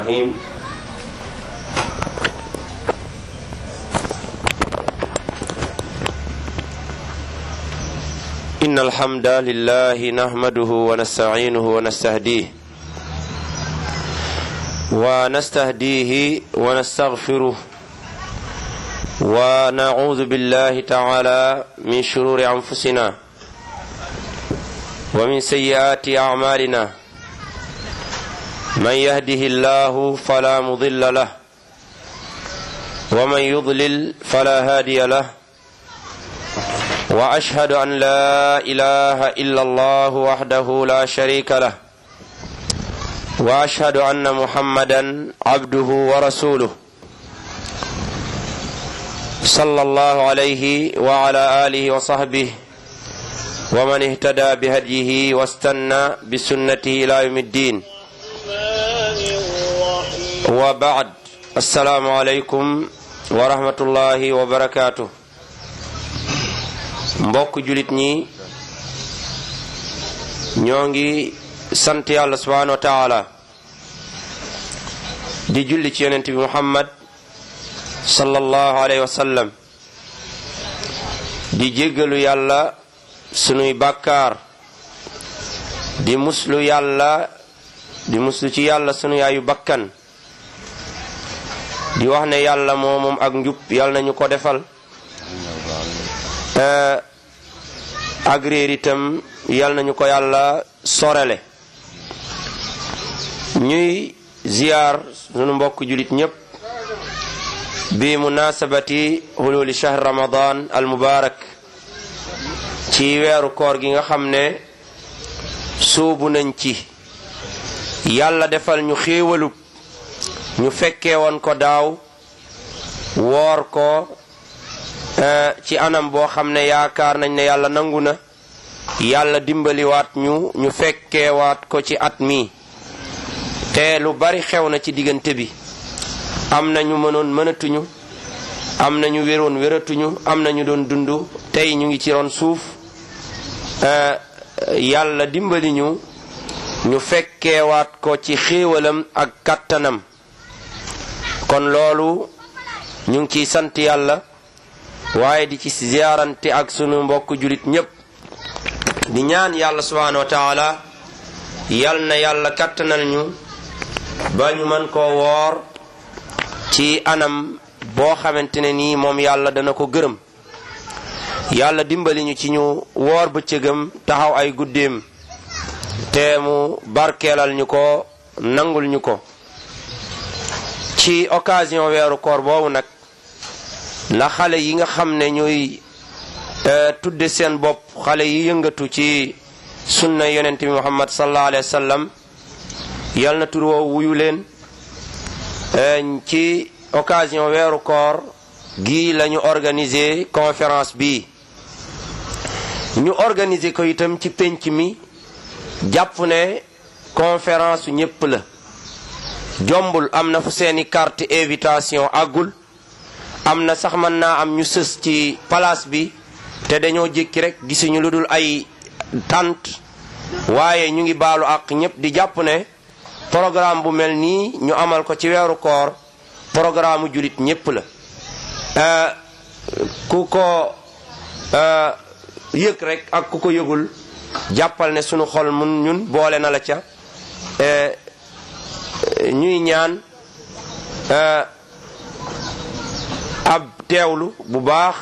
الرحيم إن الحمد لله نحمده ونستعينه ونستهديه ونستهديه ونستغفره ونعوذ بالله تعالى من شرور أنفسنا ومن سيئات أعمالنا من يهده الله فلا مضل له ومن يضلل فلا هادي له واشهد ان لا اله الا الله وحده لا شريك له واشهد ان محمدا عبده ورسوله صلى الله عليه وعلى اله وصحبه ومن اهتدى بهديه واستنى بسنته الى يوم الدين wa baad assalaamu aleykum wa rahmatullahi wa barakaatu mbokk julit ñi ñoo ngi sant yàlla subhanahu wa taala di julli ci yonent bi muhammad sallallahu alayhi wa sallam di jéggalu yàlla sunuy bàkkaar di muslu yàlla di muslu ci yàlla sunu yaayu bakkan di wax ne yàlla moo moom ak njub yàlla nañu ko defal ak réer itam yàlla nañu ko yàlla sorele ñuy ziyaar sunu mbokk julit ñépp bi munasabati hululi shahr ramadan al mubarak ci weeru koor gi nga xam ne suubu nañ ci yàlla defal ñu xéewalub ñu fekkee woon ko daaw woor ko ci anam boo xam ne yaakaar nañ ne yàlla nangu na yàlla dimbaliwaat ñu ñu fekkeewaat ko ci at mi te lu bari xew na ci diggante bi am na ñu mënoon mënatuñu am na ñu wéroon wératuñu am na ñu doon dund tey ñu ngi ci ron suuf yàlla dimbali ñu ñu fekkeewaat ko ci xéewalam ak kattanam kon loolu ñu ngi ciy sant yàlla waaye di ci ziyaarante ak sunu mbokk julit ñépp di ñaan yàlla subhanahu wa taala yal na yàlla kattanal ñu ba ñu mën koo woor ci anam boo xamante ne nii moom yàlla dana ko gërëm yàlla dimbali ñu ci ñu woor bëccëgam taxaw ay guddeem te mu barkeelal ñu ko nangul ñu ko ci occasion weeru koor boobu nag la xale yi nga xam ne ñooy tudde seen bopp xale yi yëngatu ci sunna yonent bi muhammad sallallahu alayhi wa sallam yal na tur woo wuyu leen ci occasion weeru koor gi la ñu organiser conférence bi ñu organiser ko itam ci pénc mi jàpp ne conférence su ñépp la jombul am na fu seeni carte invitation àggul am na sax mën naa am ñu sës ci place bi te dañoo jékki rek gisuñu lu dul ay tànt waaye ñu ngi baalu ak ñépp di jàpp ne programme bu mel nii ñu amal ko ci weeru koor programme julit ñépp la ku ko yëg rek ak ku ko yëgul jàppal ne sunu xol mun ñun boole na la ca ñuy ñaan ab teewlu bu baax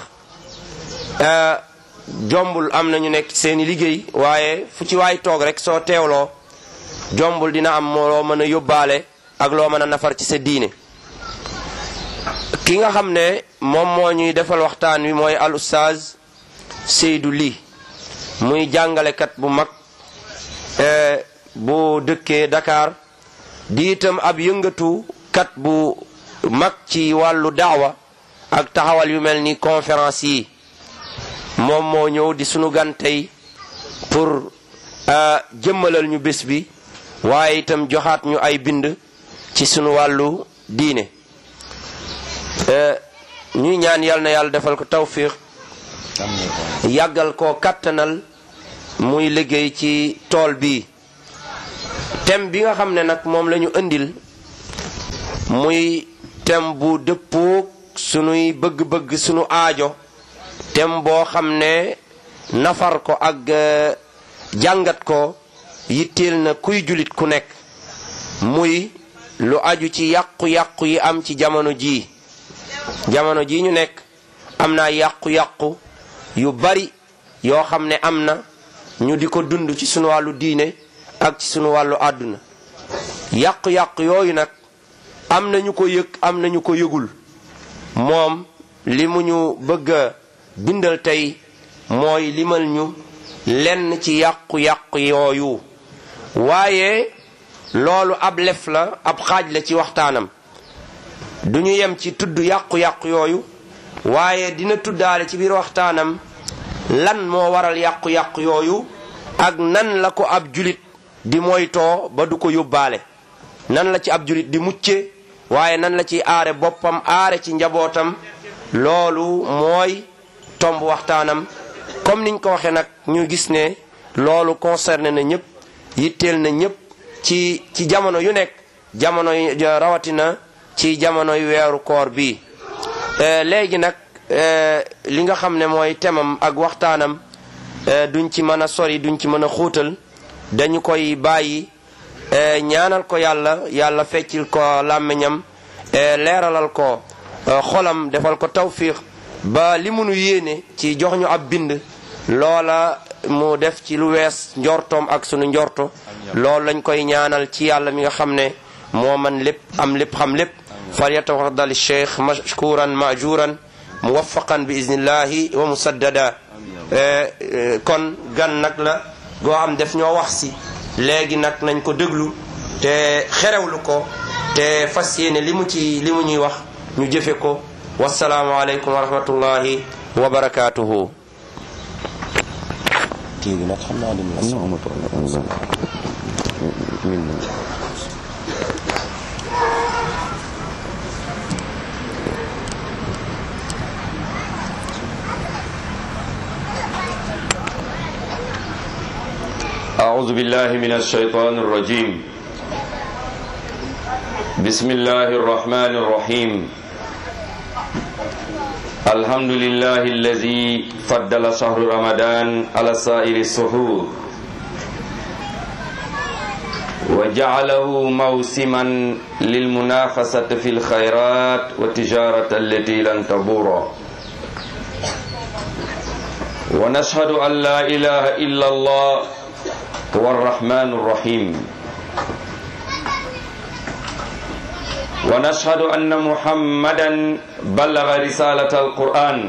jombul am na ñu nekk seeni liggéey waaye fu ci waay toog rek soo teewloo jombul dina am loo mën a yóbbaale ak loo mën a nafar ci sa diine ki nga xam ne moom moo ñuy defal waxtaan wi mooy al ustaaz Seydou Ly muy jàngalekat bu mag bu dëkkee Dakar di itam ab yëngatu kat bu mag ci wàllu daawa ak taxawal yu mel ni conférence yi moom moo ñëw di sunu gan tey pour jëmmalal ñu bés bi waaye itam joxaat ñu ay bind ci sunu wàllu diine ñuy ñaan yal na yàlla defal ko tawfiq yàggal koo kattanal muy liggéey ci tool bi thème bi nga xam ne nag moom la ñu indil muy tem bu dëppoog sunuy bëgg-bëgg sunu aajo tem boo xam ne nafar ko ak jàngat ko yitteel na kuy julit ku nekk muy lu aju ci yàqu-yàqu yi am ci jamono jii jamono jii ñu nekk am naa yàqu-yàqu yu bari yoo xam ne am na ñu di ko dund ci sunu wàllu diine ak ci sunu wàllu àdduna yàqu-yàqu yooyu nag am na ñu ko yëg am na ñu ko yëgul moom li mu ñu bëgg a bindal tey mooy limal ñu lenn ci yàqu-yàqu yooyu waaye loolu ab lef la ab xaaj la ci waxtaanam du ñu yem ci tudd yàqu-yàqu yooyu waaye dina tuddaale ci biir waxtaanam lan moo waral yàqu-yàqu yooyu ak nan la ko ab julit di moytoo ba du ko yóbbaale nan la ci ab julit di mucce waaye nan la ci aare boppam aare ci njabootam loolu mooy tomb waxtaanam comme niñ ko waxee nag ñu gis ne loolu concerné na ñëpp yitteel na ñëpp ci ci jamono yu nekk jamono rawatina ci jamonoy weeru koor bi léegi nag li nga xam ne mooy temam ak waxtaanam duñ ci mën a sori duñ ci mën a xuutal dañu koy bàyyi ñaanal ko yàlla yàlla feccil ko làmmiñam leeralal ko xolam defal ko tawfiq ba li munu yéene ci jox ñu ab bind loola mu def ci lu wees njortoom ak sunu njorto loolu lañ koy ñaanal ci yàlla mi nga xam ne moo man lépp am lépp xam lépp falyatafaddal cheikh mashkuran majuran muwaffaqan bi iznillahi wa musaddada kon gan nag la goo am def ñoo wax si léegi nag nañ ko déglu te xerewlu ko te fas yéene li mu ci li mu ñuy wax ñu jëfe ko wasalaamu aleykum wa rahmatullahi wa barakatuhu kii bi nag xam naa lim la non amul problème min أعوذ بالله من الشيطان الرجيم بسم الله الرحمن الرحيم الحمد لله الذي فضل شهر رمضان على سائر السحور وجعله موسما للمنافسة في الخيرات والتجارة التي لن تبور ونشهد أن لا إله إلا الله هو الرحمن الرحيم ونشهد أن محمدا بلغ رسالة القرآن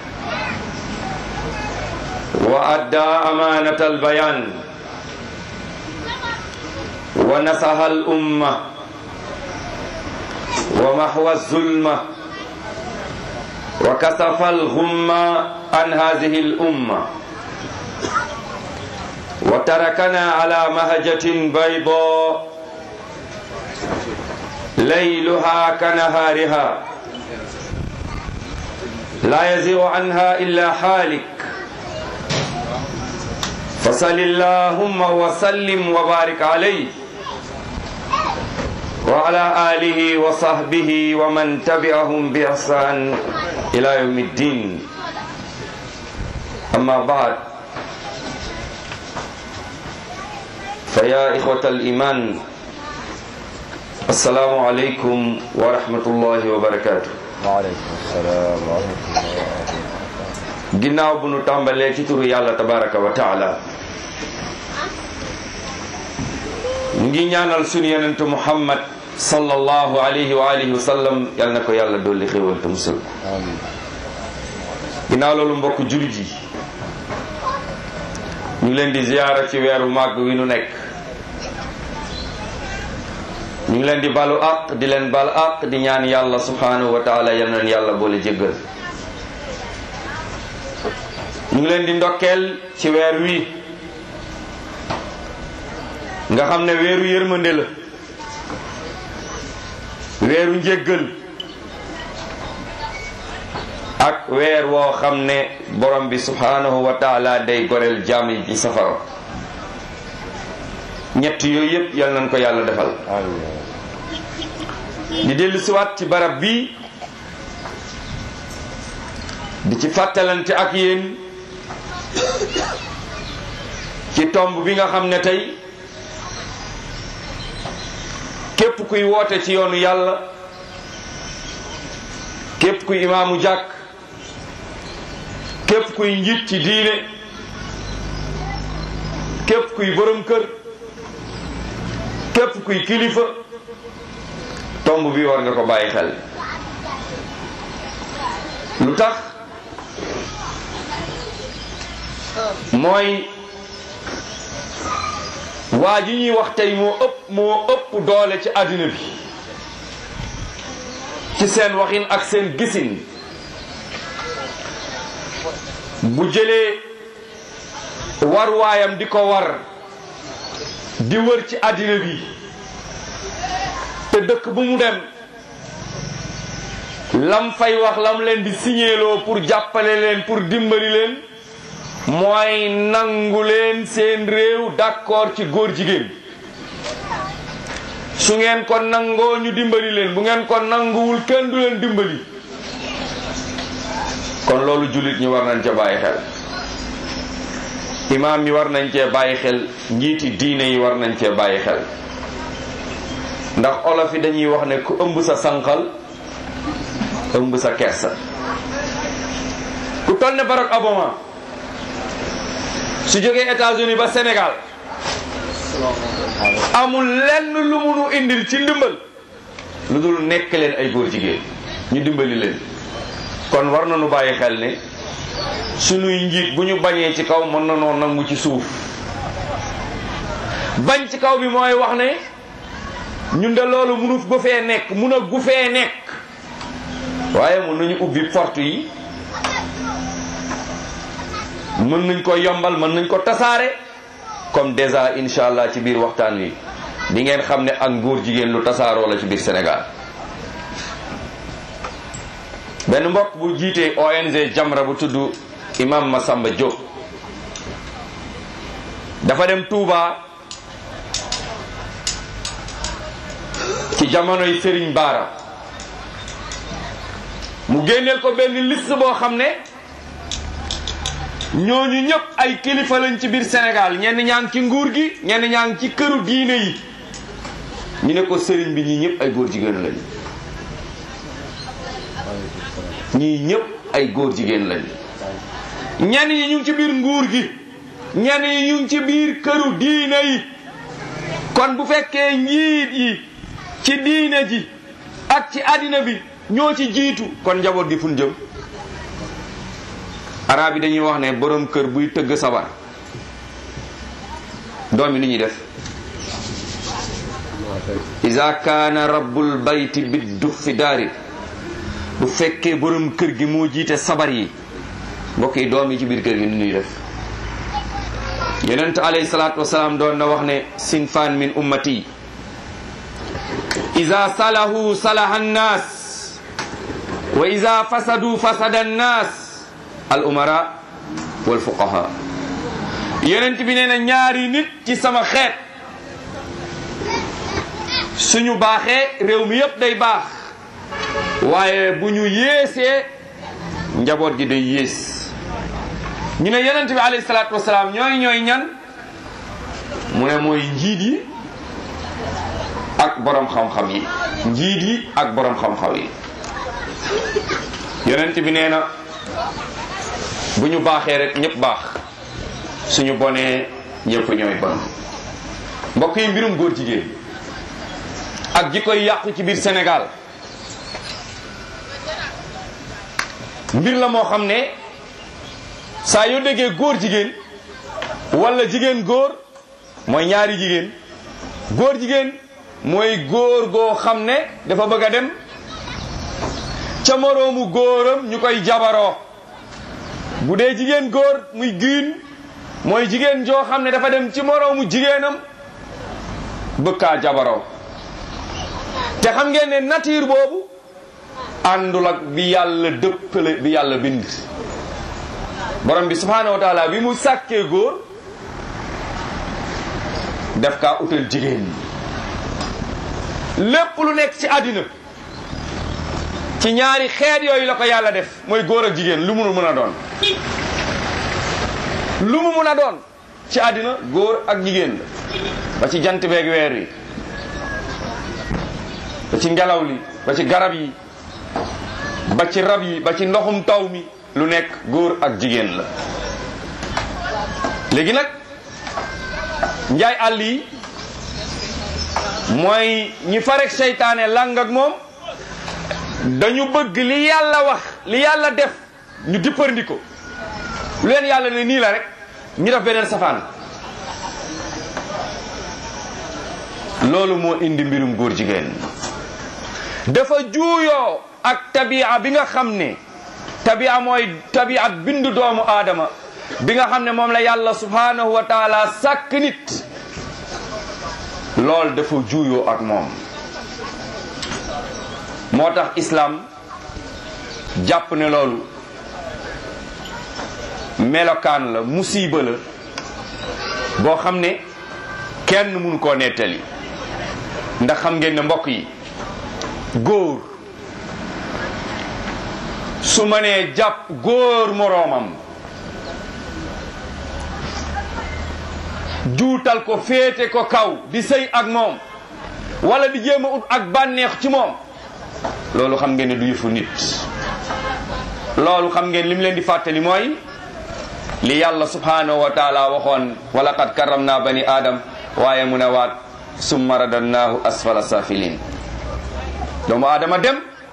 وأدى أمانة البيان ونصح الأمة ومحو الظلمة وكسف الغمة عن هذه الأمة وتركنا على مهجة بيضاء ليلها كنهارها لا يزيغ عنها إلا حالك فصل اللهم وسلم وبارك عليه وعلى آله وصحبه ومن تبعهم بإحسان إلى يوم الدين أما بعد فيا إخوة الإيمان السلام عليكم ورحمة الله وبركاته waaleykum salaam wa rahmatulah ginnaaw bu nu tàmbalee ci turu yàlla tabaraka wa taala ñu ngi ñaanal sunu yonentu muhammad sallallahu alayhi wa alihi wa sallam yal na ko yàlla dolli xéwal te musal amiin ginnaaw loolu mbokk julit yi ñu ngi leen di ziyaara ci weeru màgg wi nu nekk ñu ngi leen di balu àq di leen bal àq di ñaan yàlla subhanahu wa taala yal na yàlla boole jéggal ñu ngi leen di ndokkeel ci weer wi nga xam ne weeru yërmande la weeru njéggal ak weer woo xam ne borom bi subhanahu wa taala day goreel jaam yi ci safara ñett yooyu yëpp yal nañ ko yàlla defal amiin di dellu siwaat ci barab bi di ci fàttalante ak yéen ci tomb bi nga xam ne tey képp kuy woote ci yoonu yàlla képp kuy imaamu jàkk képp kuy njiit ci diine képp kuy borom kër képp kuy kilifa tomb bi war nga ko bàyyi xel lu tax mooy waa ji ñuy wax tey moo ëpp moo ëpp doole ci àddina bi ci seen waxin ak seen gisin bu jëlee war waayam di ko war di wër ci àddina bi te dëkk bu mu dem lam fay wax lam leen di signéloo pour jàppale leen pour dimbali leen mooy nangu leen seen réew d'accord ci góor jigéen su ngeen ko nangoo ñu dimbali leen bu ngeen ko nanguwul kenn du leen dimbali kon loolu jullit ñi war nañ ca bàyyi xel imaam yi war nañ cee bàyyi xel njiiti diine yi war nañ cee bàyyi xel ndax olof yi dañuy wax ne ku ëmb sa sànqal ëmb sa kersa ku toll ne Barack Obama su jógee États-Unis ba Sénégal amul lenn lu munu indil ci ndimbal lu dul nekk leen ay góor jigéen ñu dimbali leen kon war nañu bàyyi xel ne sunuy njiit bu ñu bañee ci kaw mën na noo nangu ci suuf bañ ci kaw bi mooy wax ne ñun de loolu munu gu fee nekk mun a gu fee nekk waaye mun nañu ubbi porte yi mën nañ ko yombal mën nañ ko tasaare comme déjà incha allah ci biir waxtaan wi di ngeen xam ne ak góor jigéen lu tasaaroo la ci biir Sénégal benn mbokk bu jiitee ONG Jamra bu tudd imam Massamba Diop dafa dem Touba ci jamonoy Serigne Bara mu génneel ko benn liste boo xam ne ñooñu ñëpp ay kilifa lañ ci biir Sénégal ñenn ñaa ngi ci nguur gi ñenn ñaa ngi ci këru diine yi ñu ne ko sëriñ bi ñii ñëpp ay góor jigéen lañ ñii ñëpp ay góor jigéen lañ ñenn ñi ñu ngi ci biir nguur gi ñenn ñi ñu ngi ci biir këru diine yi kon bu fekkee njiit yi ci diine ji ak ci àddina bi ñoo ci jiitu kon njaboot gi fun jëm arab yi dañuy wax ne borom kër buy tëgg sabar doom yi ni ñuy def iza kaana rabbul bayti biddu fi daari bu fekkee borom kër gi moo jiite sabar yi mbokk yi doom yi ci biir kër gi ni ñuy def yonent alayhi salaatu wasalaam doon na wax ne sinfaan min ummati iza salahu salaha annaas wa iza fasadu fasada annaas al umara wal fuqaha yonent bi nee na ñaari nit ci sama xeet suñu baaxee réew mi yépp day baax waaye bu ñu yéesee njaboot gi day yées ñu ne yonent bi alayhi salaatu wasalaam ñooy ñooy ñan mu ne mooy njiit yi ak borom xam-xam yi njiit yi ak borom xam-xam yi yonent bi nee na bu ñu baaxee rek ñëpp baax suñu bonee ñëpp ñooy bon mbokk yi mbirum góor jigéen ak ji koy yàqu ci biir Sénégal mbir la moo xam ne saa yoo déggee góor jigéen wala jigéen góor mooy ñaari jigéen góor jigéen mooy góor goo xam ne dafa bëgg a dem ca moroomu góoram ñu koy jabaroo bu dee jigéen góor muy giin mooy jigéen joo xam ne dafa dem ci moroomu jigéenam bëkkaa jabaroo te xam ngeen ne nature boobu àndul ak bi yàlla dëppale bi yàlla bind borom bi subhaanahu wa taala bi mu sàkkee góor def kaa utal jigéen lépp lu nekk ci àddina ci ñaari xeet yooyu la ko yàlla def mooy góor ak jigéen lu mu mën a doon lu mu mën a doon ci àddina góor ak jigéen la ba ci jant beeg weer wi ba ci ngelaw li ba ci garab yi ba ci rab yi ba ci ndoxum taw mi lu nekk góor ak jigéen la léegi nag njaay àll yi mooy ñi farek seytaane lang ak moom dañu bëgg li yàlla wax li yàlla def ñu dippandi ko lu leen yàlla ne nii la rek ñu def beneen safaan loolu moo indi mbirum góor jigéen dafa juuyoo ak tabia bi nga xam ne tabia mooy tabia bindu doomu aadama bi nga xam ne moom la yàlla subhanahu wa taala sàkk nit lool dafa juuyoo ak moom moo tax islam jàpp ne loolu melokaan la musiba la boo xam ne kenn mënu koo nettali ndax xam ngeen ne mbokk yi góor su ma nee jàpp góor moroomam juutal ko féete ko kaw di sëy ak moom wala di jéem a ut ak bànneex ci moom loolu xam ngeen ne du yëfu nit loolu xam ngeen lim leen di fàttali mooy li yàlla subhanahu wa taala waxoon wala qad karam naa bani aadam waaye mu ne waat summa radannaahu asfala safilin doomu aadama dem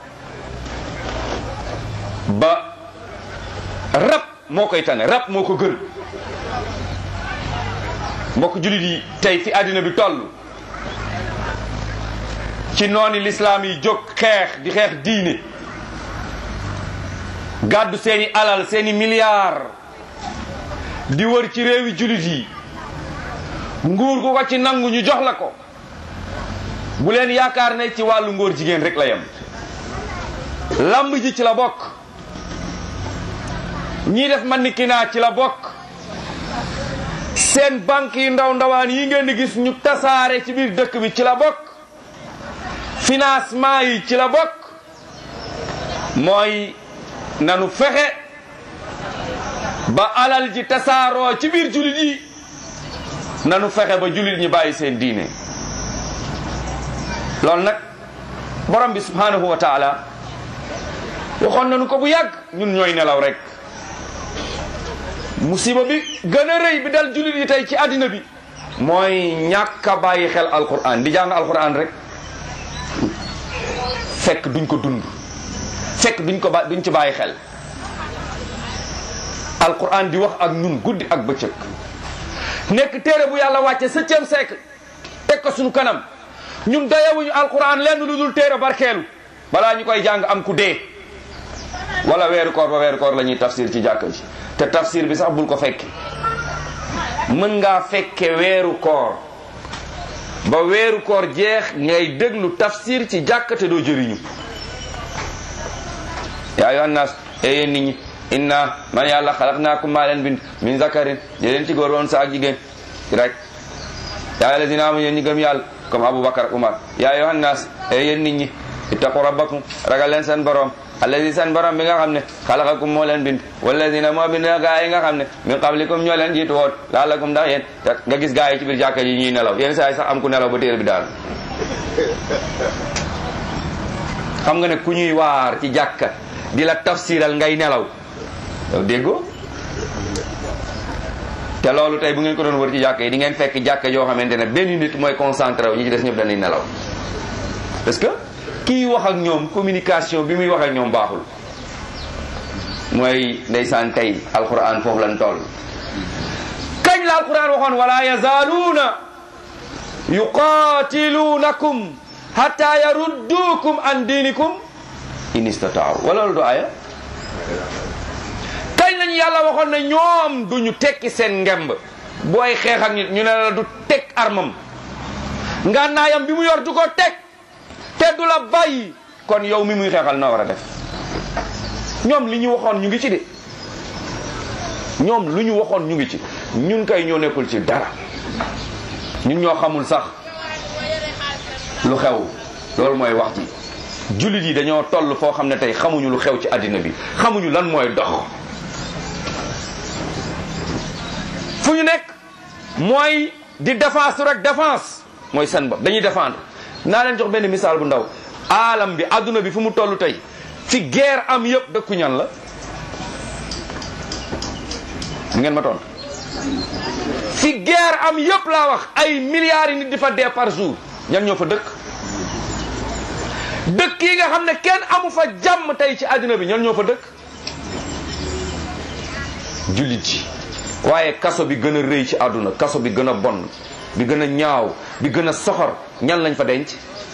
ba rab moo koy tane rab moo ko gën mbokk julit yi tey fi àddina bi toll ci nooni lislaam yi jóg xeex di xeex diine gàddu seeni alal seeni milliards di wër ci réewi julit yi nguur gu ko ci nangu ñu jox la ko bu leen yaakaar ne ci wàllu ngóor jigéen rek la yem lamb ji ci la bokk ñii def man ni kinaa ci la bokk seen banque yi ndaw ndawaan yi ngeen di gis ñu tasaare ci biir dëkk bi ci la bokk financement yi ci la bokk mooy nanu fexe ba alal ji tasaaroo ci biir julit yi nanu fexe ba julit ñi bàyyi seen diine loolu nag borom bi subhanahu wa taala waxoon nañu ko bu yàgg ñun ñooy nelaw rek musiba bi gën a rëy bi dal julit yi tey ci àddina bi mooy ñàkk a bàyyi xel alquran di jàng alquran rek fekk duñ ko dund fekk duñ ko ba duñ ci bàyyi xel alquran di wax ak ñun guddi ak bëccëg nekk téere bu yàlla wàcce septième siècle teg ko suñu kanam ñun dayewuñu alquran lenn lu dul téere barkeelu balaa ñu koy jàng am ku dee wala weeru koor ba weeru koor la ñuy tafsir ci jàkka ji te tafsir bi sax bul ko fekke mën ngaa fekke weeru koor ba weeru koor jeex ngay déglu tafsir ci jàkka te doo jëriñu yaa ayyuhan naas e yéen nit ñi inna man yàlla xalaqnaakum maa leen bind min zakarin di leen ci góor woon sa ak jigéen rek yaa alladina amu yéen ñi gëm yàlla comme aboubacar umar yaa ayyuhan naas e yéen nit ñi ittaqu rabbakum ragal leen seen borom alladi seen borom bi nga xam ne xalaqakum moo leen bind walladina moo bind gaa yi nga xam ne min qablikum ñoo leen jiitu woon laalakum ndax yéen nga gis gaa yi ci biir jàkka yi ñuy nelaw yéen saa yi sax am ku nelaw ba téere bi daal xam nga ne ku ñuy waar ci jàkka di la tafsiral ngay nelaw yow déggoo te loolu tey bu ngeen ko doon wër ci jàkka yi di ngeen fekk jàkka yoo xamante ne benn nit mooy concentré wu ñi ci des ñëpp dañuy nelaw parce que kii wax ak ñoom communication bi muy wax ak ñoom baaxul mooy ndeysaan tey alquran foofu lan toll kañ la alquran waxoon wala yazaaluuna yuqatiluunakum hatta yarudduukum an diinikum in istataaw wala loolu du aaya kañ lañu yàlla waxoon ne ñoom duñu tekki seen ngemb booy xeex ak nit ñu ne la du teg armam ngànnaayam bi mu yor du ko teg te du la bàyyi kon yow mi muy xeexal na war a def ñoom li ñu waxoon ñu ngi ci de ñoom lu ñu waxoon ñu ngi ci ñun kay ñoo nekkul ci dara ñun ñoo xamul sax lu xew loolu mooy wax ji jullit yi dañoo toll foo xam ne tey xamuñu lu xew ci àddina bi xamuñu lan mooy dox fu ñu nekk mooy di défense rek défense mooy seen bopp dañuy défendre naa leen jox benn misaal bu ndaw aalam bi àdduna bi fu mu toll tey fi guerre am yëpp dëkku ñan la ngeen ma tontu fi guerre am yëpp laa wax ay milliards yi nit di fa dee par jour ñan ñoo fa dëkk dëkk yi nga xam ne kenn amu fa jàmm tey ci àddina bi ñan ñoo fa dëkk jullit yi waaye kaso bi gën a rëy ci àdduna kaso bi gën a bon bi gën a ñaaw bi gën a soxor ñan lañ fa denc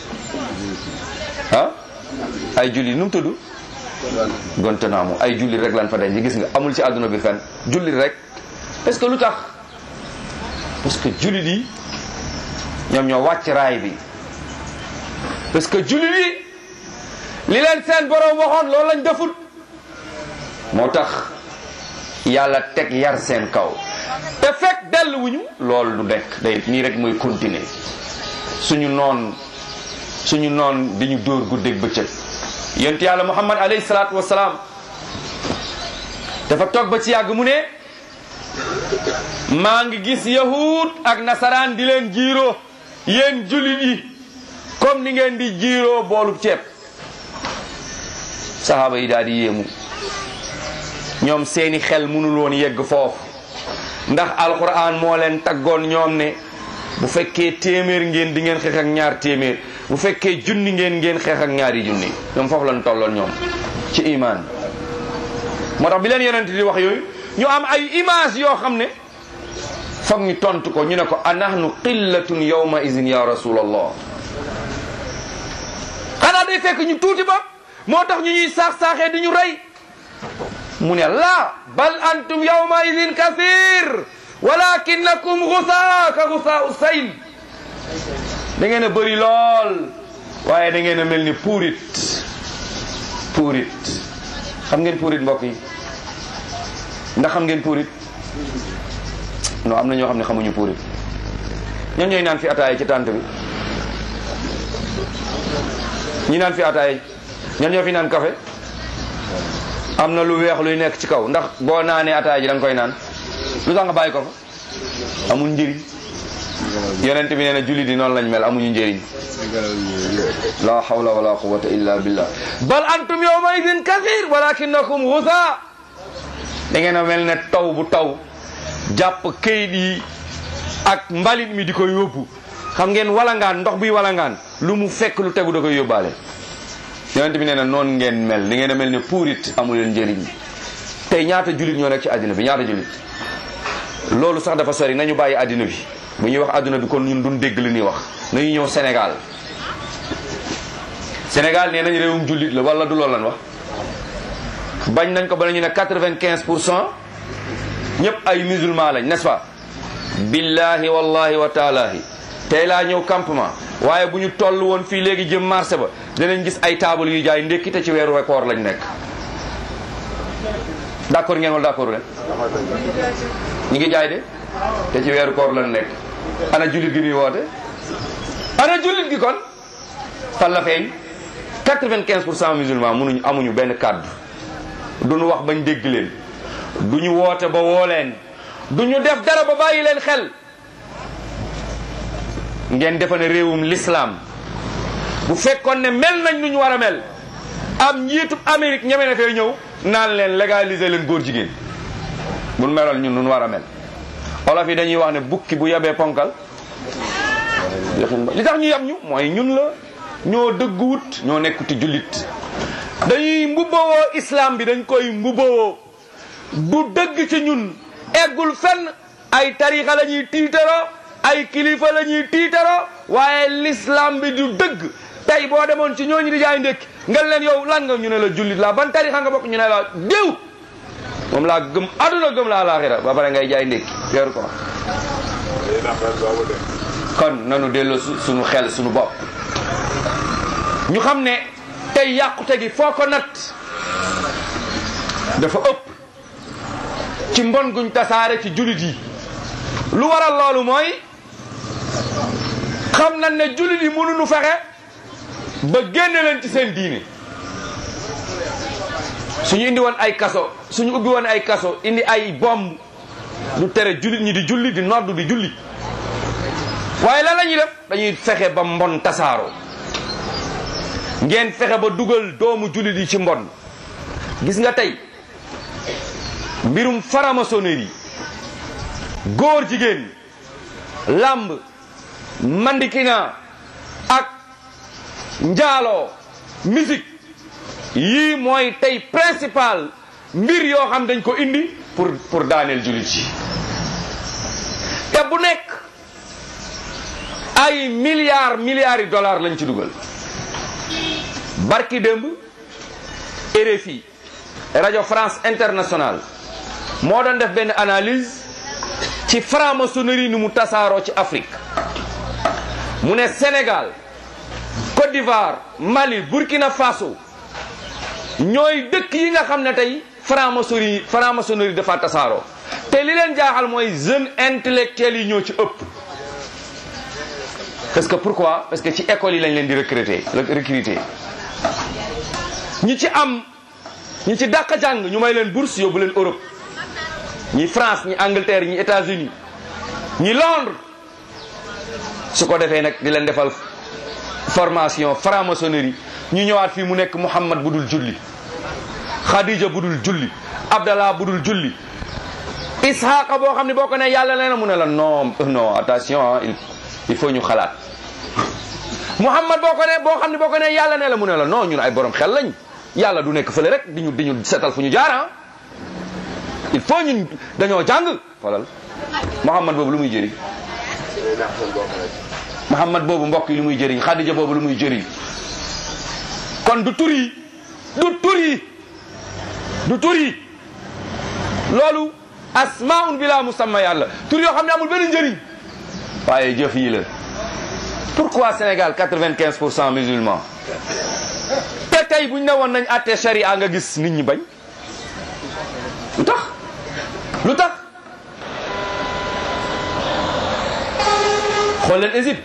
ah ay jullit nu mu tudd Guantanamo ay jullit rek lañ fa denc gis nga amul ci àdduna bi fenn jullit rek parce que lu tax parce que jullit yi ñoom ñoo wàcc raay bi parce que jullit yi li leen seen borom waxoon loolu lañ deful moo tax yàlla teg yar seen kaw te fekk delluwuñu loolu du nekk day nii rek mooy continuer suñu noon suñu noon di ñu dóor guddeeg bëccëg yonent yàlla muhammad alayhi salaatu wasalaam dafa toog ba ci yàgg mu ne maa ngi gis yahud ak nasaraan di leen jiiroo yéen jullit yi comme ni ngeen di jiiroo boolub ceeb sahaaba yi daal di yéemu ñoom seeni xel mënul woon yegg foofu ndax alquran moo leen taggoon ñoom ne bu fekkee téeméer ngeen di ngeen xeex ak ñaar téeméer bu fekkee junni ngeen ngeen xeex ak ñaari junni ñoom foofu lañ tolloon ñoom ci iman moo tax bi leen yonent di wax yooyu ñu am ay image yoo xam ne foog ñu tontu ko ñu ne ko anahnu qillatun yawma izin ya rasulallah xanaa day fekk ñu tuuti ba moo tax ñu ñuy saax-saaxee di ñu rey mu ne la bal antum yawma idin kathir walakinakum gusa ka gusa usayl da ngeen a bëri lool waaye da ngeen a mel ni puurit puurit xam ngeen puurit mbokk yi ndax xam ngeen puurit non am na ñoo xam ne xamuñu puurit ñan ñooy naan fi ataaya ci tànt bi ñi naan fi ataaya ñan ñoo fi naan café am na lu weex luy nekk ci kaw ndax boo naanee ataaya ji da nga koy naan lu tax nga bàyyi ko fa amul njëriñ yonent bi nee na jullit yi noonu lañ mel amuñu njëriñ la hawla wala quwwata illa billah bal antum yawma idin kathir walakinakum ghusa da ngeen a mel ne taw bu taw jàpp kayit yi ak mbalit mi di ko yóbbu xam ngeen walangaan ndox buy walangaan lu mu fekk lu tegu da koy yóbbaale yonent bi nee na noonu ngeen mel da ngeen a mel ne puurit amu leen njëriñ tey ñaata jullit ñoo nekk ci àddina bi ñaata jullit loolu sax dafa sori nañu bàyyi àddina bi bu ñuy wax àdduna bi kon ñun duñ dégg li ñuy wax nañu ñëw Sénégal Sénégal nee nañ réewum jullit la wala du loolu lan wax bañ nañ ko ba ñu ne quatre-vingt-quinze pour cent ñëpp ay musulman lañ n'est-ce pas billahi wallahi wa taalahi tey laa ñëw campement waaye bu ñu toll woon fii léegi jëm marché ba danañ gis ay taabal yuy jaay ndékki te ci weeru koor lañ nekk d'accord ngeen wala d'accord leen ñi ngi jaay de te ci weeru koor lañ nekk ana jullit gi muy woote ana jullit gi kon fan la feeñ quatre-vingt-quinze pour cent musulman mënuñu amuñu benn kàddu duñu wax bañ dégg leen duñu woote ba woo leen duñu def dara ba bàyyi leen xel ngeen defa ne réewum l'islam bu fekkoon ne mel nañ nu ñu war a mel am njiitub Amérique ñeme na fee ñëw naan leen légaliser leen góor jigéen bu meloon ñun nu war a mel olof yi dañuy wax ne bukki bu yabee ponkal li tax ñu yab ñu mooy ñun la ñoo dëgguwut ñoo nekkuti jullit dañuy mbubbawoo islam bi dañ koy mbubbawoo du dëgg ci ñun eggul fenn ay tarixa la ñuy tiitaroo ay kilifa la ñuy tiitaroo waaye l'islam bi du dëgg tey boo demoon ci ñooñu di jaay ndékki nga leen yow lan nga ñu ne la jullit laa ban tarixa nga bokk ñu ne la déw moom laa gëm aduna gëm laa laaxira ba pare ngay jaay ndékki weeru ko kon nanu delloo suñu xel suñu bopp ñu xam ne tey yàqute gi foo ko nat dafa ëpp ci mbon guñ tasaare ci jullit yi lu waral loolu mooy xam nañ ne jullit yi mënuñu fexe ba génne leen ci seen diine suñu indi woon ay kaso suñu ubbi woon ay kaso indi ay bomb du tere jullit ñi di julli di noddu di julli waaye lan la ñuy def dañuy fexe ba mbon tasaaroo ngeen fexe ba dugal doomu jullit yi ci mbon gis nga tey mbirum faramasonerie góor jigéen lamb mandikina ak njaaloo musique yii mooy tey principal mbir yoo xam dañ ko indi pour pour daaneel jullit yi te bu nekk ay milliards milliards yi dollars lañ ci dugal barki démb RFI rajo France Internationale moo doon def benn analyse ci franc-maçonnerie ni mu tasaaroo ci Afrique mu ne Sénégal Côte d'Ivoire Mali Burkina Faso ñooy dëkk yi nga xam ne tey franc-maçonnerie franc-maçonnerie dafa tasaaroo te li leen jaaxal mooy jeunes intellectuels yi ñoo ci ëpp parce que pourquoi parce que ci école yi lañ leen di recruter recruter ñi ci am ñi ci dàq jàng ñu may leen bourse yóbbu leen Europe ñi France ñi Angleterre ñi États-Unis ñi Londres su ko defee nag di leen defal formation franc-maçonnerie ñu ñëwaat fii mu nekk Muhammad bu dul julli Khadija bu dul julli Abdallah bu dul julli Ishaqa boo xam ne boo ko ne yàlla nee na mu ne la non non attention il il faut ñu xalaat Muhammad boo ko ne boo xam ne boo ko ne yàlla nee la mu ne la non ñun ay borom xel lañ yàlla du nekk fële rek di ñu di ñu setal fu ñu jaar il faut ñun dañoo jàng xoolal Muhammad boobu lu muy jëriñ Muhammad boobu mbokk yi lu muy jëriñ Khadija boobu lu muy jëriñ kon du tur yi du tur yi du tur yi loolu asmaun bila musamma yàlla tur yoo xam ne amul benn njëriñ waaye jëf yi la pourquoi Sénégal 95 pour cent musulmans te tey buñ ne woon nañ àtte sharia nga gis nit ñi bañ lu tax lu tax xool leen Égypte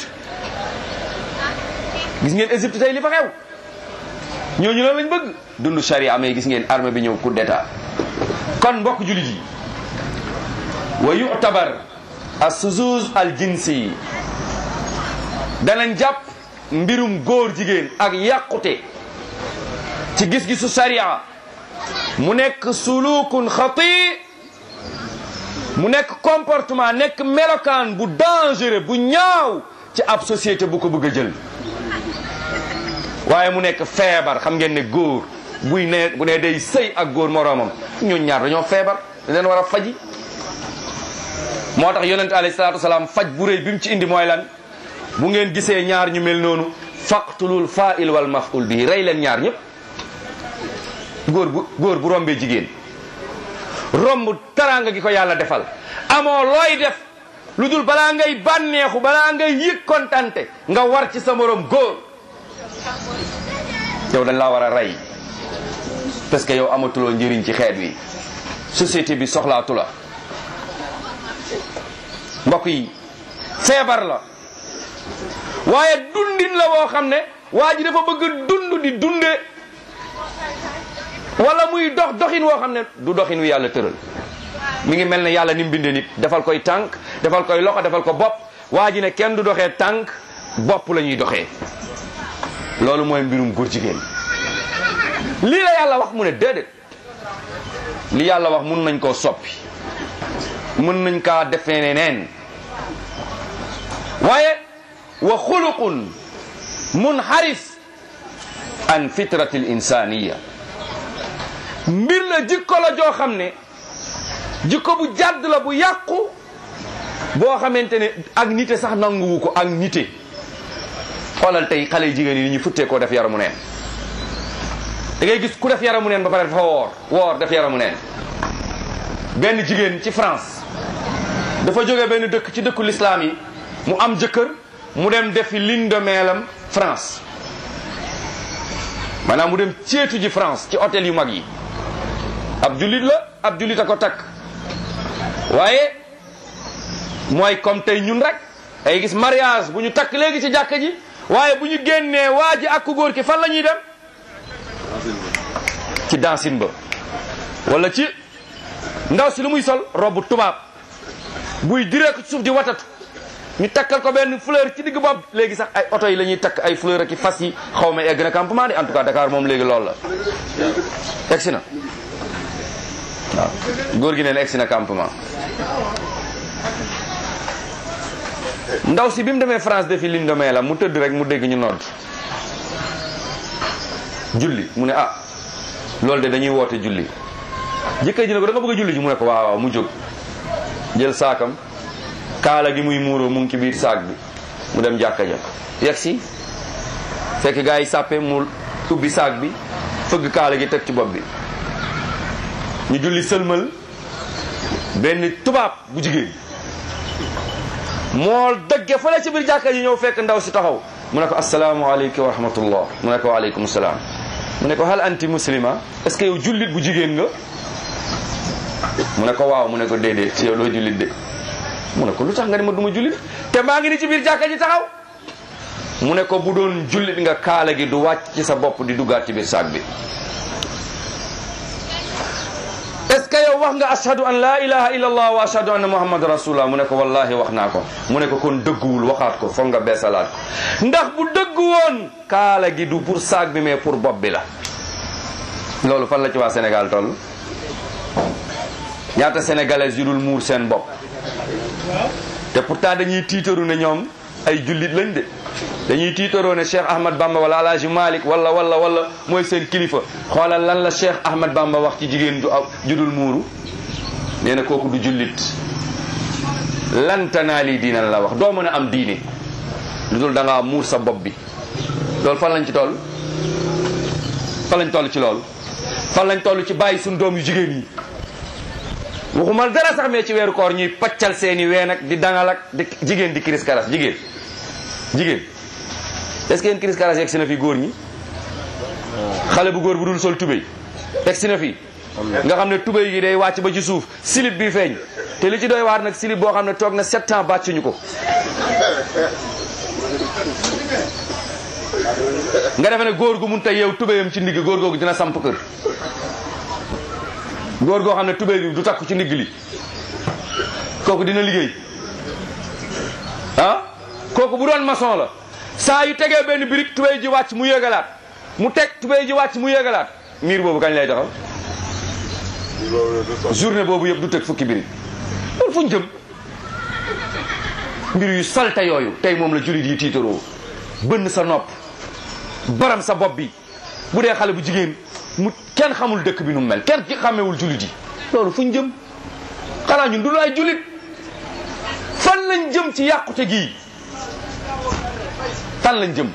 gis ngeen Égypte tey li fa xew ñooñu loolu lañ bëgg dund sharia mais gis ngeen armée bi ñëw coup d'état kon mbokk jullit yi wa yu'tabar as-suzuz al-jinsi danañ jàpp mbirum góor jigéen ak yàqute ci gis-gisu sharia mu nekk sulukun xati mu nekk comportement nekk melokaan bu dangereux bu ñaaw ci ab société bu ko bëgg a jël waaye mu nekk feebar xam ngeen ne góor buy ne bu ne day sëy ak góor moroomam ñun ñaar dañoo feebar dañ leen war a faji moo tax yonente alayhi salaatu wasalaam faj bu rëy bi mu ci indi mooy lan bu ngeen gisee ñaar ñu mel noonu faqtulul fa'il wal maf'ul bihi rey leen ñaar ñëpp góor bu góor bu rombee jigéen romb taraanga gi ko yàlla defal amoo looy def lu dul balaa ngay bànneexu balaa ngay yëg kontante nga war ci sa morom góor yow dañ laa war a rey parce que yow amatuloo njëriñ ci xeet wi société bi soxlaatu la mbokk yi feebar la waaye dundin la woo xam ne waa ji dafa bëgg dund di dunde wala muy dox doxin woo xam ne du doxin wi yàlla tëral mi ngi mel ne yàlla ni mu bindee nit defal koy tànk defal koy loxo defal ko bopp waa ji ne kenn du doxee tànk bopp la ñuy doxee loolu mooy mbirum góor jigéen lii la yàlla wax mu ne déedéet li yàlla wax mun nañ koo soppi mën nañ kaa defee neneen waaye wa xuluqun munharif an fitrati l insaniya mbir la jikko la joo xam ne jikko bu jàdd la bu yàqu boo xamante ne ak nite sax nanguwu ko ak nite xoolal tey xale jigéen yi ñu futtee koo def yaramu neen da ngay gis ku def yaramu neen ba pare dafa woor woor def yaramu neen benn jigéen ci France dafa jóge benn dëkk ci dëkku l'islam yi mu am jëkkër mu dem defi lune de mielam France maanaam mu dem ceetu ji France ci hôtel yu mag yi ab jullit la ab jullit a ko takk waaye mooy comme tey ñun rek ay gis mariage bu ñu takk léegi ci jàkka ji waaye bu ñu génnee waa ji ak ku góor ki fan la ñuy dem ci dansin ba wala ci ndaw si lu muy sol robu tubaab buy diree ko ci suuf di watatu ñu takkal ko benn fleur ci digg bopp léegi sax ay oto yi la ñuy takk ay fleur ak i fas yi xaw ma egg na campement de en tout cas Dakar moom léegi loolu la egsi na waaw góor gi neen egsi na campement ndaw si bi mu demee France defi ligne de main la mu tëdd rek mu dégg ñu nodd julli mu ne ah loolu de dañuy woote julli jëkkër ji ne ko da nga bëgg a julli ji mu ne ko waaw waaw mu jóg jël saakam kaala gi muy muuroo mu ngi ci biir saak bi mu dem jàkka ja yegg si fekk gaa yi sàppe mu ubbi saak bi fëgg kaala gi teg ci bopp bi ñu julli sëlmal benn tubaab bu jigéen moo dëgge fële ci biir jàkka ji ñëw fekk ndaw si taxaw mu ne ko asalaamaaleykum wa rahmatullah mu ne ko waaleykum salaam mu ne ko hal anti muslima est ce que yow jullit bu jigéen nga mu ne ko waaw mu ne ko déedéet ci yow doo jullit de mu ne ko lu tax nga ne ma duma jullit te maa ngi ni ci biir jàkka ji taxaw mu ne ko bu doon jullit nga kaala gi du wàcc ci sa bopp di duggaat ci biir saak bi est ce que yow wax nga ashhadu an la ilaha illa allah wa ashhadu anna muhammad rasulullah mu ne ko wallahi wax naa ko mu ne ko kon dëgguwul waxaat ko foog nga beesalaat ko ndax bu dëggu woon kaala gi du pour saak bi mais pour bopp bi la loolu fan la ci waa Sénégal toll ñaata sénégalais yu dul muur seen bopp te pourtant dañuy tiitaru ne ñoom ay jullit lañ de dañuy tiitaroo ne Cheikh Ahmad Bamba wala Alhaji Malick wala wala wala mooy seen kilifa xoolal lan la Cheikh Ahmad Bamba wax ci jigéen ju judul muuru nee na kooku du jullit lan tanaali diina la wax doo mën a am diine lu dul da ngaa muur sa bopp bi loolu fan lañ ci toll fan lañ toll ci loolu fan lañ toll ci bàyyi suñu doom yu jigéen yi waxuma dara sax mais ci weeru koor ñuy paccal seeni ween ak di dangal ak di jigéen di kiris karas jigéen jigéen est-ce que yéen kiris karas yegg si na fi góor ñi xale bu góor bu dul sol tubéy yegg si na fi nga xam ne tubéy gi day wàcc ba ci suuf silib bi feeñ te li ci doy waar nag silib boo xam ne toog na sept ans bàccuñu ko nga defe ne góor gu mun ta yeew tubéyam ci ndigg góor googu dina samp kër góor goo xam ne tubéy bi du takku ci ndigg li kooku dina liggéey ah kooku bu doon maçon la saa yu tegee benn birig tubéy ji wàcc mu yëgalaat mu teg tubéy ji wàcc mu yëgalaat miir boobu kañ lay taxaw journée boobu yëpp du teg fukki birig loolu fu ñu jëm mbir yu salte yooyu tey moom la jullit yi tiitaroo bënn sa nopp baram sa bopp bi bu dee xale bu jigéen mu kenn xamul dëkk bi nu mu mel kenn xamewul jullit yi loolu fu ñu jëm xanaa ñun du ay jullit fan lañ jëm ci yàqute gii fan lañ jëm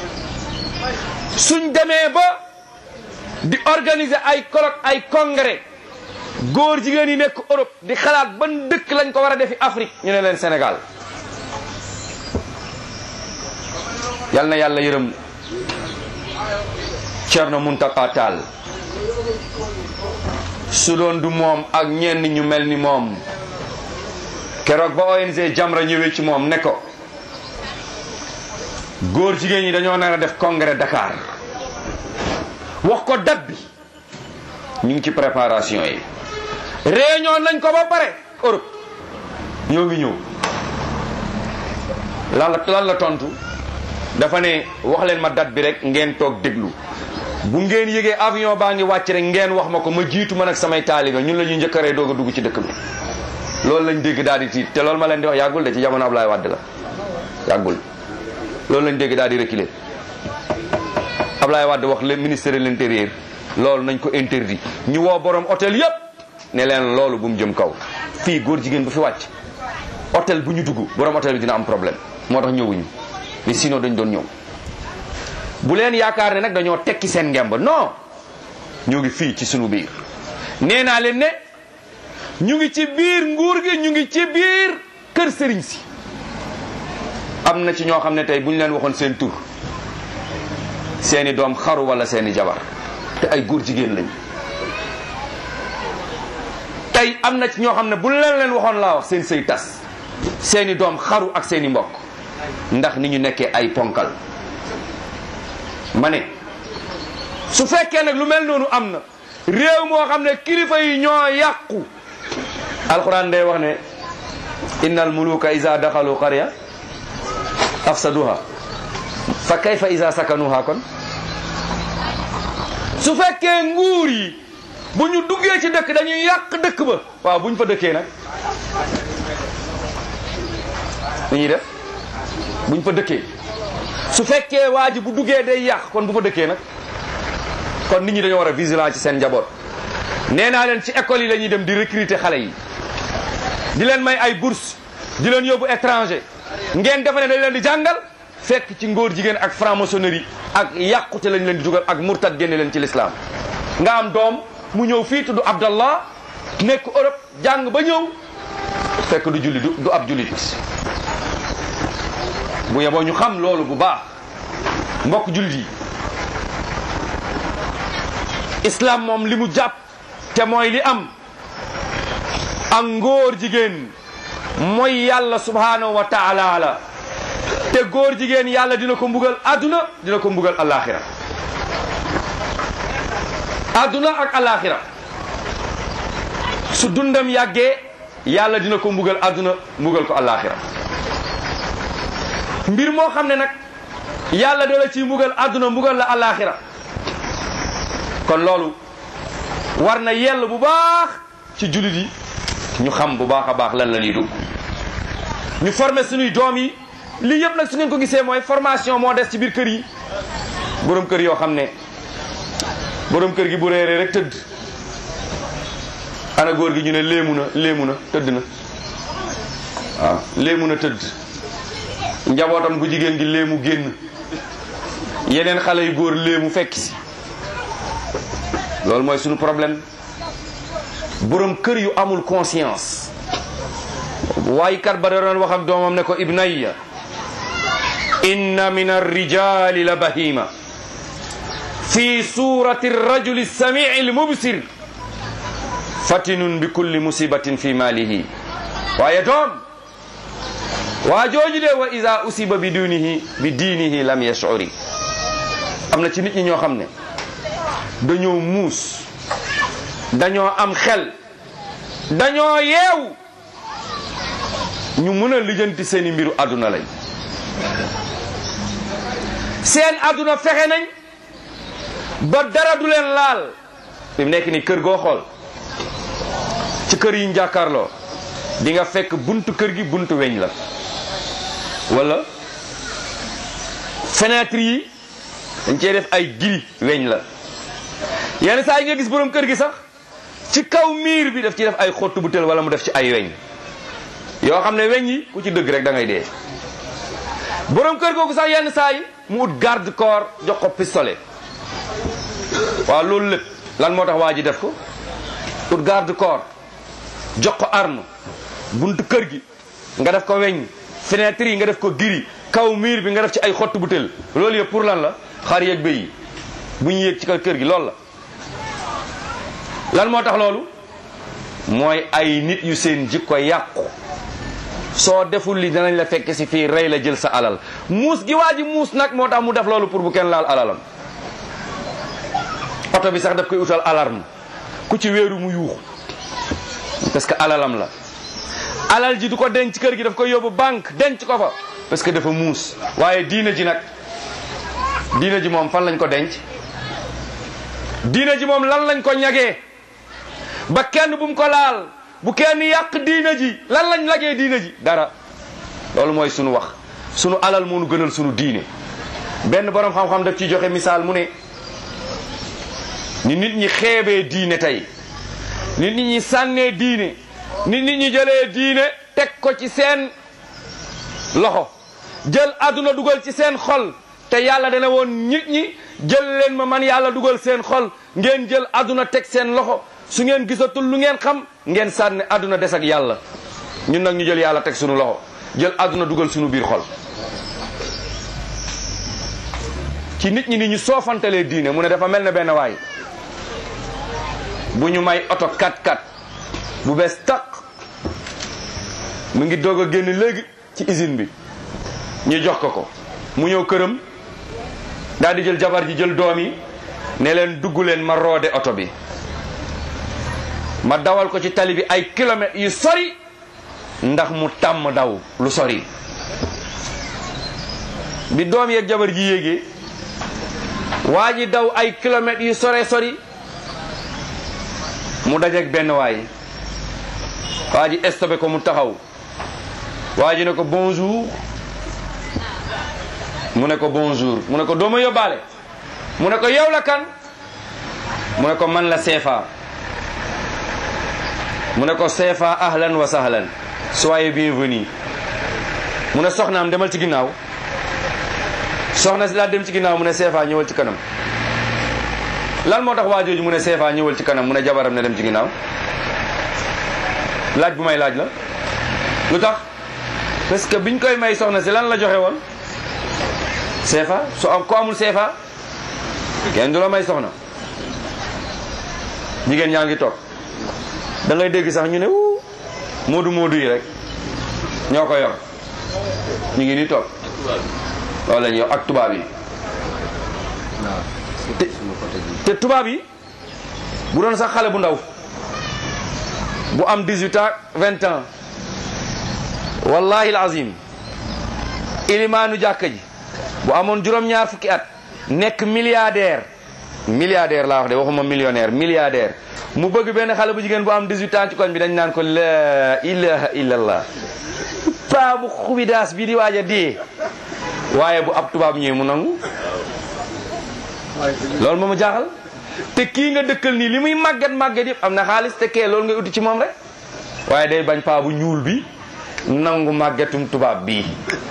suñ demee ba di organiser ay colloque ay congrès góor jigéen yi nekk Europe di xalaat ban dëkk lañ ko war a defi Afrique ñu ne leen Sénégal yal na yàlla yërëm Cerno Muntaka Taal su doon du moom ak ñenn ñu mel ni moom keroog ba ONG Jamra ñëwee ci moom ne ko góor jigéen ñi dañoo nar a def congrès Dakar wax ko date bi ñu ngi ci préparation yi réunion nañ ko ba pare Europe ñoo ngi ñëw lan la lan la tontu dafa ne wax leen ma date bi rek ngeen toog déglu bu ngeen yëgee avion baa ngi wàcc rek ngeen wax ma ko ma jiitu man ak samay taalibe ñun la ñuy njëkk a rey doog a dugg ci dëkk bi loolu lañ dégg daal di tiit te loolu ma leen di wax yàggul de ci jamono Ablaye Wade la yàggul loolu lañ dégg daal di reculer Ablaye Wade wax le ministère de l'intérieur loolu nañ ko interdit ñu woo borom hôtel yépp ne leen loolu bu mu jëm kaw fii góor jigéen bu fi wàcc hôtel bu ñu dugg borom hôtel bi dina am problème moo tax ñëwuñu mais sinon dañ doon ñëw bu leen yaakaar ne nag dañoo tekki seen ngemb non ñu ngi fii ci sunu biir nee naa leen ne ñu ngi ci biir nguur gi ñu ngi ci biir kër sëriñ si am na ci ñoo xam ne tey bu ñu leen waxoon seen tur seeni doom xaru wala seeni jabar te ay góor jigéen lañ tey am na ci ñoo xam ne bu leen leen waxoon laa wax seen sëy tas seeni doom xaru ak seeni mbokk ndax ni ñu nekkee ay ponkal ma ne su fekkee nag lu mel noonu am na réew moo xam ne kilifa yi ñoo yàqu alquran day wax ne innal muluka iza daxalu qarya afsaduha fa kayfa iza sakanuha kon su fekkee nguur yi bu ñu duggee ci dëkk dañuy yàq dëkk ba waaw bu ñu fa dëkkee nag lu ñuy def bu ñu fa dëkkee su fekkee waa ji bu duggee day yàq kon bu fa dëkkee nag kon nit ñi dañoo war a vigilant ci seen njaboot nee naa leen ci école yi la ñuy dem di recruter xale yi di leen may ay bourse di leen yóbbu étranger ngeen defe ne dañ leen di jàngal fekk ci ngóor jigéen ak franc-maçonnerie ak yàqute lañ leen di dugal ak murtad génne leen ci l'islam nga am doom mu ñëw fii tudd Abdallah nekk Europe jàng ba ñëw fekk du julli du ab jullit bu yeboo ñu xam loolu bu baax mbokk jullit yi islam moom li mu jàpp te mooy li am ak ngóor jigéen mooy yàlla subhanahu wa taala la te góor jigéen yàlla dina ko mbugal adduna dina ko mbugal alaxira adduna ak alaxira su dundam yàggee yàlla dina ko mbugal adduna mbugal ko alaxira mbir moo xam ne nag yàlla dala ciy mbugal adduna mbugal la alaxira kon loolu war na yell bu baax ci jullit yi ñu xam bu baax a baax lan la ñuy dugg ñu former suñuy doom yi lii yëpp nag su ngeen ko gisee mooy formation moo des ci biir kër yi borom kër yoo xam ne borom kër gi bu réeree rek tëdd ana góor gi ñu ne léemu na léemu na tëdd na waaw léemu na tëdd njabootam bu jigéen gi léemu génn yeneen xale yu góor léemu fekk si loolu mooy suñu problème borom kër yu amul conscience waaye kat ba da doon wax ak doomam ne ko ibnayya inna min arrijali la bahima fi surati rajuli samii almubsir fatinun bi kulli musibatin fi malihi waaye doom waa jooju de wa ida usiba bi dunihi bi diinihi lam yashuri am na ci nit ñi ñoo xam ne dañoo muus dañoo am xel dañoo yeew ñu mën a lijjanti seeni mbiru àdduna lañ seen àdduna fexe nañ ba dara du leen laal fi mu nekk ni kër goo xool ci kër yi njàkkaarloo di nga fekk buntu kër gi buntu weñ la wala fenêtre yi dañ cee def ay giri weñ la yenn saa yi nga gis borom kër gi sax ci kaw miir bi daf ci def ay xottu butéel wala mu def ci ay weñ yoo xam ne weñ yi ku ci dëgg rek da ngay dee borom kër googu sax yenn saa yi mu ut garde corps jox ko pistolet waaw loolu lépp lan moo tax waa ji def ko ut garde corps jox ko arme buntu kër gi nga def ko weñ fenêtre yi nga def ko giri kaw miir bi nga def ci ay xottu butéel loolu yëpp pour lan la xar yeeg béy yi bu ñu yéeg ci kaw kër gi loolu la lan moo tax loolu mooy ay nit yu seen jikko yàqu soo deful li danañ la fekk si fii rey la jël sa alal muus gi waa ji muus nag moo tax mu def loolu pour bu kenn laal alalam oto bi sax daf koy utal alarme ku ci wéeru mu yuux parce que alalam la alal ji du ko denc kër gi daf koy yóbbu banque denc ko fa parce que dafa muus waaye diina ji nag diina ji moom fan lañ ko denc diina ji moom lan lañ ko ñagee ba kenn bu mu ko laal bu kenn yàq diina ji lan lañ lagee diina ji dara loolu mooy sunu wax sunu alal moo nu gënal sunu diine benn borom xam-xam daf ci joxe misaal mu ne ni nit ñi xeebee diine tey ni nit ñi sànnee diine ni nit ñi jëlee diine teg ko ci seen loxo jël àdduna dugal ci seen xol te yàlla dana woon nit ñi jël leen ma man yàlla dugal seen xol ngeen jël àdduna teg seen loxo su ngeen gisatul lu ngeen xam ngeen sànni àdduna des ak yàlla ñun nag ñu jël yàlla teg sunu loxo jël àdduna dugal sunu biir xol ci nit ñi ni ñu soofantalee diine mu ne dafa mel ne benn waay bu ñu may oto 4x4 bu bees taq mu ngi doog a génn léegi ci usine bi ñu jox ko ko mu ñëw këram daal di jël jabar ji jël doom yi ne leen dugg leen ma roode oto bi ma dawal ko ci tali bi ay kilomètres yu sori ndax mu tàmm daw lu sori bi doom yeeg jabar ji yéegee waa ji daw ay kilomètres yu sore sori mu dajeeg benn waay waa ji stoppé ko mu taxaw waa ji ne ko bonjour mu ne ko bonjour mu ne ko dooma yóbbaale mu ne ko yow la kan mu ne ko man la seefa mu ne ko seefa ahlan wa sahlan soyez bienvenue mu ne soxnaam demal ci ginnaaw soxna si laa dem ci ginnaaw mu ne seefa ñëwal ci kanam lan moo tax waa jooju mu ne seefa ñëwal ci kanam mu ne jabaram ne dem ci ginnaaw laaj bu may laaj la lu tax parce que biñ koy may soxna si lan la joxe woon seefa su am ko amul seefa kenn du la may soxna jigéen ñaa ngi toog da ngay dégg sax ñu ne wuu moodu moodu yi rek ñoo ko yor ñu ngi ni toog loolu la ñuy wax ak tubaab yi te te tubaab yi bu doon sax xale bu ndaw bu am 18 ans 20 ans wallahi alazim ilimaanu jàkka ji bu amoon juróom-ñaar fukki at nekk milliardaire milliardaire laa wax de waxuma millionnaire milliardaire mu bëgg benn xale bu jigéen bu am 18 ans ci koñ bi dañ naan ko la ilaha illallah paa bu xubidaas bi di waaj a dee waaye bu ab tubaab ñëwee mu nangu loolu moo ma jaaxal te kii nga dëkkal nii li muy màgget màgget yëpp am na xaalis te kee loolu ngay uti ci moom rek waaye day bañ paa bu ñuul bi nangu màggetum tubaab bii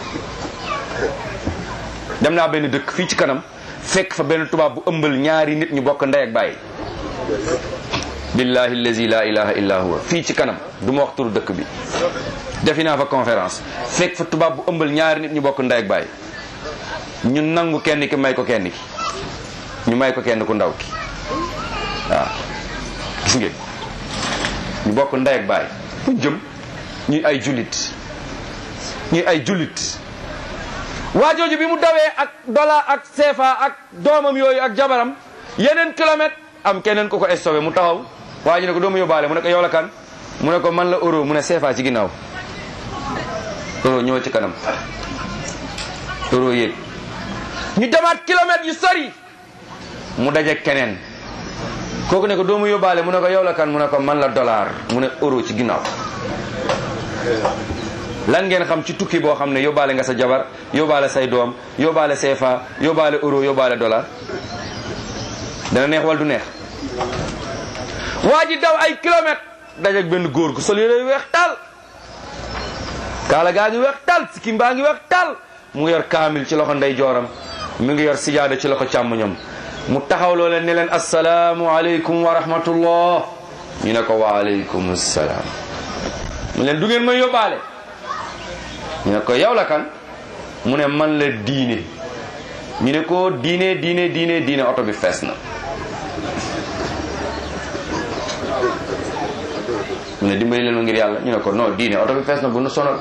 dem naa benn dëkk fii ci kanam fekk fa benn tubaab bu ëmbal ñaari nit ñu bokk ndey ak bàyyi billahi allazi la ilaha illa huwa fii ci kanam du ma wax turu dëkk bi defi naa fa conférence fekk fa tubaab bu ëmbal ñaari nit ñu bokk ndey ak bàyyi ñu nangu kenn ki may ko kenn ki ñu may ko kenn ku ndaw ki waaw gis ngeen ñu bokk ndey ak bàyyi fu jëm ñuy ay jullit ñuy ay jullit waa jooju bi mu dawee ak dollar ak CFA ak doomam yooyu ak jabaram yeneen kilomètre am keneen ku ko stoppé mu taxaw waa ji ne ko doomu yóbbaale mu ne ko yow la kan mu ne ko man la euro mu ne CFA ci ginnaaw euro ñëw ci kanam euro yéeg ñu demaat kilomètres yu sori mu daje keneen kooku ne ko doomu yóbbaale mu ne ko yow la kan mu ne ko man la dollar mu ne euro ci ginnaaw lan ngeen xam ci tukki boo xam ne yóbbaale nga sa jabar yóbbaale say doom yóbbaale CFA yóbbaale euro yóbbaale dollar dana neex wala du neex waa ji daw ay kilomètres dajeeg benn góor gu sol yére yu weex taal kaala gaa ngi weex taal sikkim baa ngi weex taal mu ngi yor kaamil ci loxo ndey jooram mu ngi yor sijaada ci loxo càmmoñam mu taxaw loo leen ne leen asalaamu aleykum wa rahmatullah ñu ne ko wa aleykum salaam mu leen du ngeen may yóbbaale ñu ne ko yow la kan mu ne man la diine ñu ne ko diine diine diine diine oto bi fees na mu ne dimbali leen ma ngir yàlla ñu ne ko non diine oto bi fees na bu nu sonal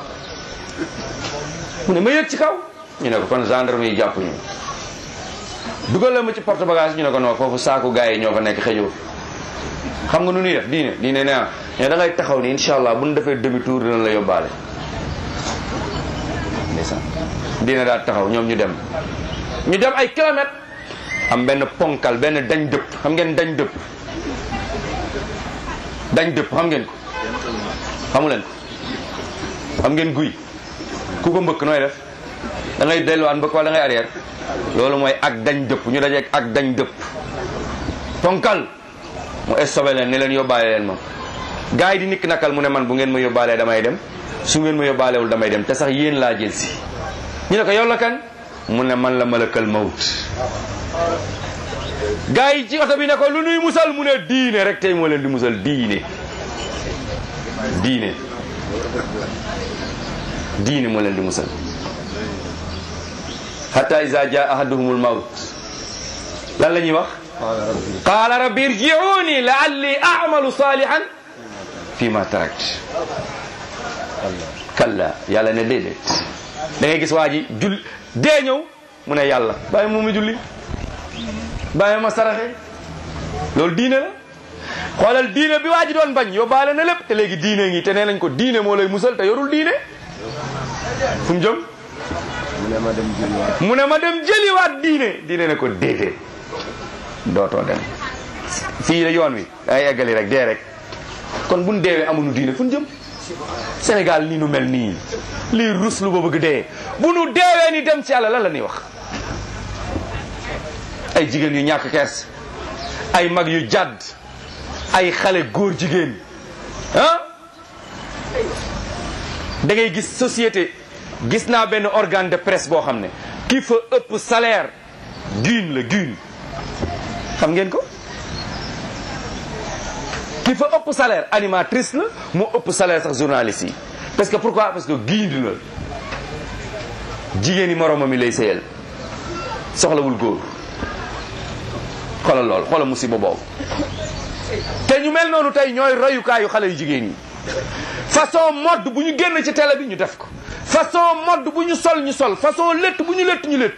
mu ne ma yëg ci kaw ñu ne ko kon gendarme yi jàpp ñu dugal la ma ci porte bagage ñu ne ko non foofu saaku gars yi ñoo fa nekk xëjoo xam nga nu ñuy def diine diine nee na da ngay taxaw ni incha allah bu ñu defee demi tour dina la yóbbaale ndeysaan diine daal taxaw ñoom ñu dem ñu dem ay kilomètres am benn ponkal benn dañ dëpp xam ngeen dañ dëpp dañ dëpp xam ngeen ko xamu leen ko xam ngeen guy ku ko mbëkk nooy def da ngay delluwaat mbëkk wala da ngay arrière loolu mooy ak dañ dëpp ñu dajeeg ak dañ dëpp ponkal mu estobé leen ne leen yóbbaale leen ma gars yi di nikk nakal mu ne man bu ngeen ma yóbbaalee damay dem su ngeen ma yóbbaalewul damay dem te sax yéen laa jël si ñu ne ko yow la kan mu ne man la malakal mawt gars yi ci oto bi ne ko lu nuy musal mu ne diine rek tey moo leen di musal diine diine diine moo leen di musal hatta iza jaa ahaduhumul mawt lan la ñuy wax qaala rabbi irji'uni la'alli a'malu salihan fi ma tarakt kalla yàlla ne déedéet da ngay gis waa ji jul dee ñëw mu ne yàlla bàyyi mu mu julli bàyyi ma saraxe loolu diine la xoolal diine bi waa ji doon bañ yóbbaale na lépp te léegi diine ngi te nee nañ ko diine moo lay musal te yorul diine fu mu jëm mu ne ma dem jëliwaat diine diine ne ko déedéet dootoo dem fii la yoon wi ay eggali rek dee rek kon buñ deewee amuñu diine fu ñu jëm Sénégal nii nu mel nii lii rus lu ba bëgg dee bu nu deewee ni dem ci yàlla lan la ñuy wax ay jigéen yu ñàkk kers ay mag yu jàdd ay xale góor jigéen ah da ngay gis société gis naa benn organe de presse boo xam ne ki fa ëpp salaire guine la guine xam ngeen ko ki fa ëpp salaire animatrice la moo ëpp salaire sax journaliste yi parce que pourquoi parce que guine la jigéen yi moromam yi lay sëyal soxlawul góor xoolal lool xoolal musiba boobu te ñu mel noonu tey ñooy royukaayu xale yu jigéen yi façon mode bu ñu génn ci télé bi ñu def ko façon mode bu ñu sol ñu sol façon létt bu ñu létt ñu létt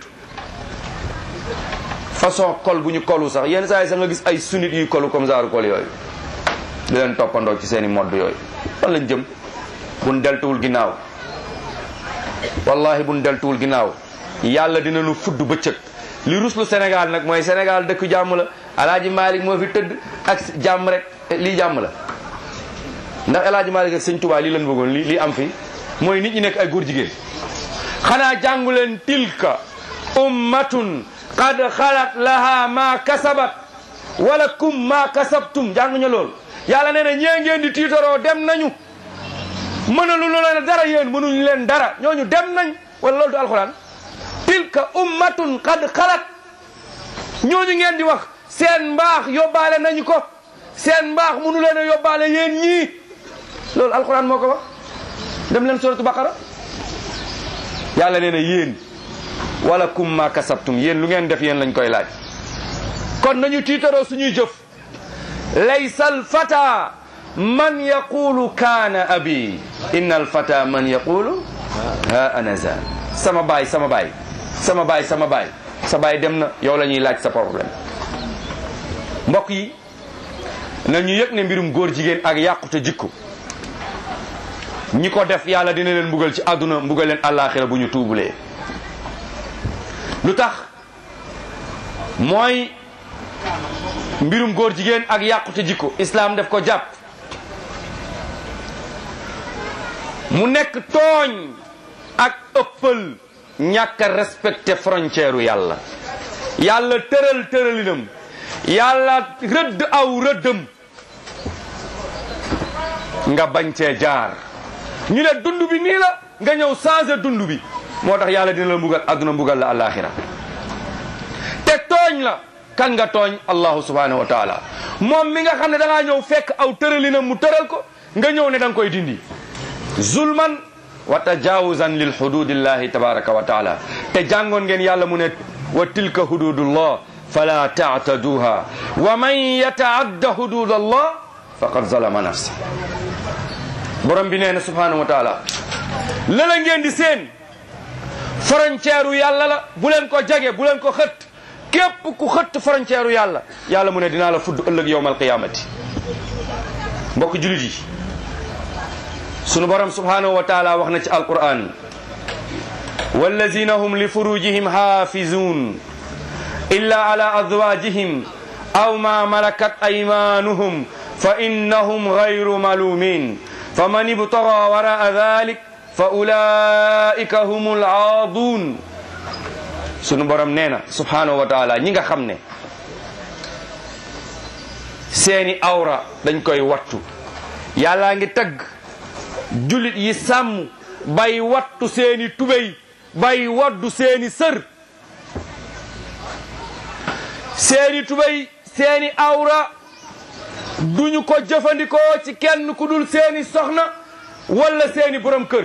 façon kol bu ñu kolu sax yenn saa yi sax nga gis ay sunit yuy kolu comme genre kol yooyu di leen toppandoo ci seen i mode yooyu fan lañ jëm buñ deltuwul ginnaaw wallahi buñ deltuwul ginnaaw yàlla dina nu fudd bëccëg li ruslu Sénégal nag mooy Sénégal dëkk jàmm la alaaji Malick moo fi tëdd ak jàmm rek lii jàmm la ndax alaaji Malick ak sëñ Touba lii lañ bëggoon lii lii am fi mooy nit ñi nekk ay góor jigéen xanaa jàngu leen tilka ummatun qad xalat laha ma kasabat wala kum ma kasabtum jànguñu lool yàlla nee na ñee ngeen di tiitaroo dem nañu mënalu leen dara yéen mënuñu leen dara ñooñu dem nañ wala loolu du alxuraan tilka ummatun qad xalat ñooñu ngeen di wax seen mbaax yóbbaale nañu ko seen mbaax mënu leen a yóbbaale yéen ñii loolu alxuraan moo ko wax dem leen suratu baqara yàlla nee na yéen wala kum ma kasabtum yéen lu ngeen def yéen lañ koy laaj kon nañu tiitaroo suñuy jëf laysa alfata man yaqulu kaana abi inna alfata man yaqulu ha ana za sama baay sama baay sama baay sama baay sa baay dem na yow la ñuy laaj sa problème mbokk yi nañu yëg ne mbirum góor jigéen ak yàqute jikko ñi ko def yàlla dina leen mbugal ci àdduna mbugal leen àllaaxira bu ñu tuubulee lu tax mooy mbirum góor jigéen ak yàqute jikko islaam def ko jàpp mu nekk tooñ ak ëppal ñàkk a respecté frontière u yàlla yàlla tëral tëralinam yàlla rëdd aw rëddëm nga bañ cee jaar ñu ne dund bi nii la nga ñëw changé dund bi moo tax yàlla dina la mbugal adduna mbugal la alaxira te tooñ la kan nga tooñ allahu subhanahu wa taala moom mi nga xam ne da ngaa ñëw fekk aw tëralinam mu tëral ko nga ñëw ne da nga koy dindi zulman wa tajawuzan lil hududillahi tabaraka wa taala te jàngoon ngeen yàlla mu ne wa tilka hududullah fala taataduha wa man yataadda hududallah faqad zalama nafsa borom bi nee na subhanahu wa taala lala ngeen di seen frontière u yàlla la bu leen ko jage bu leen ko xët képp ku xëtt frontière u yàlla yàlla mu ne dinaa la fudd ëllëg yowmal qiyamati mbokk julit yi sunu borom subhanahu wa taala wax na ci alquran wallazina hum li furujihim hafizun illa ala azwajihim aw ma malakat aymanuhum fa innahum gayru malumin faman ibtaga waraa dhalik fa ulaika humul aadun sunu borom nee na subhanahu wa taala ñi nga xam ne seeni awra dañ koy wattu yàllaa ngi tagg julit yi sàmm bay wattu seeni tubéy bay waddu seeni sër seeni tubéy seeni awra duñu ko jëfandikoo ci kenn ku dul seeni soxna wala seeni borom kër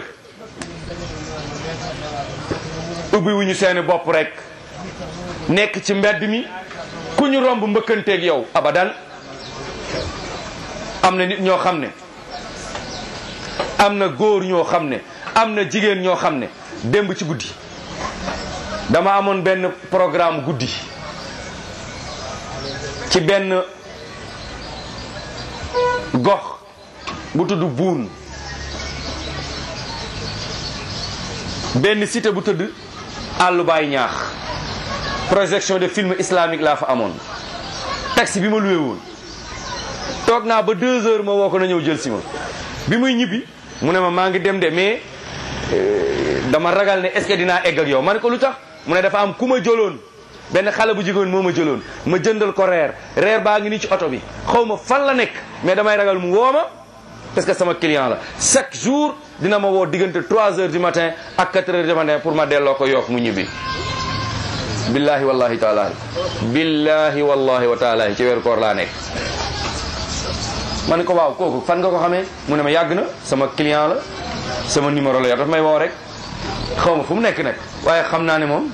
ubbi wuñu seeni bopp rek nekk ci mbedd mi ku ñu romb mbëkkanteeg yow abadan am na nit ñoo xam ne am na góor ñoo xam ne am na jigéen ñoo xam ne démb ci guddi dama amoon benn programme guddi ci benn gox bu tudd buun benn cité bu tëdd àllu baay ñaax projection de film islamique laa fa amoon taxi bi ma luwee woon toog naa ba deux heures ma woo ko na ñëw jël si ma bi muy ñibbi mu ne ma maa ngi dem de mais dama ragal ne est-ce que dinaa egg ak yow ma ne ko lu tax mu ne dafa am ku ma jëloon benn xale bu jigéen moo ma jëloon ma jëndal ko reer reer baa ngi nii ci oto bi xaw ma fan la nekk mais damay ragal mu woo ma parce que sama client la chaque jour dina ma woo diggante 3 heures du matin ak 4 heures du matin pour ma delloo ko yokk mu ñibbi billahi wallahi taala billahi wallahi wa taala ci weeru koor laa nekk ma ne ko waaw kooku fan nga ko xamee mu ne ma yàgg na sama client la sama numéro la yor daf may woo rek xaw ma fu mu nekk nag waaye xam naa ne moom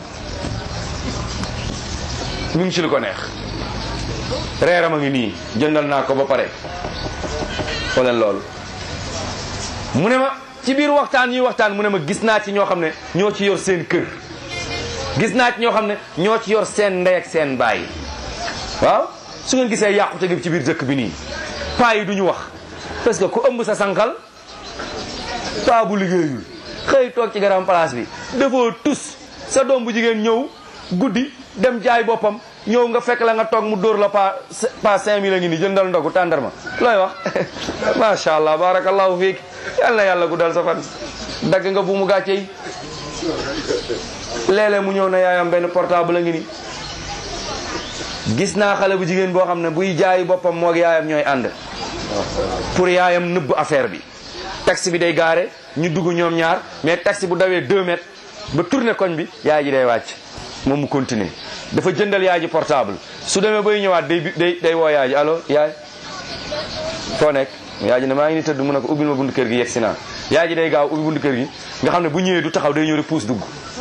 mu ngi ci lu ko neex reeram a ngi nii jëndal naa ko ba pare xooleen loolu mu ne ma ci biir waxtaan ñuy waxtaan mu ne ma gis naa ci ñoo xam ne ñoo ci yor seen kër gis naa ci ñoo xam ne ñoo ci yor seen ndey ak seen baay waaw su ngeen gisee yàqute gi ci biir dëkk bi nii paa yi du ñu wax parce que ku ëmb sa sànqal paa bu liggéeyul xëy toog ci garam place bi defoo tus sa doom bu jigéen ñëw guddi dem jaay boppam ñëw nga fekk la nga toog mu dóor la pa pa cinq mille a ngi ni jëndal ndogu tàndarma looy wax macha allah barakallahu fiik yal na yàlla guddal sa fan dagg nga bu mu gàcce yi léeg-léeg mu ñëw na yaayam benn portable a ngi ni gis naa xale bu jigéen boo xam ne buy jaay boppam moog yaayam ñooy ànd pour yaayam nëbb affaire bi taxi bi day gaare ñu dugg ñoom ñaar mais taxi bu dawee 2 mètres ba tourné koñ bi yaay ji day wàcc moom mu continuer dafa jëndal yaay ji portable su demee bay ñëwaat day day day woo yaay ji allo yaay foo nekk yaay ji ne maa ngi ni tëdd mu ne ko ubbil ma buntu kër gi yegg si naa yaay ji day gaaw ubbi buntu kër gi nga xam ne bu ñëwee du taxaw day ñëw rek puus dugg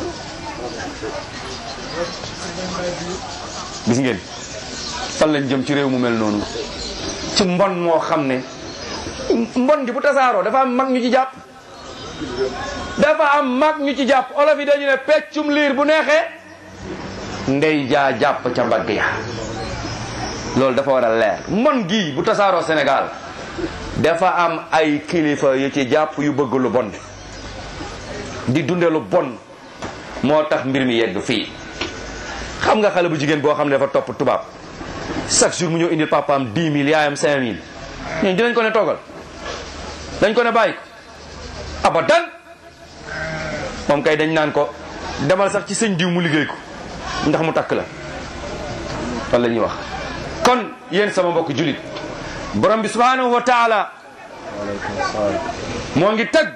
gis ngeen fan lañ jëm ci réew mu mel noonu ci mbon moo xam ne mbon gi bu tasaaroo dafa am mag ñu ci jàpp dafa am mag ñu ci jàpp olof yi dañu ne peccum liir bu neexee ndey jaa jàpp ca mbagg ya loolu dafa war a leer mbon gii bu tasaaroo Sénégal dafa am ay kilifa yu ci jàpp yu bëgg lu bon di dunde lu bon moo tax mbir mi yegg fii xam nga xale bu jigéen boo xam ne dafa topp tubaab chaque jour mu ñëw indil papaam 10 000 yaayam 5 000 ñooñu dinañ ko ne toogal dañ ko ne bàyyi ko abadan moom kay dañ naan ko demal sax ci sëñ diw mu liggéey ko ndax mu takk la wala la ñuy wax kon yéen sama mbokk julit borom bi subhanahu wa taala moo ngi tagg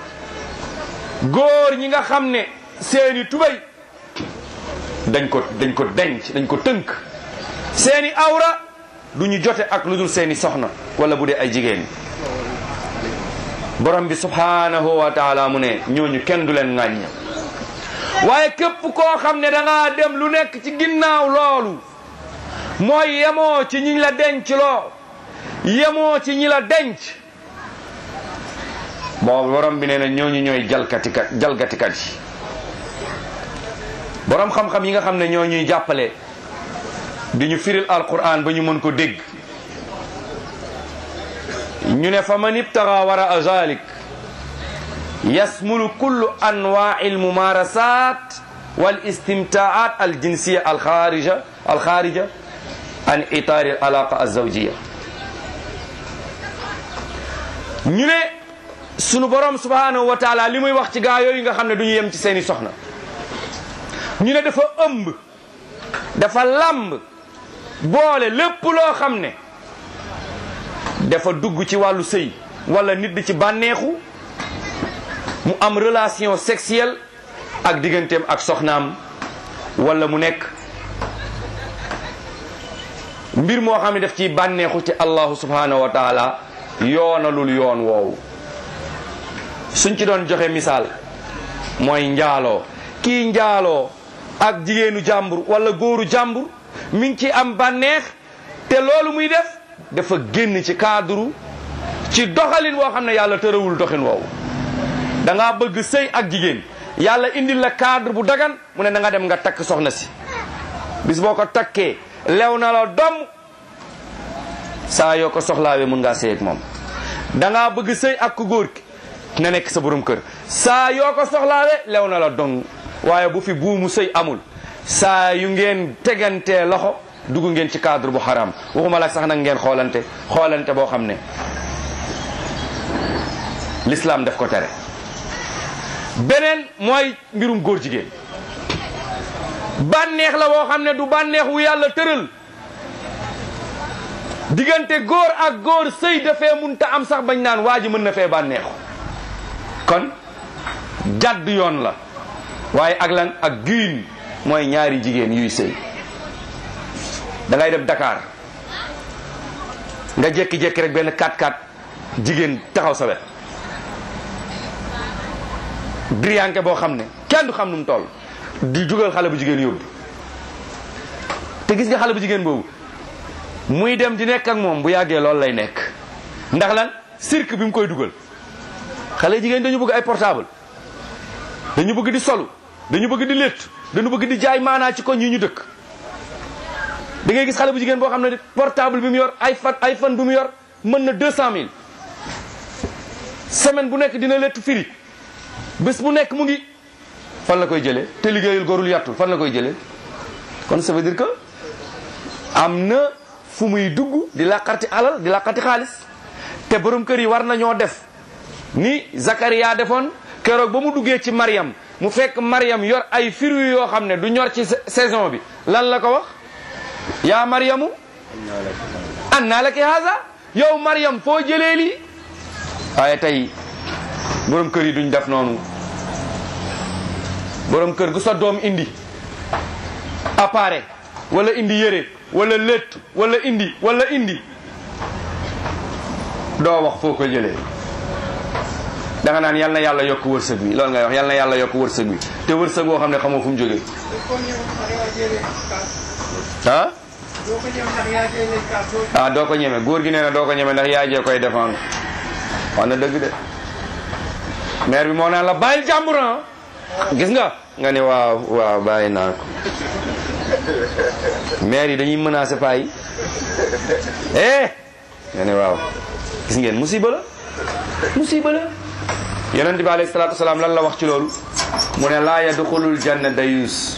góor ñi nga xam ne seeni tubay dañ ko dañ ko denc dañ ko tënk seeni awra du ñu jote ak lu dul seeni soxna wala bu dee ay jigéen borom bi subhanahu wa taala mu ne ñooñu kenn du leen ŋàññ waaye képp koo xam ne da ngaa dem lu nekk ci ginnaaw loolu mooy yemoo ci ñi la denc loo yemoo ci ñi la denc boobu borom bi nee na ñooñu ñooy jalkatikat jalgatikat yi borom xam-xam yi nga xam ne ñoo ñuy jàppale di ñu firil alquran ba ñu mën ko dégg ñu ne fa man ibtaga wara zalik yasmulu kullu anwaai almumarasat wal istimtaat aljinsiya alxarija alxarija an itaari alaqa alzawjiya ñu ne sunu borom subhanahu wa taala li muy wax ci gaa yooyu nga xam ne du ñu yem ci seeni soxna ñu ne dafa ëmb dafa làmb boole lépp loo xam ne dafa dugg ci wàllu sëy wala nit di ci bànneexu mu am relation sexuelle ak digganteem ak soxnaam wala mu nekk mbir moo xam ne daf ciy bànneexu ci allahu subhanahu wa taala yoonalul yoon woowu suñ ci doon joxe misaal mooy njaaloo kii njaaloo ak jigéenu jàmbur wala góoru jàmbur mi ngi ci am bànneex te loolu muy def dafa génn ci cadre ci doxalin woo xam ne yàlla tërawul doxin woowu da ngaa bëgg sëy ak jigéen yàlla indil la cadre bu dagan mu ne na nga dem nga takk soxna si bis boo ko takkee lew na la doom saa yoo ko soxlaawee mun ngaa sëy ak moom da ngaa bëgg sëy ak ku góor ki na nekk sa borom kër saa yoo ko soxlaawee lew na la dong waaye bu fi buumu sëy amul saa yu ngeen tegantee loxo dugg ngeen ci cadre bu xaram waxuma la sax nag ngeen xoolante xoolante boo xam ne l'islam def ko tere beneen mooy mbirum góor jigéen bànneex la boo xam ne du bànneex wu yàlla tëral diggante góor ak góor sëy dafee munta am sax bañ naan waa ji mën na fee bànneexu kon jàdd yoon la waaye ak lan ak giin mooy ñaari jigéen yuy sëy da ngay dem Dakar nga jékki-jékki rek benn 4-4 jigéen taxaw sa wet driyanke boo xam ne kenn du xam nu mu toll di jugal xale bu jigéen yóbbu te gis nga xale bu jigéen boobu muy dem di nekk ak moom bu yàggee loolu lay nekk ndax lan cirque bi mu koy dugal xale jigéen dañu bëgg ay portable dañu bëgg di solu dañu bëgg di létt dañu bëgg di jaay maanaa ci koñ yi ñu dëkk da ngay gis xale bu jigéen boo xam ne portable bi mu yor iPhone iPhone bi mu yor mën na deux cent mille semaine bu nekk dina létt firi bés bu nekk mu ngi fan la koy jëlee te liggéeyul gorul yàttul fan la koy jëlee kon ça veut dire que am na fu muy dugg di làqarti alal di làqarti xaalis te borom kër yi war nañoo def ni Zakaria defoon keroog ba mu duggee ci Mariam mu fekk Mariam yor ay fruits yoo xam ne du ñor ci saison bi lan la ko wax yaa Mariamu annaa laki haza yow Mariam foo jëlee lii waaye tey borom kër yi duñ def noonu borom kër gu sa doom indi appareil wala indi yére wala létt wala indi wala indi doo wax foo ko jëlee da nga naan yal na yàlla yokk wërsëg bi loolu ngay wax yal na yàlla yokk wërsëg bi te wërsëg boo xam ne xamoo fu mu jógee ah ah doo ko ñeme góor gi nee na doo ko ñeme ndax yaay jee koy défendre wax na dëgg de maire bi moo naan la bàyyil jàmbur gis nga nga ne waaw waaw bàyyi naa ko maire yi dañuy menacer paa yi eh nga ne waaw gis ngeen musiba la musiba la yonent bi alayhi salaatu wasalaam lan la wax ci loolu mu ne laa yadxulul janna dayus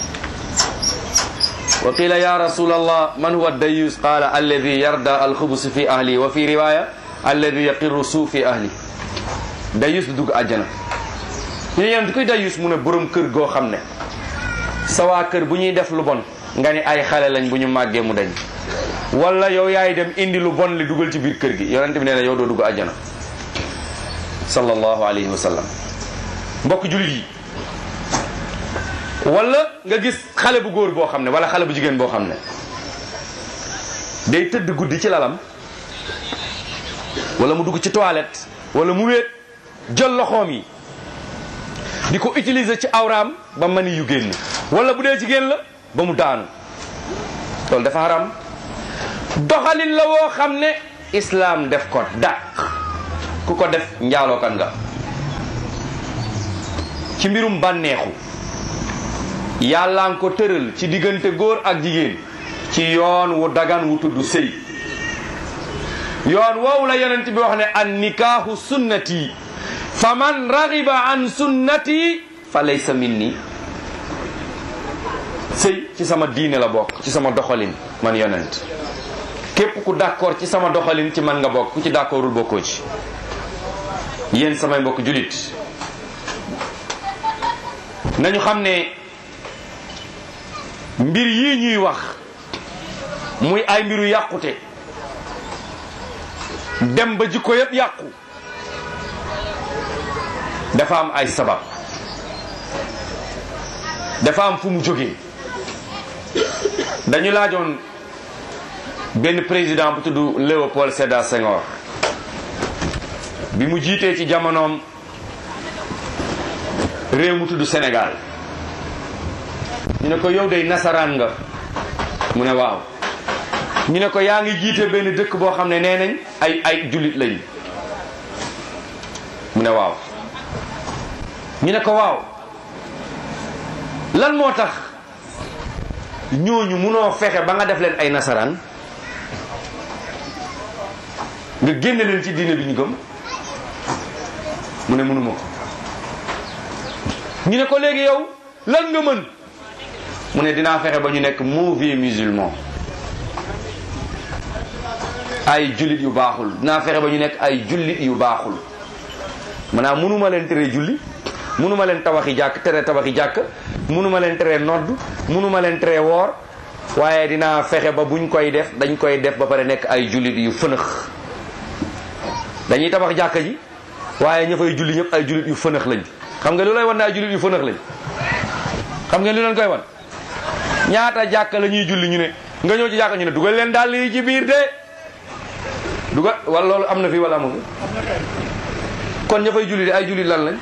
wa qila ya rasul allah man huwa dayus qala alladi yarda alxubus fi ahli wa fi riwaya alladi yaqiru suu fi ahli dayus du dugg àjjana ñu ne yonent kuy dayus mu ne borom kër goo xam ne sa waa kër bu ñuy def lu bon nga ni ay xale lañ bu ñu màggee mu dañ wala yow yaay dem indi lu bon li dugal ci biir kër gi yonent bi nee na yow doo dugg àjjana sallallahu alayhi wa sallam mbokk julit yi wala nga gis xale bu góor boo xam ne wala xale bu jigéen boo xam ne day tëdd guddi ci lalam wala mu dugg ci toilette wala mu wéet jël loxoom yi di ko utiliser ci awraam ba mani yu génn wala bu dee jigéen la ba mu daanu loolu dafa haram doxalin la woo xam ne islaam def ko dàq ku ko def njaalookan nga ci mbirum bànneexu yàlla nga ko tëral ci diggante góor ak jigéen ci yoon wu dagan wu tudd sëy yoon woowu la yonent bi wax ne an nikaahu sunnati fa man ragiba an sunnati fa laysa minni sëy ci sama diine la bokk ci sama doxalin man yonent képp ku d'accord ci sama doxalin ci man nga bokk ku ci d'accordul bokkoo ci yéen samay mbokk julit nañu xam ne mbir yii ñuy wax muy ay mbiru yàqute dem ba jikko yëpp yàqu dafa am ay sabab dafa am fu mu jógee dañu laajoon benn président bu tudd Léopold Sédar Senghor bi mu jiitee ci jamonoom réew mu tudd Sénégal ñu ne ko yow day nasaraan nga mu ne waaw ñu ne ko yaa ngi jiite benn dëkk boo xam ne nee nañ ay ay jullit lañu mu ne waaw ñu ne ko waaw lan moo tax ñooñu munoo fexe ba nga def leen ay nasaraan nga génne leen ci diine bi ñu gëm mu ne mënuma ko ñu ne ko léegi yow lan nga mën mu ne dinaa fexe ba ñu nekk mauvais musulman ay jullit yu baaxul dinaa fexe ba ñu nekk ay jullit yu baaxul maanaam mënuma leen tere julli mënuma leen tabaxi jàkk tere tabaxi jàkk mënuma leen tere nodd mënuma leen tere woor waaye dinaa fexe ba buñ koy def dañ koy def ba pare nekk ay jullit yu fënëx dañuy tabax jàkka ji waaye ña fay julli ñëpp ay jullit yu fënëx lañ xam nga lu lay wan ne ay jullit yu fënëx lañ xam nga lu leen koy wan ñaata jàkka la ñuy julli ñu ne nga ñëw ci jàkka ñu ne dugal leen dàll yi ci biir de dugal wala loolu am na fi wala amu fi kon ña fay julli de ay jullit lan lañ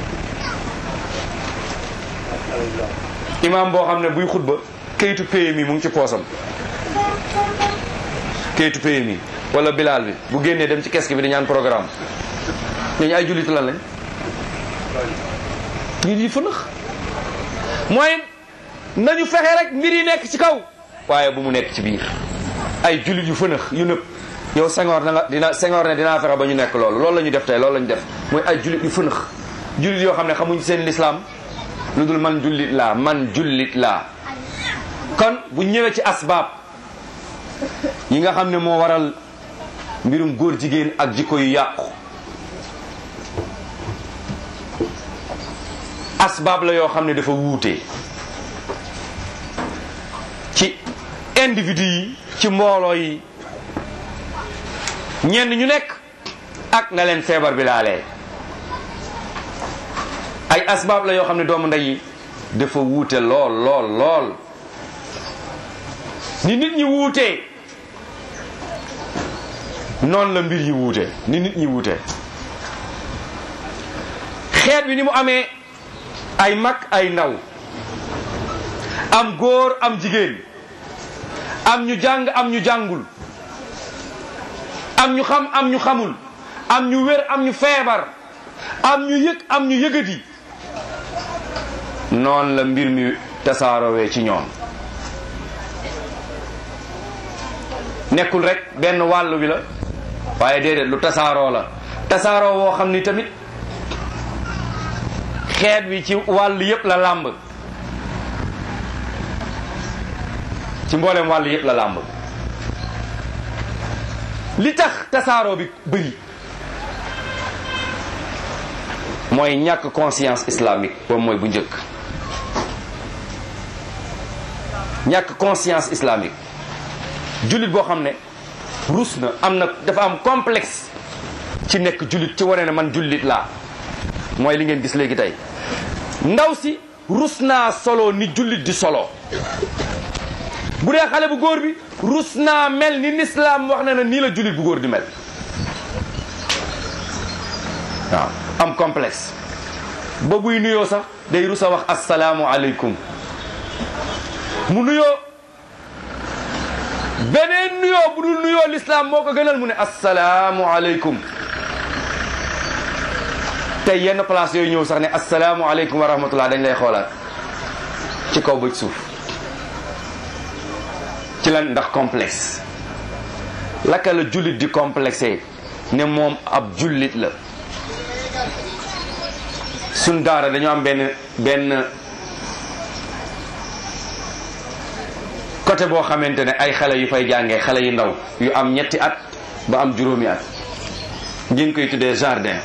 imaam boo xam ne buy xutba kayitu PMI mu ngi ci poosam kayitu PMI wala bilaal bi bu génnee dem ci keski bi di ñaan programme ñooñu ay jullit lan lañ ñu di fënax mooy nañu fexe rek mbir yi nekk ci kaw waaye bu mu nekk ci biir ay jullit yu fënax yu nëpp yow Senghor na nga dina Senghor ne dinaa fexe ba ñu nekk loolu loolu la ñu def tey loolu la ñu def mooy ay jullit yu fënax jullit yoo xam ne xamuñ seen lislaam lu dul man jullit laa man jullit laa kon bu ñëwee ci asbaab yi nga xam ne moo waral mbirum góor jigéen ak jikko yu yàqu asbaab la yoo xam ne dafa wuute ci individu yi ci mbooloo yi ñenn ñu nekk ak na leen feebar bi laalee ay asbaab la yoo xam ne doomu ndey yi dafa wuute lool lool lool ni nit ñi wuutee noonu la mbir yi wuute ni nit ñi wuute xeet bi ni mu amee ay mag ay ndaw am góor am jigéen am ñu jàng am ñu jàngul am ñu xam am ñu xamul am ñu wér am ñu feebar am ñu yëg am ñu yëgadi noonu la mbir mi tasaaroowee ci ñoom nekkul rek benn wàll wi la waaye déedéet lu tasaaroo la tasaaroo woo xam ni tamit xeet wi ci wàll yépp la làmb ci mboolem wàll yépp la làmb li tax tasaaroo bi bëri mooy ñàkk conscience islamique boobu mooy bu njëkk ñàkk conscience islamique jullit boo xam ne rus na am na dafa am complexe ci nekk jullit ci wane ne man jullit laa mooy li ngeen gis léegi tey ndaw si rus naa solo ni jullit di solo bu dee xale bu góor bi rus naa mel ni lislaam wax na ne nii la jullit bu góor di mel waaw am complexe ba buy nuyoo sax day rus a wax asalaamu aleykum mu nuyoo beneen nuyoo bu dul nuyoo lislaam moo ko gënal mu ne asalaamu aleykum tey yenn place yooyu ñëw sax ne asalaamu aleykum wa rahmatullah dañ lay xoolaat ci kaw bëj suuf ci lan ndax complexe laka la jullit di complexé ne moom ab jullit la suñ daara dañoo am benn benn côté boo xamante ne ay xale yu fay jàngee xale yu ndaw yu am ñetti at ba am juróomi at ngeen koy tuddee jardin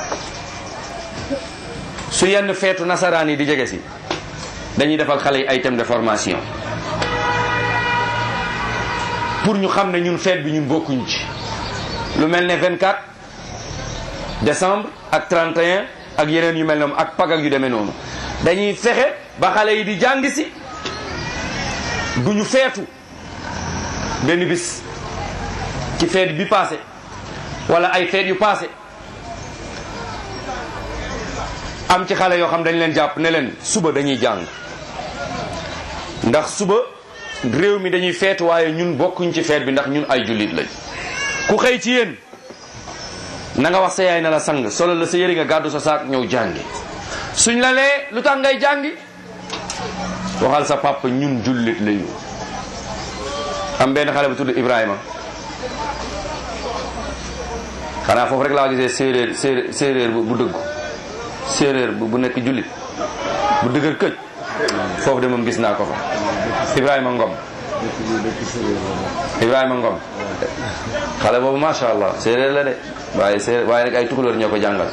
su yenn feetu nasaraan yi di jege si dañuy defal xale yi ay thème de formation pour ñu xam ne ñun feet bi ñun bokkuñ ci lu mel ne 24 décembre ak 31 ak yeneen yu mel noonu ak pag ak yu demee noonu dañuy fexe ba xale yi di jàng si du ñu feetu benn bis ci feet bi passé wala ay feet yu passé am ci xale yoo xam dañ leen jàpp ne leen suba dañuy jàng ndax suba réew mi dañuy feetu waaye ñun bokkuñ ci feet bi ndax ñun ay jullit lañ ku xëy ci yéen na nga wax sa yaay na la sang solo la sa yëri nga gàddu sa saak ñëw jàngi suñ la lee lu tax ngay jàngi waxal sa papa ñun jullit lañu am benn xale bu tudd Ibrahima xanaa foofu rek laa gisee séeréer séeréer séeréer bu bu dëggu séeréer bu bu nekk jullit bu dëgër këj foofu de moom gis naa ko fa Ibrahima Ngom Ibrahima Ngom xale boobu macha allah séeréer la de waaye séeréer waaye rek ay tukulóor ñoo ko jàngal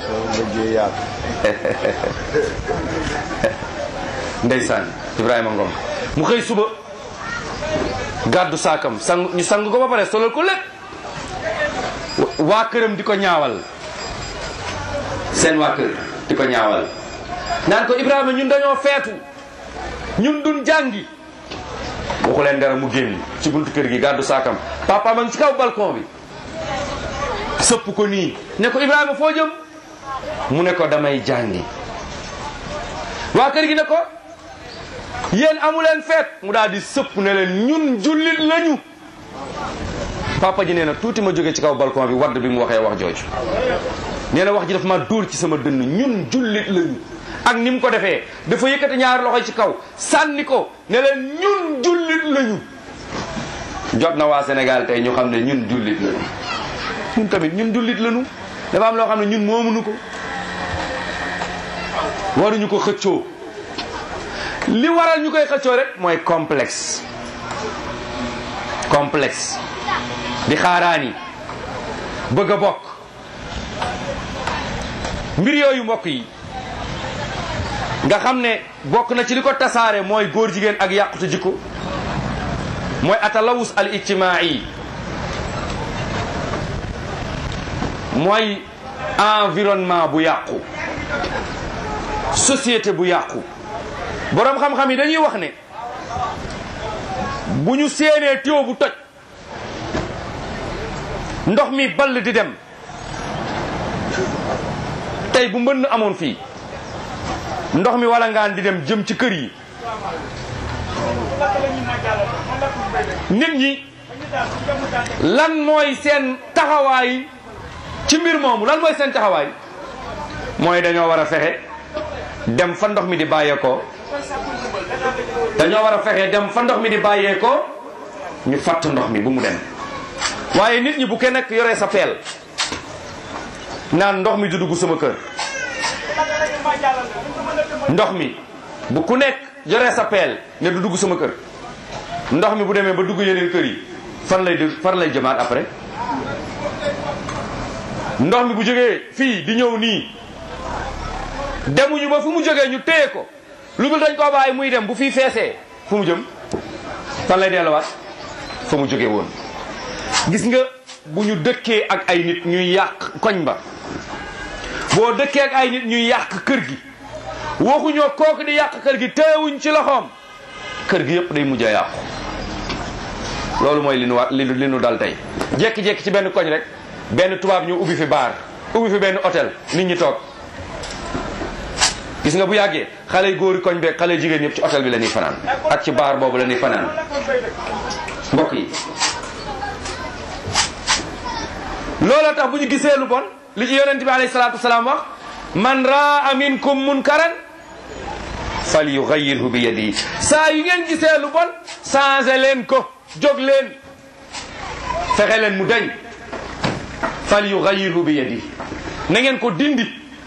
ndeysaan Ibrahima Ngom mu xëy suba gàddu saakam sang ñu sang ko ba pare solal ko lépp waa këram di ko ñaawal seen waa kër di ko ñaawal naan ko Ibrahima ñun dañoo feetu ñun duñ jàngi waxu leen dara mu génn ci buntu kër gi gàddu saakam papa ma ngi ci kaw balcon bi sëpp ko nii ne ko Ibrahima foo jëm mu ne ko damay jàngi waa kër gi ne ko yéen amu leen feet mu daal di sëpp ne leen ñun jullit lañu papa ji nee na tuuti ma jóge ci kaw balcon bi wadd bi mu waxee wax jooju nee na wax ji dafa ma dóor ci sama dënn ñun jullit lañu ak ni mu ko defee dafa yëkkati ñaari loxo ci kaw sànni ko ne leen ñun jullit lañu jot na waa Sénégal tey ñu xam ne ñun jullit lañu ñun tamit ñun jullit lañu dafa am loo xam ne ñun moomuñu ko waruñu ko xëccoo li waral ñu koy xëccoo rek mooy complexe complexe di xaaraani bëgg a bokk mbir yooyu mbokk yi nga xam ne bokk na ci li ko tasaare mooy góor jigéen ak yàqute jikko mooy atalawus al ijtimaai mooy environnement bu yàqu société bu yàqu boroom xam-xam yi dañuy wax ne bu ñu séenee tuyau bu toj ndox mi ball di dem tey bu mbënn amoon fii ndox mi wala ngaan di dem jëm ci kër yi nit ñi lan mooy seen taxawaay ci mbir moomu lan mooy seen taxawaay mooy dañoo war a fexe dem fa ndox mi di bàyyeekoo dañoo war a fexe dem fa ndox mi di bàyyeekoo ñu fatt ndox mi bu mu dem waaye nit ñi bu kenn nekk yoree sa peel naan ndox mi du dugg sama kër ndox mi bu ku nekk yoree sa peel ne du dugg sama kër ndox mi bu demee ba dugg yeneen kër yi fan lay dugg fan lay jëmaat après ndox mi bu jógee fii di ñëw nii demuñu ba fu mu jógee ñu téye ko lu dul dañ koo bàyyi muy dem bu fii feesee fu mu jëm fan lay delluwaat fa mu jógee woon gis nga bu ñu dëkkee ak ay nit ñuy yàq koñ ba boo dëkkee ak ay nit ñuy yàq kër gi waxuñoo kooku di yàq kër gi teewuñ ci loxoom kër gi yëpp day mujj a yàqu loolu mooy li nu wa li li nu dal tey jekki-jekki ci benn koñ rek benn tubaab ñu ubbi fi baar ubbi fi benn hôtel nit ñi toog gis nga bu yàggee xale góori koñ beeg xale jigéen ñëpp ci hôtel bi la ñuy fanaan ak ci baar boobu la ñuy fanaan mbokk yi looloo tax bu ñu gisee lu bon li ci yonent bi alayhi salaatu wasalaam wax man raa minkum munkaran fal yugayyirhu bi yadihi saa yu ngeen gisee lu bon changé leen ko jóg leen fexe leen mu dañ fal yugayyirhu bi yadihi na ngeen ko dindi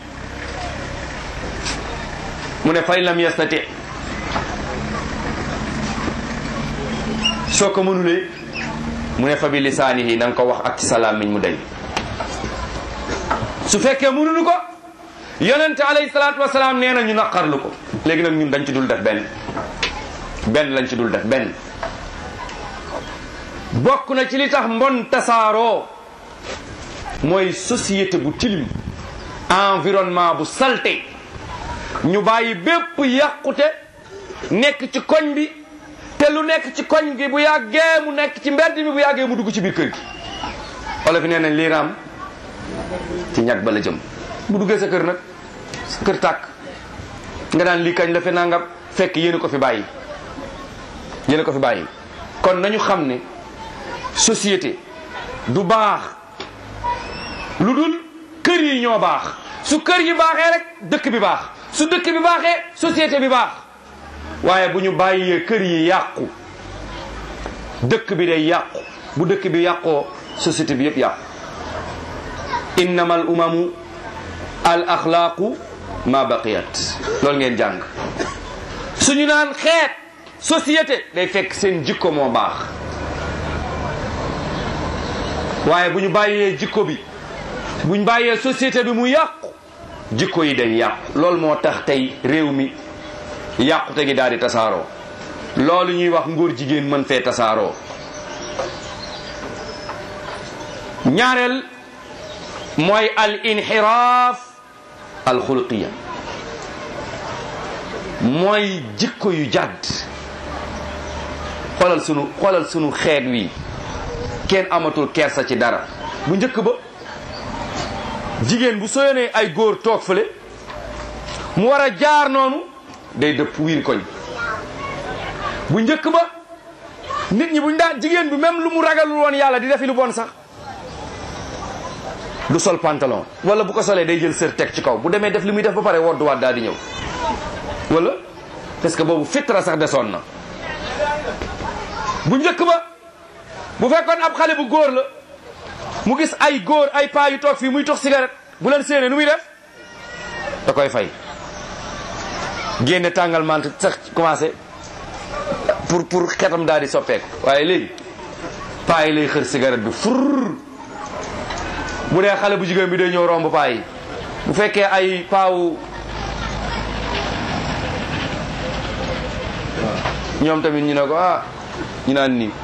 mu ne fay lam yastati soo ko mënulee mu ne fa bi lisaanihi na nga ko wax ak ci sa làmmiñ mu dañ su fekkee mënuñu ko yonente alayhi salaatu wasalaam nee na ñu naqarlu ko léegi nag ñun dañ ci dul def benn benn lañ ci dul def benn bokk na ci li tax mbon tasaaroo mooy société bu tilim environnement bu salte ñu bàyyi bépp yàqute nekk ci koñ bi te lu nekk ci koñ gi bu yàggee mu nekk ci mbedd mi bu yàggee mu dugg ci biir kër gi wala fi nee nañ lii raam ci ñag ba la jëm bu duggee sa kër nag sa kër tàkk nga daan lii kañ la fi nangam fekk yéen ko fi bàyyi yéen ko fi bàyyi kon nañu xam ne société du baax lu dul kër yi ñoo baax su kër yi baaxee rek dëkk bi baax su dëkk bi baaxee société bi baax waaye bu ñu bàyyee kër yi yàqu dëkk bi day yàqu bu dëkk bi yàqoo société bi yëpp yàqu innama al umamu al axlaaqu ma baqiyat loolu ngeen jàng suñu naan xeet société day fekk seen jikko moo baax waaye bu ñu bàyyee jikko bi bu ñu bàyyee société bi mu yàqu jikko yi day yàqu loolu moo tax tey réew mi yàqute gi daal di tasaaroo loolu ñuy wax ngóor jigéen mën fee tasaaroo ñaareel mooy al inxiraaf al xuluqiya mooy jikko yu jàdd xoolal sunu xoolal sunu xeet wi kenn amatul kersa ci dara bu njëkk ba jigéen bu soyonee ay góor toog fële mu war a jaar noonu day dëpp wiir koñ bu njëkk ba nit ñi buñ daan jigéen bi même lu mu ragalul woon yàlla di defi lu bon sax du sol pantalon wala bu ko solee day jël sër teg ci kaw bu demee def li muy def ba pare wodduwaat daal di ñëw wala parce que boobu fitra sax desoon na bu njëkk ba bu fekkoon ab xale bu góor la mu gis ay góor ay paa yu toog fii muy tox cigarette bu leen séenee nu muy def da koy fay génne tàngal mant sax commencé pour pour xetam daal di soppeeku waaye léegi paa yi lay xër cigarette bi fur bu dee xale bu jigéen bi day ñëw romb paa yi bu fekkee ay paawu ñoom tamit ñu ne ko ah ñu naan nii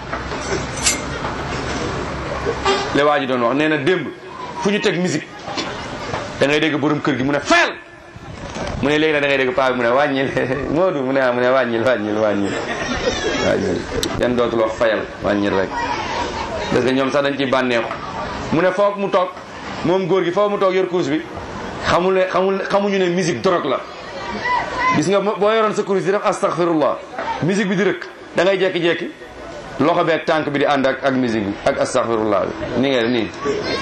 le waa ji doon wax nee na démb fu ñu teg musique da ngay dégg borom kër gi mu ne fayal mu ne léegi nag da ngay dégg paa bi mu ne wàññil Moodu mu ne ah mu ne wàññil wàññil wàññil wàññil yan dootul wax fayal wàññil rek parce que ñoom sax dañ ciy bànneexu mu ne foog mu toog moom góor gi foog mu toog yor kuus bi xamul ne xamul xamuñu ne musique drogue la gis nga boo yoroon sa kuus di def astaghfirullah musique bi di rëkk da ngay jekki-jekki loxo bi ak tànk bi di ànd ak ak musique bi ak astaghfirullah bi ni ngay def nii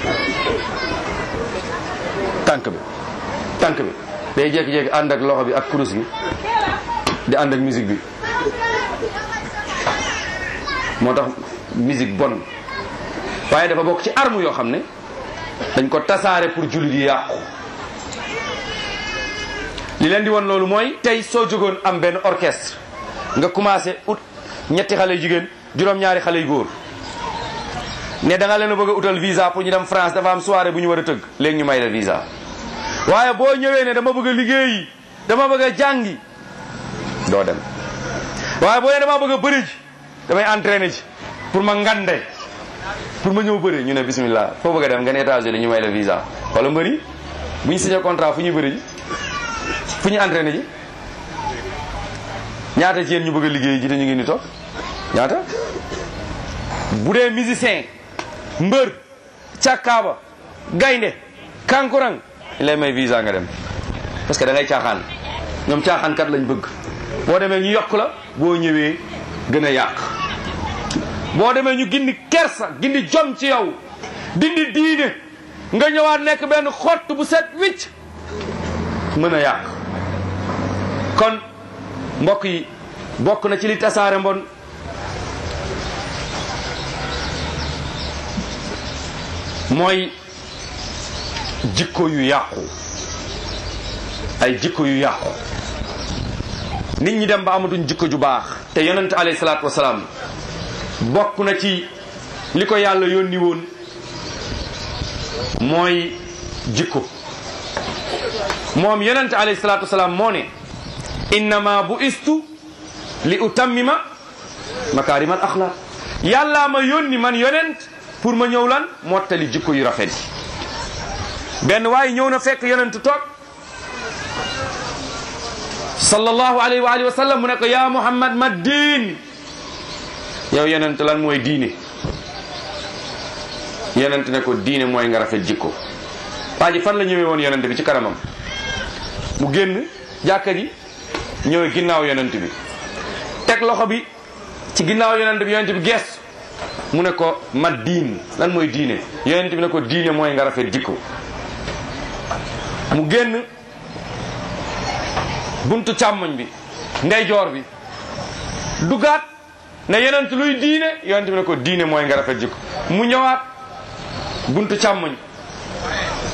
tànk bi tànk bi day jekki-jekki ànd ak loxo bi ak kurus gi di ànd ak musique bi moo tax musique bon waaye dafa bokk ci arme yoo xam ne dañ ko tasaare pour jullit yi yàqu li leen di won loolu mooy tey soo jógoon am benn orchestre nga commencé ut ñetti xale yu jigéen juróom-ñaari xale yu góor ne da nga leen a bëgg a utal visa pour ñu dem France dafa am soirée bu ñu war a tëgg léegi ñu may la visa waaye boo ñëwee ne dama bëgg a liggéeyi dama bëgg a jàngi doo dem waaye boo nee dama bëgg a bëri ji damay entraîner ji pour ma ngande pour ma ñëw bëri ñu ne bismillah foo bëgg a dem nga ne États-Unis ñu may la visa wala mbëri bu ñu signé contrat fu ñuy bëri ji fu ñu entraîné ji ñaata ci yéen ñu bëgg a liggéey ji te ñu ngi ni toog ñaata bu dee musicien mbër càkkaaba gaynde kankurang ñu lay may visa nga dem parce que da ngay caaxaan ñoom caaxaan kat lañ bëgg boo demee ñu yokk la boo ñëwee gën a yàq boo demee ñu gindi kersa gindi jom ci yow dindi diine nga ñëwaat nekk benn xott bu set wicc mën a yàq kon mbokk yi bokk na ci li tasaare mbon mooy jikko yu yàqu ay jikko yu yàqu nit ñi dem ba amatuñ jikko ju baax te yonent alayhi salaatu wasalaam bokk na ci li ko yàlla yónni woon mooy jikko moom yonent alayhi salaatu wasalaam moo ne innama bu istu li utammima makarim al axlaq yàllaa ma yónni man yonent pour ma ñëw lan mottali jikko yu rafet yi benn waaye ñëw na fekk yonent toog sallallahu alayhi wa alihi wa sallam mu ne ko ya muhammad ma diin yow yonent lan mooy diine yonent ne ko diine mooy nga rafet jikko waa ji fan la ñëwee woon yonent bi ci kanamam mu génn jàkka ji ñëwee ginnaaw yonent bi teg loxo bi ci ginnaaw yonent bi yonent bi gees mu ne ko ma diin lan mooy diine yonent bi ne ko diine mooy nga rafet jikko mu génn buntu càmmoñ bi ndeyjoor bi dugaat ne yonent luy diine yonent bi ne ko diine mooy nga rafet jikko mu ñëwaat buntu càmmoñ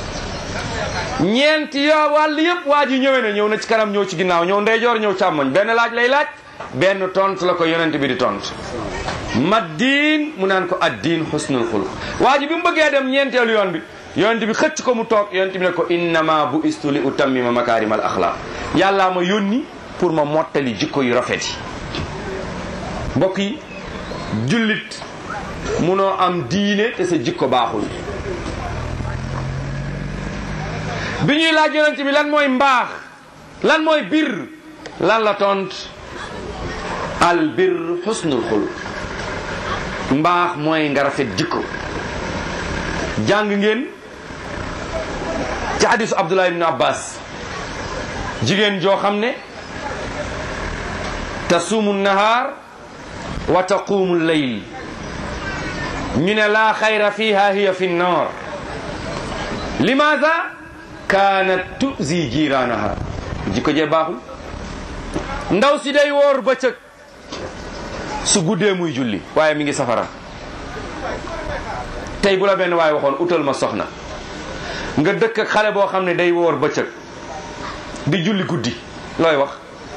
ñeenti yoo wàll yëpp waa ji ñëwee na ñëw na ci kanam ñëw ci ginnaaw ñëw ndeyjoor ñëw càmmoñ benn laaj lay laaj benn tont la ko yonent bi di tont ma diin mu naan ko addiin xusnul xuluq waa ji bi mu bëggee dem ñeenteelu yoon bi yonent bi xëcc ko mu toog yonent bi ne ko innama bu istu li utammima makaarimal axlaaq yàllaa ma yónni pour ma mottali jikko yu rafet yi mbokk yi jullit munoo am diine te sa jikko baaxul bi ñuy laaj yonent bi lan mooy mbaax lan mooy bir lan la tont al bir xusnul xuluq mbaax mooy nga rafet jikko jàng ngeen ci hadisu abdullah ibn abbas jigéen joo xam ne tasuumu nahaar wa taquumu leyl ñu ne laa xayra fiha hiya fi nnar limaada kaanat tuzi jiiraanaha jikko jee baaxul ndaw si day woor bëccëg su guddee muy julli waaye mi ngi safara tey bu la benn waaye waxoon utal ma soxna nga dëkk ak xale boo xam ne day woor bëccëg di julli guddi looy wax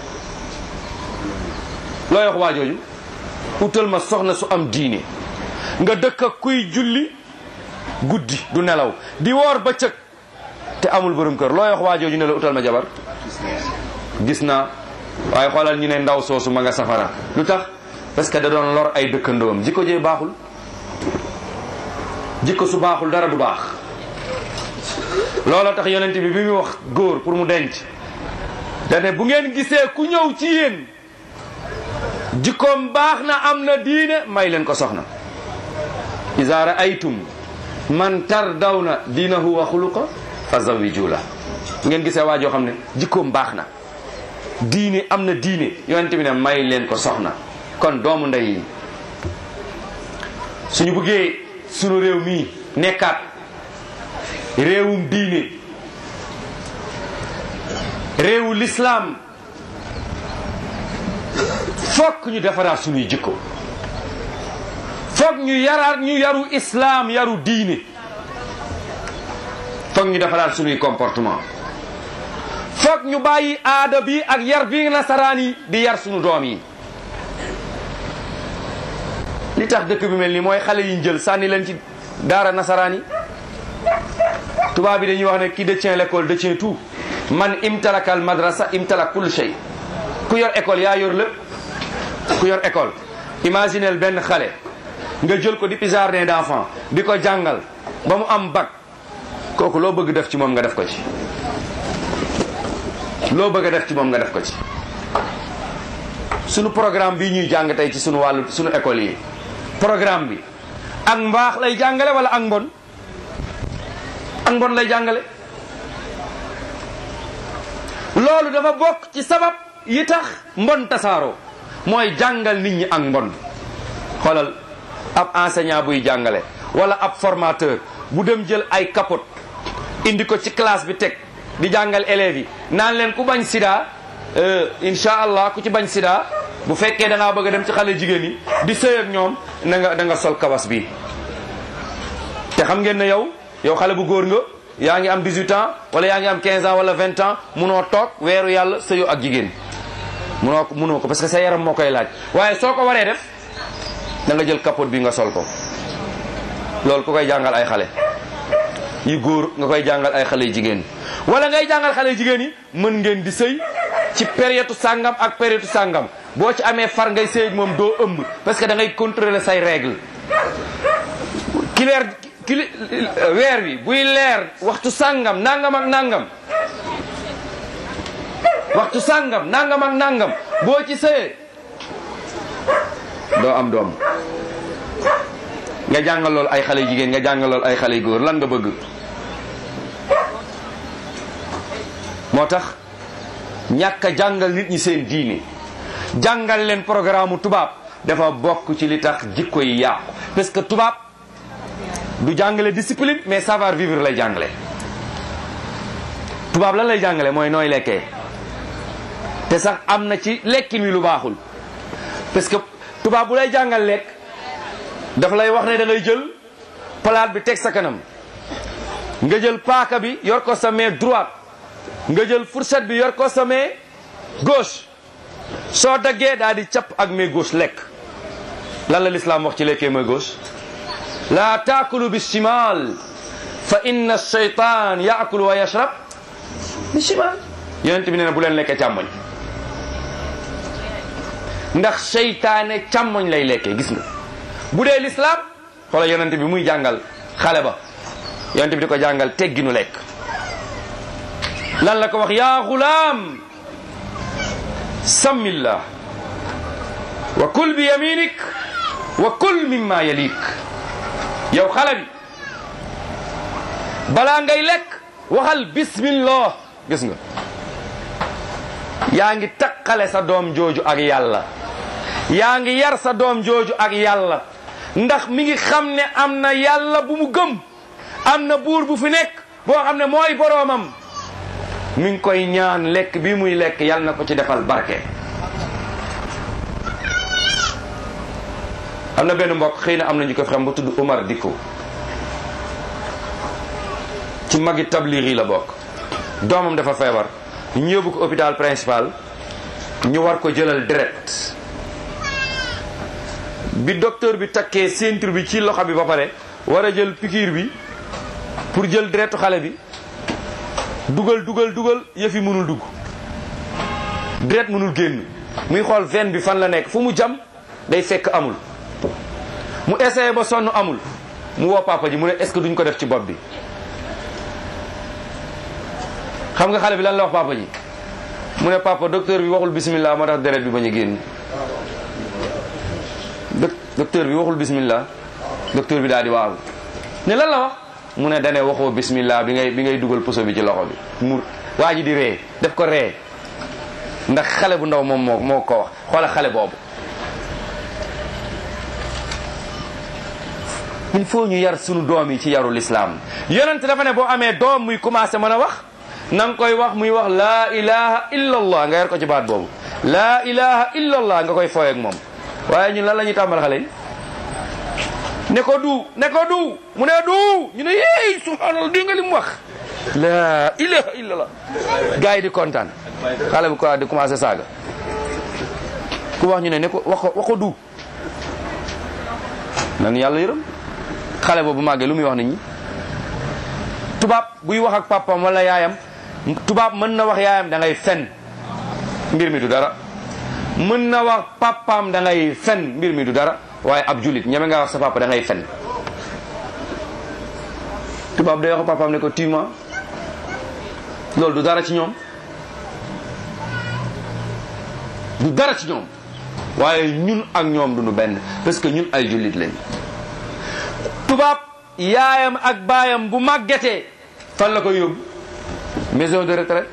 looy wax waa jooju utal ma soxna su am diine nga dëkk ak kuy julli guddi du nelaw di woor bëccëg te amul borom kër looy wax waa jooju ne la utal ma jabar gis naa waaye xoolal ñu ne ndaw soosu ma nga safara lu tax parce que da doon lor ay dëkkandoom jikko jee baaxul jikko su baaxul dara du baax looloo tax yonent bi bi muy wax góor pour mu denc dane bu ngeen gisee ku ñëw ci yéen jikkoom baax na am na diine may leen ko soxna iza raaytum man tardawna diinahu wa xuluqa fa zawiju la ngeen gisee waa joo xam ne jikkoom baax na diine am na diine yonent bi ne may leen ko soxna kon doomu ndey yi suñu bëggee sunu réew mii nekkaat réewum diine réewu lislaam fokk ñu defaraat suñuy jikko fokk ñu yaraat ñu yaru islaam yaru diine fokk ñu defaraat suñuy comportement fokk ñu bàyyi aada bi ak yar bi nasaraan yi di yar suñu doom yi li tax dëkk bi mel nii mooy xale yi jël sànni leen ci daara nasaraan yi tubaab bi dañuy wax ne qui détient l'école détient tout man imtalaka al madrasa imtalak kull shay ku yor école yaa yor lépp ku yor école imaginel benn xale nga jël ko depuis jardin d'enfant di ko jàngal ba mu am bac kooku loo bëgg def ci moom nga def ko ci loo bëgg a def ci moom nga def ko ci sunu programme bii ñuy jàng tey ci sunu wàllu sunu école yi programme bi ak mbaax lay jàngale wala ak mbon ak mbon lay jàngale loolu dafa bokk ci sabab yi tax mbon tasaaroo mooy jàngal nit ñi ak mbon xoolal ab enseignant buy jàngale wala ab formateur bu dem jël ay capote indi ko ci classe bi teg di jàngal élèves yi naan leen ku bañ sida incha allah ku ci bañ sida bu fekkee da ngaa bëgg a dem ci xale jigéen yi di sëy ak ñoom na nga da nga sol kawas bi te xam ngeen ne yow yow xale bu góor nga yaa ngi am 18 ans wala yaa ngi am 15 ans wala 20 ans munoo toog weeru yàlla sëyoo ak jigéen munoo ko munoo ko parce que sa yaram moo koy laaj waaye soo ko waree def da nga jël capote bi nga sol ko loolu ku koy jàngal ay xale yu góor nga koy jàngal ay xale yu jigéen wala ngay jàngal xale yu jigéen yi mën ngeen di sëy ci période sàngam ak période sàngam boo ci amee far ngay sëy ak moom doo ëmb parce que da ngay contrôler say règle ki leer ki weer bi buy leer waxtu sàngam nangam ak nangam waxtu sàngam nangam ak nangam boo ci sëyee doo am doom nga jàngal lool ay xale jigéen nga jàngal lool ay xale góor lan nga bëgg moo tax ñàkk a jàngal nit ñi seen diine jàngal leen programme tubaab dafa bokk ci li tax jikko yi yàqu parce que tubaab du jàngale discipline mais savoir vivre lay jàngale tubaab lan lay jàngale mooy nooy lekkee te sax am na ci lekkin wi lu baaxul parce que tubaab bu lay jàngal lekk dafa lay wax ne da ngay jël palaat bi teg sa kanam nga jël paaka bi yor ko sa main droite nga jël fourchette bi yor ko sa main gauche soo daggee daal di capp ak main gauche lekk lan la lislaam wax ci lekkee main gauche laa taakulu bi shimal fa inna shaytan yaakulu wa yashrab bi shimal yonent bi nee na bu leen lekkee càmmoñ ndax seytaane càmmoñ lay lekkee gis nga bu dee lislaam xoola yonent bi muy jàngal xale ba yonent bi di ko jàngal tegginu lekk lan la ko wax yaa xulaam sammillah wa kul bi yaminik wa kul mimma yalik yow xale bi balaa ngay lekk waxal bismillah gis nga yaa ngi takkale sa doom jooju ak yàlla yaa ngi yar sa doom jooju ak yàlla ndax mi ngi xam ne am na yàlla bu mu gëm am na buur bu fi nekk boo xam ne mooy boroomam mi ngi koy ñaan lekk bi muy lekk yàlla na ko ci defal barke am na benn mbokk xëy na am na ñu ko xam ba tudd Umar Dikko ci magi tabliir yi la bokk doomam dafa feebar ñu yóbbu ko hôpital principal ñu war ko jëlal deret bi docteur bi takkee ceinture bi ci loxo bi ba pare war a jël piqûre bi pour jël deretu xale bi dugal dugal dugal yëf yi mënul dugg deret mënul génn muy xool veine bi fan la nekk fu mu jam day fekk amul mu essayé ba sonn amul mu woo papa ji mu ne est-ce que duñ ko def ci bopp bi xam nga xale bi lan la wax papa ji mu ne papa docteur bi waxul bismillah moo tax deret bi bañ a génn docteur bi waxul bismillah docteur bi daal di waaw ne lan la wax mu ne dane waxoo bismillah bi ngay bi ngay dugal poso bi ci loxo bi mu waa ji di ree def ko ree ndax xale bu ndaw moom moo moo ko wax xoola xale boobu il faut ñu yar sunu doom yi ci yaru lislaam yonent dafa ne boo amee doom muy commencé mën a wax na nga koy wax muy wax laa ilaha illa allah nga yar ko ci baat boobu laa ilaha illa allah nga koy fooy ak moom waaye ñun lan la ñuy tàmbal xale yi ne ko du ne ko du mu ne du ñu ne yéey subhanallah di nga li mu wax laa ilaha illa allah gars yi di kontaan xale bu ko di commencé saaga ku wax ñu ne ne ko wax ko wax ko du nan yàlla yërëm xale boobu màggee lu muy wax nit ñi tubaab buy wax ak papam wala yaayam tubaab mën na wax yaayam da ngay fen mbir mi du dara mën na wax papaam da ngay fen mbir mi du dara waaye ab julit ñeme nga wax sa papa da ngay fen tubaab day wax papaam ne ko tuuma loolu du dara ci ñoom du dara ci ñoom waaye ñun ak ñoom duñu benn parce que ñun ay jullit lañ tubaab yaayam ak baayam bu màggetee fan la koy yóbbu maison de retraite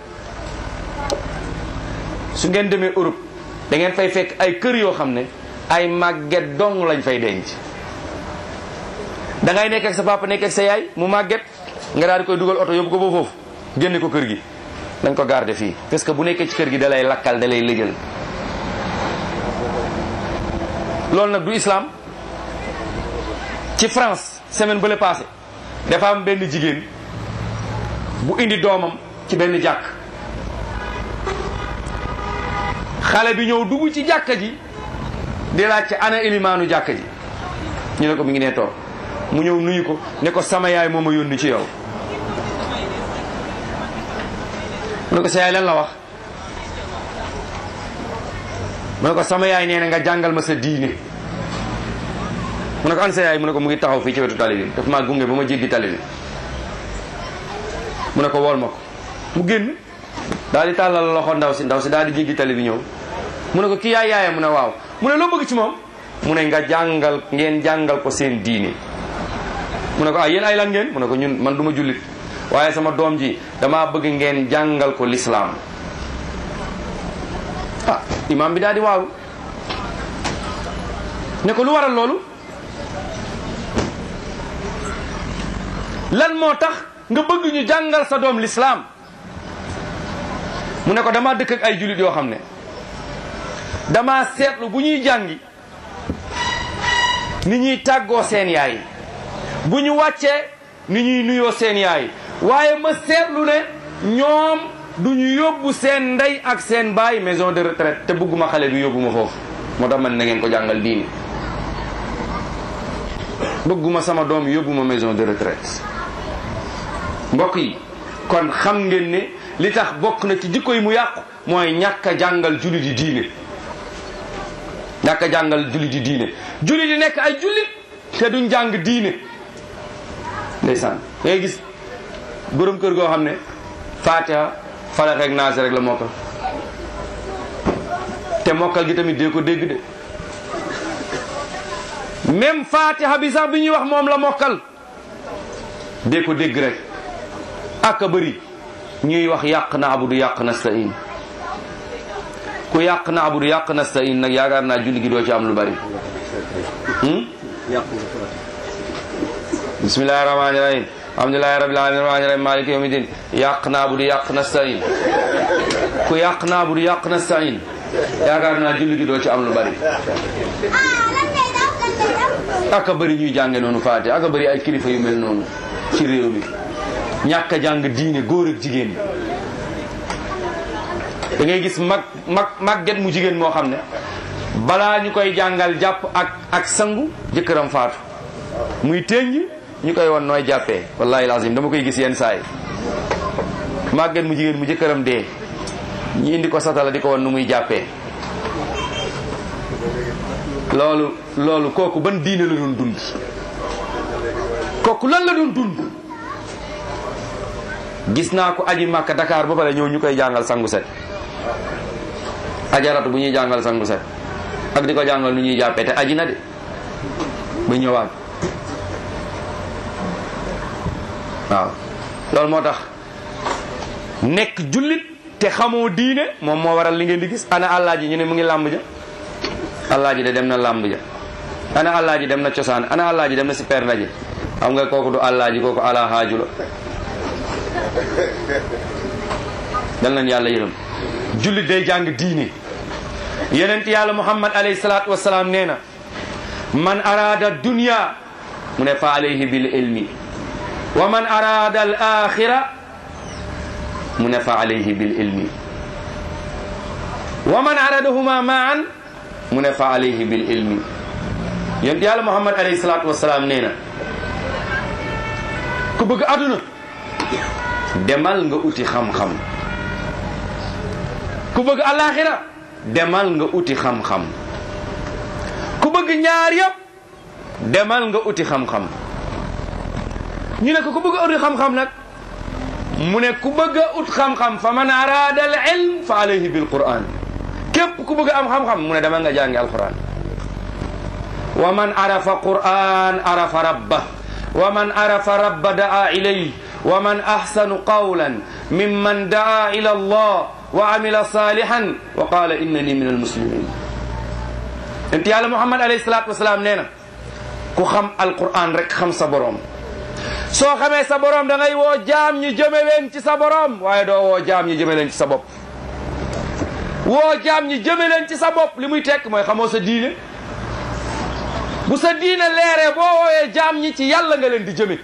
su ngeen demee Europe da ngeen fay fekk ay kër yoo xam ne ay màgget dong lañ fay denc da ngay nekk ak sa papa nekk ak sa yaay mu màgget nga daal di koy dugal oto yóbbu ko ba foofu génne ko kër gi dañ ko garder fii parce que bu nekkee ci kër gi da lay lakkal da lay lëjal loolu nag du islam ci France semaine bële passé dafa am benn jigéen bu indi doomam ci benn jàkk xale bi ñëw dugg ci jàkka ji di laaj ci ana ilimaanu jàkka ji ñu ne ko mi ngi nee toog mu ñëw nuyu ko ne ko sama yaay moo ma yónni ci yow mu ne ko sa yaay lan la wax mu ne ko sama yaay nee na nga jàngal ma sa diine mu ne ko an sa yaay mu ne ko mu ngi taxaw fii ci wetu tali bi daf maa gunge ba ma jéggi tali bi mu ne ko wool ma ko mu génn daal di tàllal loxo ndaw si ndaw si daal di jéggi tali bi ñëw mu ne ko kii yaay yaayam mu ne waaw mu ne loo bëgg ci moom mu ne nga jàngal ngeen jàngal ko seen diine mu ne ko ah yéen ay lan ngeen mu ne ko ñun man du ma jullit waaye sama doom ji damaa bëgg ngeen jàngal ko lislaam ah imaam bi daal di waaw ne ko lu waral loolu lan moo tax nga bëgg ñu jàngal sa doom lislaam mu ne ko dama dëkk ak ay jullit yoo xam ne dama seetlu bu ñuy jàngi ni ñuy tàggoo seen yaay bu ñu wàccee ni ñuy nuyoo seen yaay waaye ma seetlu ne ñoom du ñu yóbbu seen ndey ak seen baay maison de retraite te bëgguma xale bi yóbbu ma foofu moo tax man na ngeen ko jàngal diini bëgguma sama doom yóbbu ma maison de retraite mbokk yi kon xam ngeen ne li tax bokk na ci jikko yi mu yàqu mooy ñàkk a jàngal julli di diine ñàkk a jàngal julli di diine julli di nekk ay jullit te duñ jàng diine ndeysaan ngay gis borom kër goo xam ne fatiha falax rek naas rek la mokkal te mokkal gi tamit dee ko dégg de même fatiha bi sax bi ñuy wax moom la mokkal dee ko dégg rek ak a bëri ñuy wax yàq na abudu yàq na stain ku yàq na abudu yàq na stain nag yaakaar naa julli gi doo ci am lu bari bismillahi rahmani rahim alhamdulillahi rabbil alamin rahmani rahim maliki yawmi din yàq na abudu yàq na stain ku yàq na abudu yàq na stain yaakaar naa julli gi doo ci am lu bari aka bëri ñuy jànge noonu faate aka bëri ay kilifa yu mel noonu ci réew mi ñàkk a jàng diine góor ak jigéen da ngay gis mag mag màgget mu jigéen moo xam ne balaa ñu koy jàngal jàpp ak ak sangu jëkkëram faatu muy teññ ñu koy won nooy jàppee wallahi lazim dama koy gis yenn saay màgget mu jigéen mu jëkkëram dee ñu indi ko satala di ko won nu muy jàppee loolu loolu kooku ban diine la doon dund kooku lan la doon dund gis naa ko aji màkka Dakar ba pare ñëw ñu koy jàngal sangu set ajaratu bu ñuy jàngal sangu set ak di ko jàngal nu ñuy jàppee te aji na de ba ñëwaat waaw loolu moo tax nekk jullit te xamoo diine moom moo waral li ngeen di gis ana àllaa ji ñu ne mu ngi làmb ja àllaa ji de dem na làmb ja ana àllaa ji dem na cosaan ana àllaa ji dem na si per ndaje xam nga kooku du àllaa ji kooku ala haaju la dal nañ yàlla yërëm jullit day jàng diine yenent yàlla muhammad alayhi salaatu wasalaam nee na man arada dunya mu ne fa alayhi bil ilmi wa man arada al axira mu ne fa alayhi bil ilmi wa man aradahuma maan mu ne fa alayhi bil ilmi yenent yàlla muhammad alayhi salaatu wasalaam nee na ku bëgg aduna demal nga uti xam-xam ku bëgg alaxira demal nga uti xam-xam ku bëgg ñaar yëpp demal nga uti xam-xam ñu ne ko ku bëgg a uti xam-xam nag mu ne ku bëgg a ut xam-xam fa man arada al ilm fa alayhi bil quran képp ku bëgg am xam-xam mu ne demal nga jàngi alquran wa man arafa quran arafa rabba wa man arafa rabba daa ilayhi wa man ahsanu qawlan mimman daa ila allah wa amila salihan wa qala innani min almuslimin ent yàlla muhammad alayhi salatu wasalaam nee na ku xam alquran rek xam sa borom soo xamee sa borom da ngay woo jaam ñi jëme leen ci sa borom waaye doo woo jaam ñi jëme leen ci sa bopp woo jaam ñi jëme leen ci sa bopp li muy tekk mooy xamoo sa diine bu sa diine leeree boo wooyee jaam ñi ci yàlla nga leen di jëme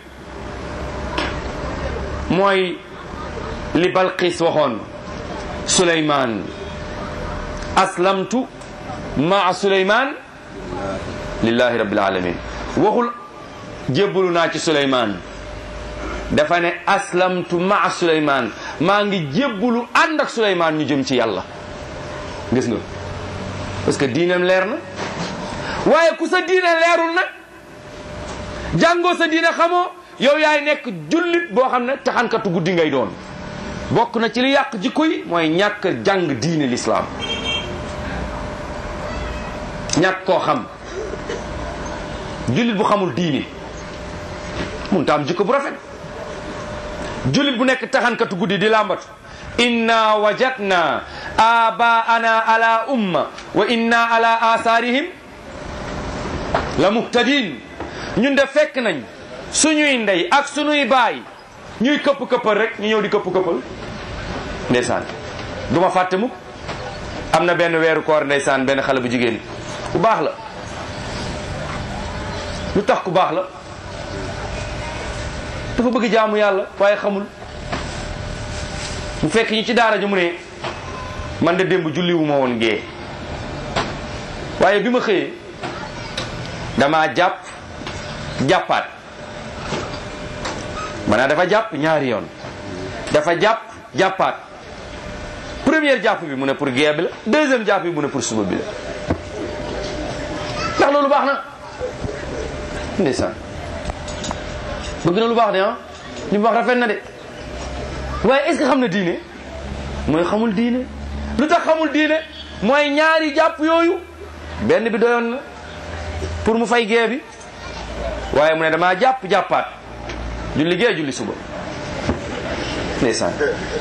mooy li Balqis waxoon Suleymaan aslamtu maa Suleymaan lillahi rabbil alamin waxul jébbalu naa ci Suleymaan dafa ne aslamtu maa Suleymaan maa ngi jébbalu ànd ak Suleymaan ñu jëm ci yàlla gis nga parce que diineem leer na waaye ku sa diine leerul nag jàngoo sa diine xamoo yow yaay nekk jullit boo xam ne taxankatu guddi ngay doon bokk na ci li yàq jikko yi mooy ñàkk jàng diine lislaam ñàkk koo xam jullit bu xamul diine mun ta am jikko bu rafet jullit bu nekk taxankatu guddi di làmbatu inna wajadna abaana ala umma wa inna ala asaarihim la muhtadin ñun de fekk nañ suñuy ndey ak suñuy baay ñuy këpp këppal rek ñu ñëw di këpp këppal ndeysaan du ma fàtte mukk am na benn weeru koor ndeysaan benn xale bu jigéen ku baax la lu tax ku baax la dafa bëgg jaamu yàlla waaye xamul mu fekk ñu ci daara ji mu ne man de démb julli wu ma woon gee waaye bi ma xëyee damaa jàpp jàppaat maanaam dafa jàpp ñaari yoon dafa jàpp jàppaat première jàpp bi mu ne pour gee bi la deuxième jàpp bi mu ne pour suba bi la ndax loolu baax na ndeysaan bëgg na lu baax de ah li mu wax rafet na de waaye est-ce que xam na diine mooy xamul diine lu tax xamul diine mooy ñaari jàpp yooyu benn bi doyoon na pour mu fay gee bi waaye mu ne damaa jàpp jàppaat julli gee julli suba ndeysaan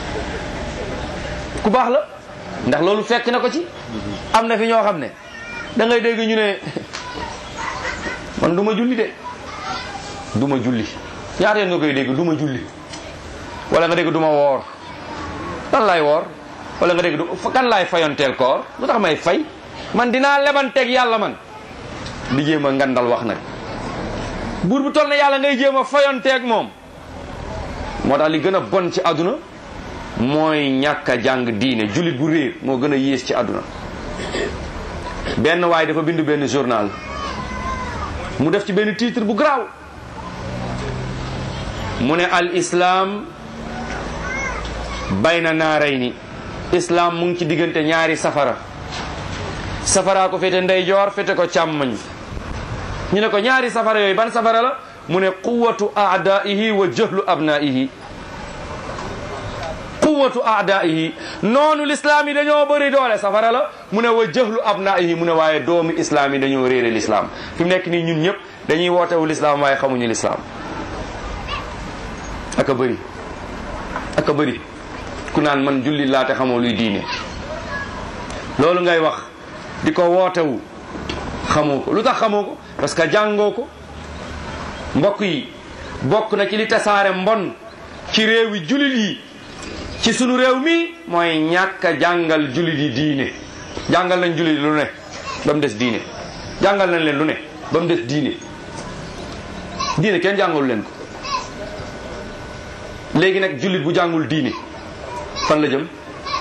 ku baax la ndax loolu fekk na ko ci am na fi ñoo xam ne da ngay dégg ñu ne man du ma julli de du ma julli ñaata yoon nga koy dégg du ma julli wala nga dégg du ma woor lan laay woor wala nga dégg du kan laay fayonteel koor lu tax may fay man dinaa lebanteeg yàlla man di jéem a ngandal wax nag buur bu toll na yàlla ngay jéem a fayonteeg moom moo tax li gën a bon ci àdduna mooy ñàkk a jàng diine jullit bu réer moo gën a yées ci àdduna benn waay dafa bind benn journal mu def ci benn titre bu garaaw mu ne al islam bayna naarayni islam mu ngi ci diggante ñaari safara safara ko féete ndeyjoor féete ko càmmoñ ñu ne ko ñaari safara yooyu ban safara la mu ne quwatu aadaihi wa jahlu abnaihi quwatu aadaihi noonu l'islam yi dañoo bëri doole safara la mu ne wa jahlu abnaihi mu ne waaye doomu islam yi dañoo réere l'islam fi mu nekk nii ñun ñëpp dañuy wootewu l'islam waaye xamuñu l'islam aka bëri aka bëri ku naan man julli laa te xamoo luy diine loolu ngay wax di ko wootewu xamoo ko lu tax xamoo ko parce que jàngoo ko mbokk yi bokk na ci li tasaare mbon ci réewi jullit yi ci sunu réew mi mooy ñàkk a jàngal jullit yi diine jàngal nañ jullit yi lu ne ba mu des diine jàngal nañ leen lu ne ba mu des diine diine kenn jàngalu leen ko léegi nag jullit bu jàngul diine fan la jëm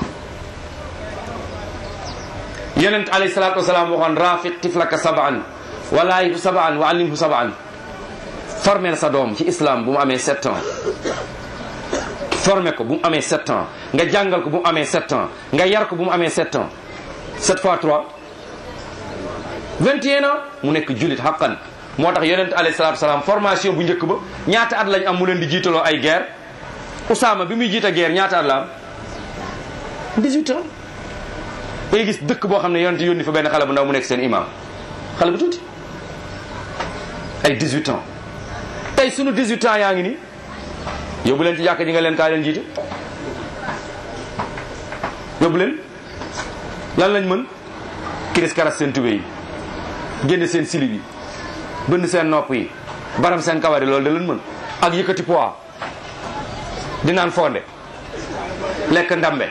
yonent alayhi salaatu wasalaam waxoon rafiq tiflaka sabaan walaayihu sabaan wa allimhu sabaan formel sa doom ci islam bu mu amee sept ans formé ko bu mu amee sept ans nga jàngal ko bu mu amee sept ans nga yar ko bu mu amee sept ans sept fois trois vingt et un ans mu nekk jullit xaqan moo tax yonent alayhi salaatu wasalaam formation bu njëkk ba ñaata at lañ am mu leen di jiitaloo ay guerre Usaama bi muy jiita guerre ñaata at la am 18 ans day gis dëkk boo xam ne yonent yónni fa benn xale bu ndaw mu nekk seen imam xale bu tuuti ay 18 ans tey sunu 18 ans yaa ngi nii yóbbu leen ci jàkk ji nga leen kaa leen jiite yóbbu leen lan lañ mën kiris karas seen tubé yi génne seen silib yi bënn seen nopp yi baram seen kawar yi loolu da leen mën ak yëkkati poids di naan fonde lekk ndambe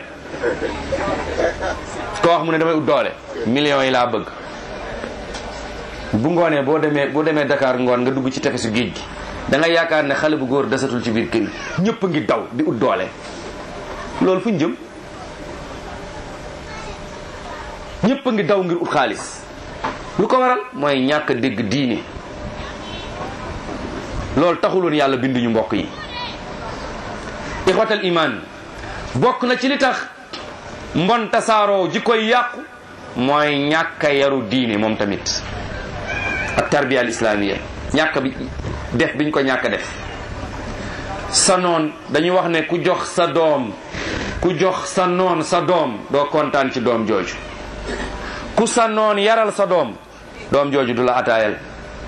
ko wax mu ne damay ut doole millions yi laa bëgg bu ngoonee boo demee boo demee Dakar ngoon nga dugg ci tefesu géej gi da nga yaakaar ne xale bu góor desatul ci biir kër yi ñëpp a ngi daw di ut doole loolu fu ñu jëm ñëpp a ngi daw ngir ut xaalis lu ko waral mooy ñàkk a dégg diine loolu taxuloon yàlla binduñu mbokk yi ixwatal iman bokk na ci li tax mbon tasaaroo ji koy yàqu mooy ñàkk a yaru diine moom tamit ak tarbiya al islamiya ñàkk bi def biñ ko ñàkk def sa noon dañuy wax ne ku jox sa doom ku jox sa noon sa doom doo kontaan ci doom jooju ku sa noon yaral sa doom doom jooju du la ataayal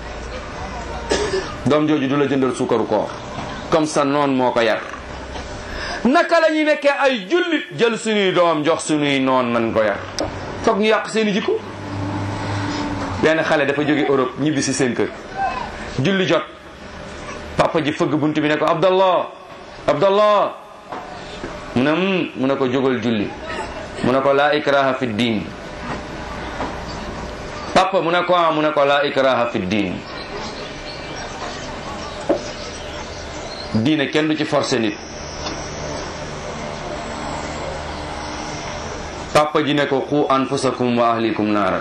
doom jooju du la jëndal suukaru koor comme sa noon moo ko yar naka la ñuy nekkee ay jullit jël suñuy doom jox suñuy noon nan ko yar foog ñu yàq seeni jikko benn xale dafa jóge Europe ñibbi si seen kër julli jot papa ji fëgg bunt bi ne ko abdallah abdallah mu ne mm mu ne ko jógal julli mu ne ko laa ikraha fi diin papa mu ne ko ah mu ne ko laa ikraha fi diin diine kenn du ci forcer nit papa ji ne ko xu anfusakum wa ahlikum naaran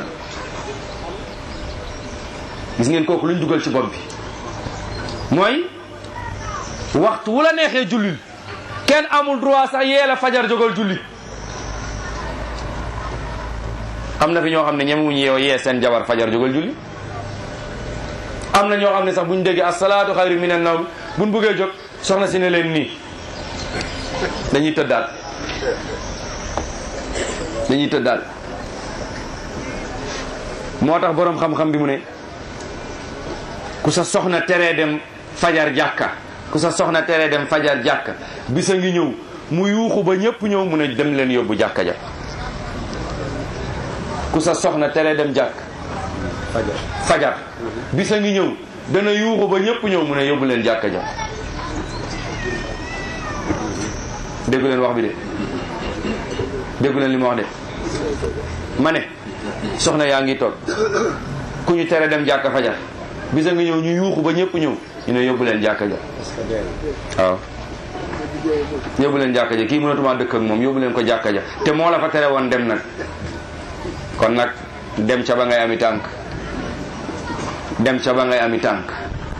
gis ngeen kooku luñ dugal ci bopp bi mooy waxtu wu la neexee jullil kenn amul droit sax yee la fajar jógal julli am na fi ñoo xam ne ñemewuñu yeew yee seen jabar fajar jógal julli am na ñoo xam ne sax buñ déggee asalaatu xayru minan nawm buñ bëggee jóg soxna si ne leen nii dañuy tëddaal dañuy tëddaal moo tax boroom xam-xam bi mu ne ku sa soxna teree dem fajar jàkka ku sa soxna teree dem fajar jàkka bisa ngi ñëw mu yuuxu ba ñëpp ñëw mu ne dem leen yóbbu jàkka ja ku sa soxna teree dem jàkk fajar bisa ngi ñëw dana yuuxu ba ñëpp ñëw mu ne yóbbu leen jàkka ja déggu leen wax bi de déggu leen li ma wax de ma ne soxna yaa ngi toog ku ñu tere dem jàkka fajar bisa ngi ñëw ñu yuuxu ba ñëpp ñëw ñu ne yóbbu leen jàkka ja waaw yóbbu leen jàkka ja kii mënatuma dëkk ak moom yóbbu leen ko jàkka ja te moo la fa tere woon dem nag kon nag dem ca ba ngay ami tànk dem ca ba ngay ami tànk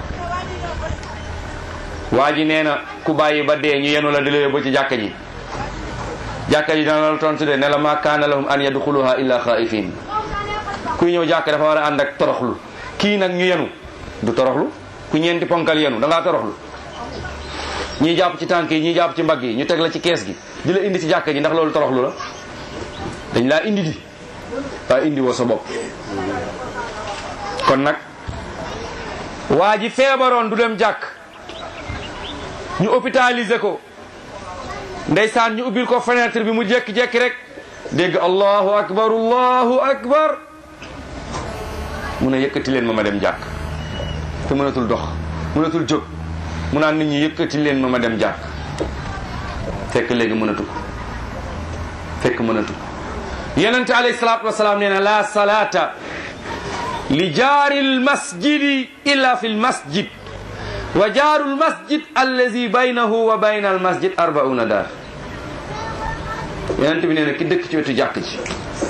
waa ji nee na ku bàyyi ba dee ñu yenu la di la yóbbu ci jàkka ji jàkka ji dana la tontu de ne la ma kaana lahum an yadxuluha illa xaifin kuy ñëw jàkka dafa war a ànd ak toroxlu kii nag ñu yenu du toroxlu ku ñeenti ponkal yenu da ngaa toroxlu ñii jàpp ci tànk yi ñii jàpp ci mbagg yi ñu teg la ci kees gi di la indi ci jàkka ji ndax loolu toroxlu la dañ laa indi di waaye indi woo sa bopp kon nag waa ji feebaroon du dem jàkk ñu hôpitalisé ko ndeysaan ñu ubbil ko fenêtre bi mu jékki-jékki rek dégg allahu akbar allahu akbar mu ne yëkkati leen ma ma dem jàkk te mënatul dox mënatul jóg mu naan nit ñi yëkkati leen ma ma dem jàkk fekk léegi mënatu ko fekk mënatu ko yonente alayhi salaatu wasalaam nee na la salaata li jaari lmasjidi illa fi lmasjid wa jaaru lmasjid allazi baynahu wa bayna almasjid arbauna daar yonente bi nee na ki dëkk ci wetu jàkk ji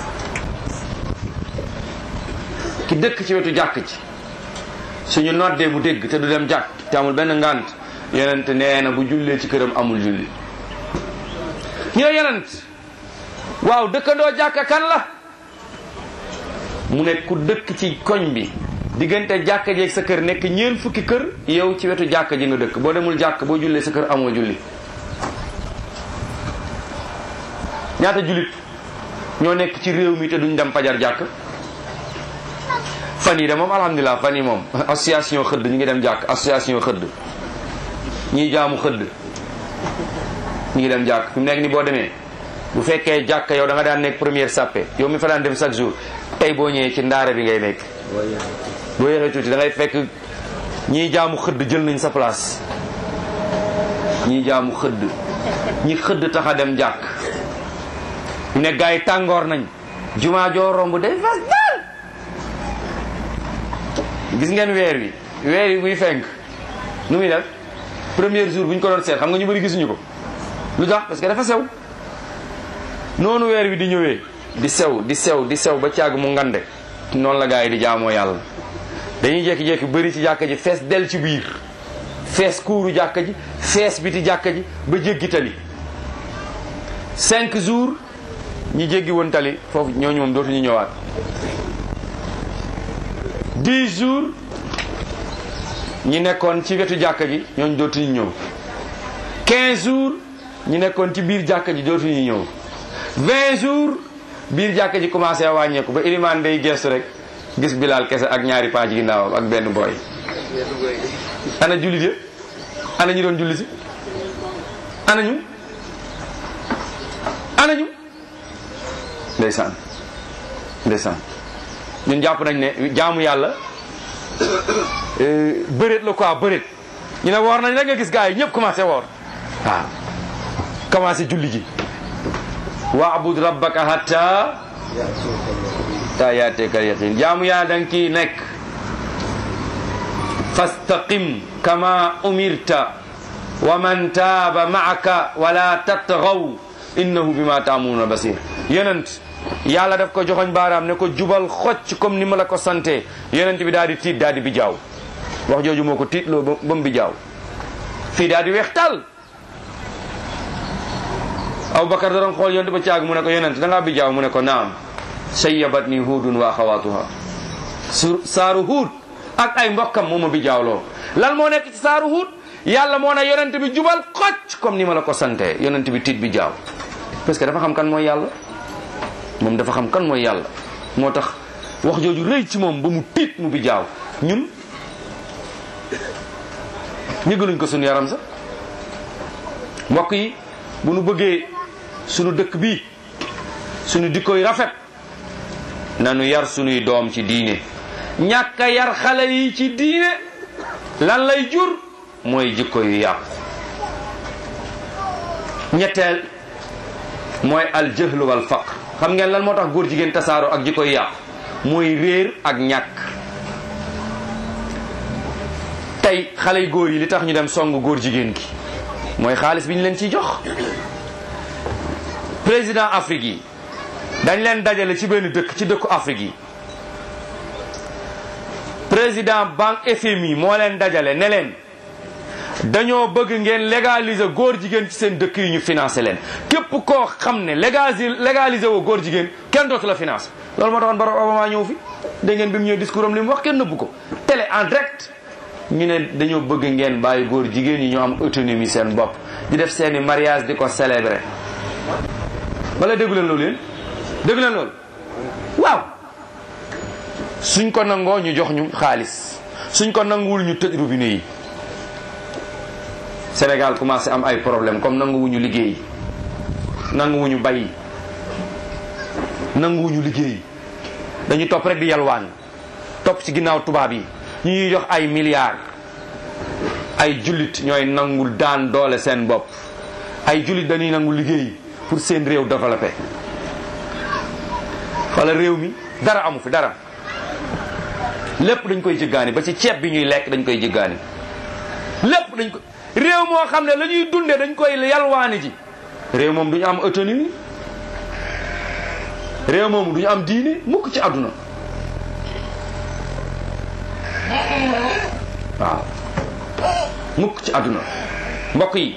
ki dëkk ci wetu jàkk ji suñu noddee mu dégg te du dem jàkk te amul benn ngant yonente nee na bu jullee ci këram amul julli ñu ne yonent waaw dëkkandoo jàkka kan la mu ne ku dëkk ci koñ bi diggante jàkka jeeg sa kër nekk ñeen fukki kër yow ci wetu jàkka ji nga dëkk boo demul jàkk boo jullee sa kër amoo julli ñaata jullit ñoo nekk ci réew mi te duñ dem fajar jàkk fan yi de moom alhamdulilah fan yi moom association xëdd ñu ngi dem jàkk association xëdd ñiy jaamu xëdd ñu ngi dem jàkk fi mu nekk ni boo demee bu fekkee jàkk yow da nga daan nekk première sàppe yow mi fa daan dem chaque jour tey boo ñëwee ci ndaara bi ngay nekk boo yéexee tuuti da ngay fekk ñiy jaamu xëdd jël nañ sa place ñiy jaamu xëdd ñi xëdd tax a dem jàkk mu ne gars yi tàngoor nañ jumaa joo romb day fas dal gis ngeen weer wi weer wi buy fenk nu muy def premier jour bu ñu ko doon seet xam nga ñu bëri gisuñu ko lu tax parce que dafa sew noonu weer wi di ñëwee di sew di sew di sew ba caag mu ngande noonu la gars yi di jaamoo yàlla dañuy jékki-jékki bëri ci jàkka ji fees del ci biir fees kuuru jàkka ji fees biti jàkka ji ba jéggi tali cinq jours ñi jéggi woon tali foofu ñooñu moom dootuñu ñëwaat dix jours ñi nekkoon ci wetu jàkka ji ñooñu dootuñu ñëw quinze jours ñi nekkoon ci biir jàkka ji dootuñu ñëw vingt jours biir jàkka ji commencé a wàññeeku ba ilimaan day gestu rek gis bilaal kese ak ñaari paa ci ginnaawam ak benn booy ana jullit ya ana ñu doon julli si ana ñu ana ñu ndeysaan ndeysaan ñun jàpp nañ ne jaamu yàlla bëreet la quoi bëreet ñu ne woor nañ rek nga gis gars yi ñëpp commencé woor waaw commencé julli ji waabud rabbaka hatta ta yaateekal yaqin jaamu yaa da nga kii nekk fastaqim kama umirta wa man taaba maaka wala tatgaw innahu bima taamuuna basir yonent yàlla daf ko joxoñ baaraam ne ko jubal xocc comme ni ma la ko sante yonent bi daal di tiit daal di bi jaaw wax jooju moo ko tiitloo ba ba mu bi jaaw fii daal di weextal Abubakar da doon xool yonent ba caag mu ne ko yonent da ngaa bi jaaw mu ne ko naam sayyabat ni huudun wa axawaatuha su saaru huud ak ay mbokkam moo ma bi jaawloo lan moo nekk ci saaru huud yàlla moo ne yonent bi jubal xocc comme ni ma la ko sante yonent bi tiit bi jaaw parce que dafa xam kan mooy yàlla moom dafa xam kan mooy yàlla moo tax wax jooju rëy ci moom ba mu tiit mu bi jaaw ñun ñëgaluñ ko suñu yaram sax mbokk yi bu nu bëggee suñu dëkk bi suñu dikkoy rafet nanu yar suñuy doom ci diine ñàkk a yar xale yi ci diine lan lay jur mooy jikko yu yàqu ñetteel mooy al jëhlu wal faqr xam ngeen lan moo tax góor jigéen tasaaro ak jikko yu yàqu mooy réer ak ñàkk tey xale yu góor yi li tax ñu dem song góor jigéen gi mooy xaalis bi ñu leen ciy jox président Afrique yi dañ leen dajale ci benn dëkk ci dëkku Afrique yi président banque FMI moo leen dajale ne leen dañoo bëgg ngeen légaliser góor jigéen ci seen dëkk yi ñu financé leen képp koo xam ne légaliser légaliser woo góor jigéen kenn dootu la financé loolu moo taxoon Barack Obama ñëw fi dégg ngeen bi mu ñëw discours am li mu wax kenn nëbbu ko télé en direct ñu ne dañoo bëgg ngeen bàyyi góor jigéen ñi ñu am autonomie seen bopp di def seeni mariage di ko célébrer wala déggu leen loolu yéen déggu leen loolu waaw suñ ko nangoo ñu jox ñu xaalis suñ ko nanguwul ñu tëj robinet yi Sénégal commencé am ay problème comme nanguwuñu liggéey nanguwuñu bay nanguwuñu liggéey dañu topp rek di yalwaan topp ci ginnaaw tubaab yi ñu ñuy jox ay milliards ay jullit ñooy nangul daan doole seen bopp ay jullit dañuy nangu liggéey pour seen réew développé wala réew mi dara amu fi dara lépp dañ koy jëggaani ba ci ceeb bi ñuy lekk dañ koy jëggaani lépp dañ ko réew moo xam ne la ñuy dunde dañ koy yalwaani ji réew moom duñu am autonomie réew moom duñu am diine mukk ci àdduna waaw mukk ci àdduna mbokk yi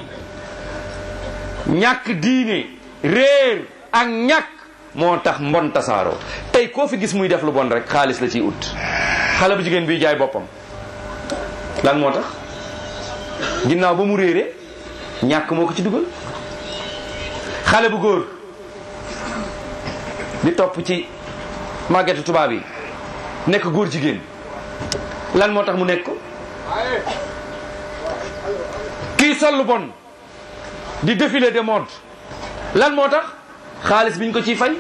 ñàkk diine réer ak ñàkk moo tax mbon tasaaroo tey koo fi gis muy def lu bon rek xaalis la ciy ut xale bu jigéen biy jaay boppam lan moo tax ginnaaw ba mu réere ñàkk moo ko ci dugal xale bu góor di topp ci màggetu tubaab yi nekk góor jigéen lan moo tax mu nekk ko kii sol lu bon di défilé de mode lan moo tax xaalis biñ ko ciy fay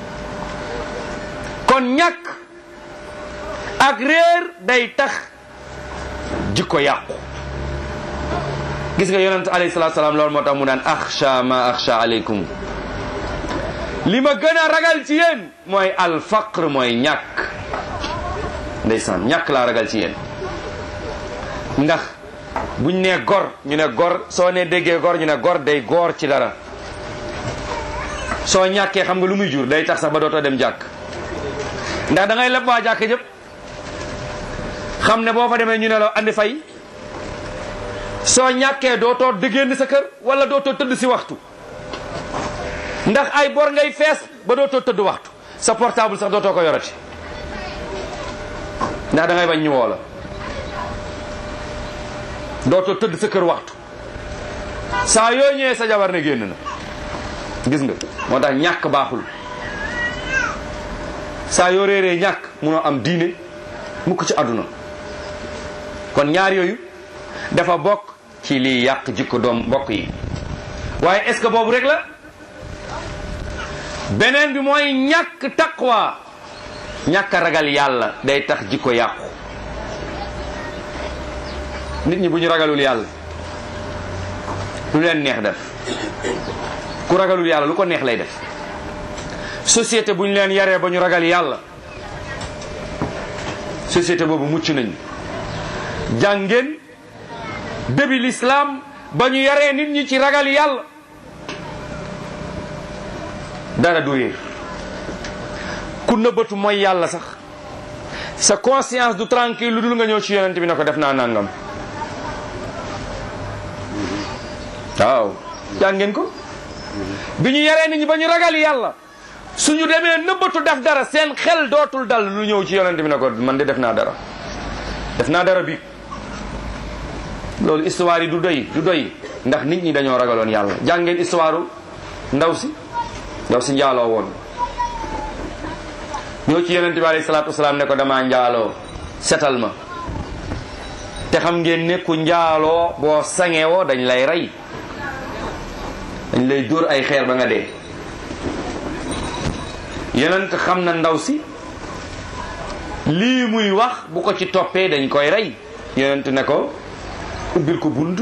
kon ñàkk ak réer day tax jikko yàqu gis nga yonent alayhi salaatu salaam loolu moo tax mu naan axsha ma axsha aleykum li ma gën a ragal ci yéen mooy alfaqr mooy ñàkk ndeysaan ñàkk laa ragal ci yéen ndax buñ nee gor ñu ne gor soo nee déggee gor ñu ne gor day goor ci dara soo ñàkkee xam nga lu muy jur day tax sax ba dootoo dem jàkk ndax da ngay leb waa jàkk jëpp xam ne boo fa demee ñu ne la andi fay soo ñàkkee dootoo dëggéen sa kër wala dootoo tëdd si waxtu ndax ay bor ngay fees ba dootoo tëdd waxtu sa portable sax dootoo ko yorati ndax da ngay bañ ñu woo la dootoo tëdd sa kër waxtu saa yoo ñëwee sa jabar ne génn na gis nga moo tax ñàkk baaxul saa yoo réeree ñàkk munoo am diine mukk ci àdduna kon ñaar yooyu dafa bokk ci liy yàq jikko doom mbokk yi waaye est-ce que boobu rek la beneen bi mooy ñàkk taqwa ñàkk ragal yàlla day tax jikko yàqu nit ñi bu ñu ragalul yàlla lu leen neex def ku ragalul yàlla lu ko neex lay def société bu ñu leen yaree ba ñu ragal yàlla société boobu mucc nañu jàngeen début l'islam ba ñu yaree nit ñi ci ragal yàlla dara du réer ku nëbbatu mooy yàlla sax sa conscience du tranquille lu dul nga ñëw ci yonent bi ne ko def naa nangam waaw jàng ngeen ko bi ñu yaree nit ñi ba ñu ragal yàlla suñu demee nëbbatu def dara seen xel dootul dal lu ñëw ci yonent bi ne ko man de def naa dara def naa dara bi loolu histoire yi du doy du doy ndax nit ñi dañoo ragaloon yàlla jàng ngeen histoire ndaw si ndaw si njaaloo woon ñoo ci yonent bi alayhi salaatu wasalaam ne ko damaa njaaloo setal ma te xam ngeen ne ku njaaloo boo sangewoo dañ lay rey dañ lay dóor ay xeer ba nga dee yonent xam na ndaw si lii muy wax bu ko ci toppee dañ koy rey yonent ne ko ubbil ko bunt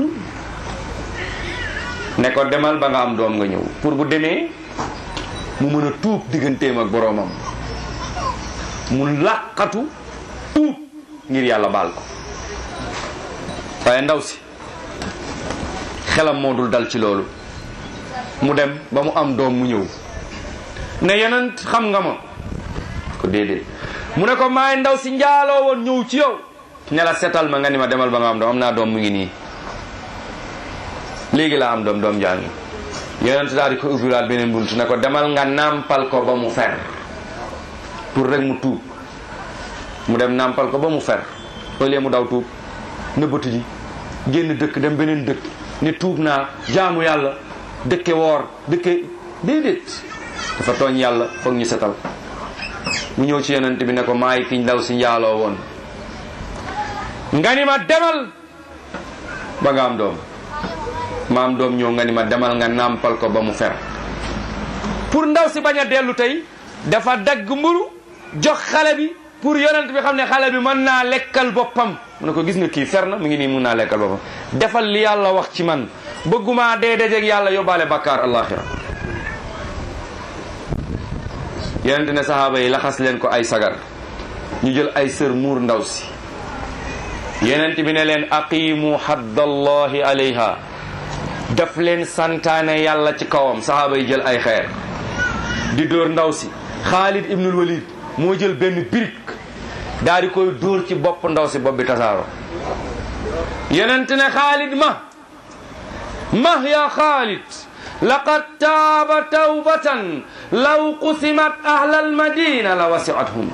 ne ko demal ba nga am doom nga ñëw pour bu demee mu mën a tuub digganteem ak boroomam mu làqatu tuub ngir yàlla baal ko waaye ndaw si xelam moo dul dal ci loolu mu dem ba mu am doom mu ñëw ne yeneen xam nga ma ko déedéet mu ne ko maay ndaw si njaaloo woon ñëw ci yow ne la setal ma nga ni ma demal ba nga am doom am naa doom mu ngi nii léegi laa am doom doom jaa ngi yeneen daal di ko ubbiwaat beneen bunt ne ko demal nga nàmpal ko ba mu fer pour rek mu tuub mu dem nàmpal ko ba mu fer au lieu mu daw tuub nëbbatu ji génn dëkk dem beneen dëkk ne tuub naa jaamu yàlla dëkke woor dëkke déedéet dafa tooñ yàlla foog ñu setal mu ñëw ci yonent bi ne ko maay kiñ daw si njaaloo woon nga ni ma demal ba nga am doom ma am doom ñëw nga ni ma demal nga nàmpal ko ba mu fer pour ndaw si bañ a dellu tey dafa dagg mburu jox xale bi pour yonent bi xam ne xale bi mën naa lekkal boppam mu ne ko gis nga kii fer na mu ngi nii mun naa lekkal boppam defal li yàlla wax ci man bëgguma dee dajeeg yàlla yóbbaale bakkaar alaxira yonent ne sahaaba yi laxas leen ko ay sagar ñu jël ay sër muur ndaw si yonent bi ne leen aqimu haddallahi alayha daf leen santaane yàlla ci kawam sahaaba yi jël ay xeer di dóor ndaw si Xaalid ibnul Walid moo jël benn birig daal di koy dóor ci bopp ndaw si bopp bi tasaaro yonent ne Xaalid ma ma ya Xaalid laqad taaba tawbatan law qusimat ahlal madina la wasiathum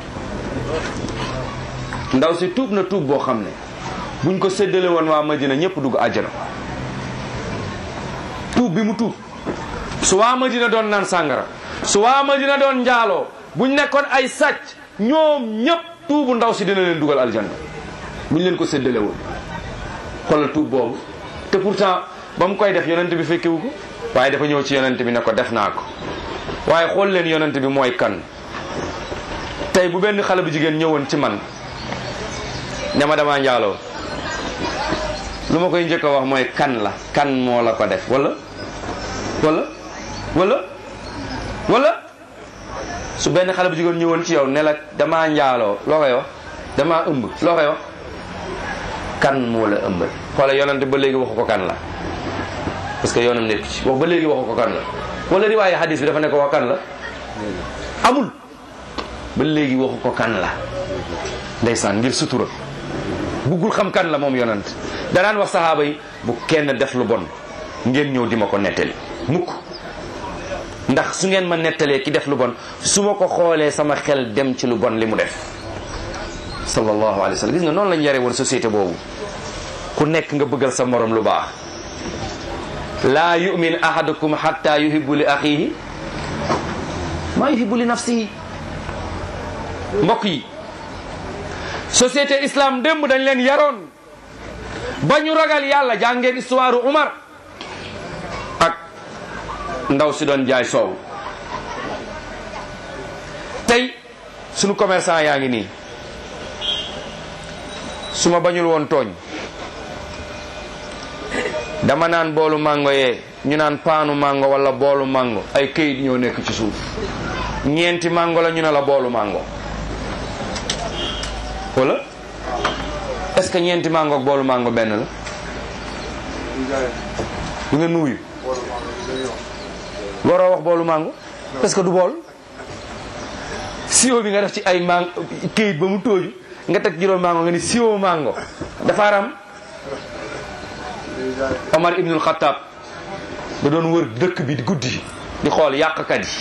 ndaw si tuub na tuub boo xam ne buñ ko séddale woon waa madina ñëpp dugg àjjana tuub bi mu tuub su waa madina doon naan sàngara su waa madina doon njaaloo buñ nekkoon ay sàcc ñoom ñëpp tuubu ndaw si dina leen dugal aljanna buñ leen ko séddale woon xoolal tuub boobu te pourtant ba mu koy def yonent bi fekkewu ko waaye dafa ñëw ci yonent bi ne ko def naa ko waaye xool leen yonent bi mooy kan tey bu benn xale bu jigéen ñëwoon ci man ne ma damaa njaaloo lu ma koy njëkk a wax mooy kan la kan moo la ko def wala wala wala wala su benn xale bu jigéen ñëwoon ci yow ne la damaa njaaloo loo koy wax damaa ëmb loo koy wax kan moo la ëmbal xoola yonante ba léegi waxu ko kan la parce que yoonam nekk ci wax ba léegi waxu ko kan la wala riwaaye hadis bi dafa ne ko wax kan la amul ba léegi waxu ko kan la ndeysaan ngir sutura buggul xam kan la moom yonant danaan wax sahaaba yi bu kenn def lu bon ngeen ñëw di ma ko nettali mukk ndax su ngeen ma nettalee ki def lu bon su ma ko xoolee sama xel dem ci lu bon li mu def sallallahu alayhi wa sallam gis nga noonu lañ yare woon société boobu ku nekk nga bëggal sa morom lu baax laa yumin ahadukum hatta yuhibbu li axihi maa yuhibbu li nafsihi mbokk yi société islam démb dañ leen yaroon ba ñu ragal yàlla jàngeen histoire Umar ak ndaw si doon jaay soow tey sunu commerçant yaa ngi nii su ma bañul woon tooñ dama naan boolu mango yee ñu naan paanu mango wala boolu mango ay këyit ñoo nekk ci suuf ñeenti mango la ñu ne la boolu mango wala est-ce que ñeenti mango ak boolu mango benn la du ngeen nuyu waroo wax boolu mango parce que du bool siwo bi nga def ci ay mango këyit ba mu tóoju nga teg juróom mango nga ni siwo mango dafa aram Omar ibnul Xattaab da doon wër dëkk bi guddi di xool yàqkat yi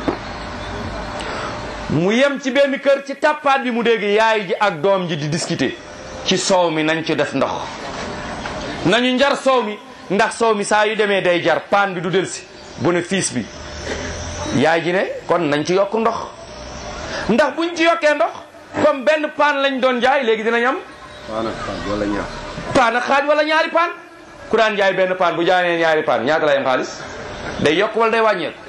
mu yem ci benn kër ci tàppaat bi mu dégg yaay ji ak doom ji di discuter ci soow mi nañ ci def ndox nañu njar soow mi ndax soow mi saa yu demee day jar paan bi du delsi bénéfice bi yaay ji ne kon nañ ci yokk ndox ndax buñ ci yokkee ndox comme benn paan lañ doon jaay léegi dinañ am wala ñaar paan ak xaaj wala ñaari paan ku daan jaay benn paan bu jaayee ñaari paan ñaata lay am xaalis day yokk wala day wàññeeku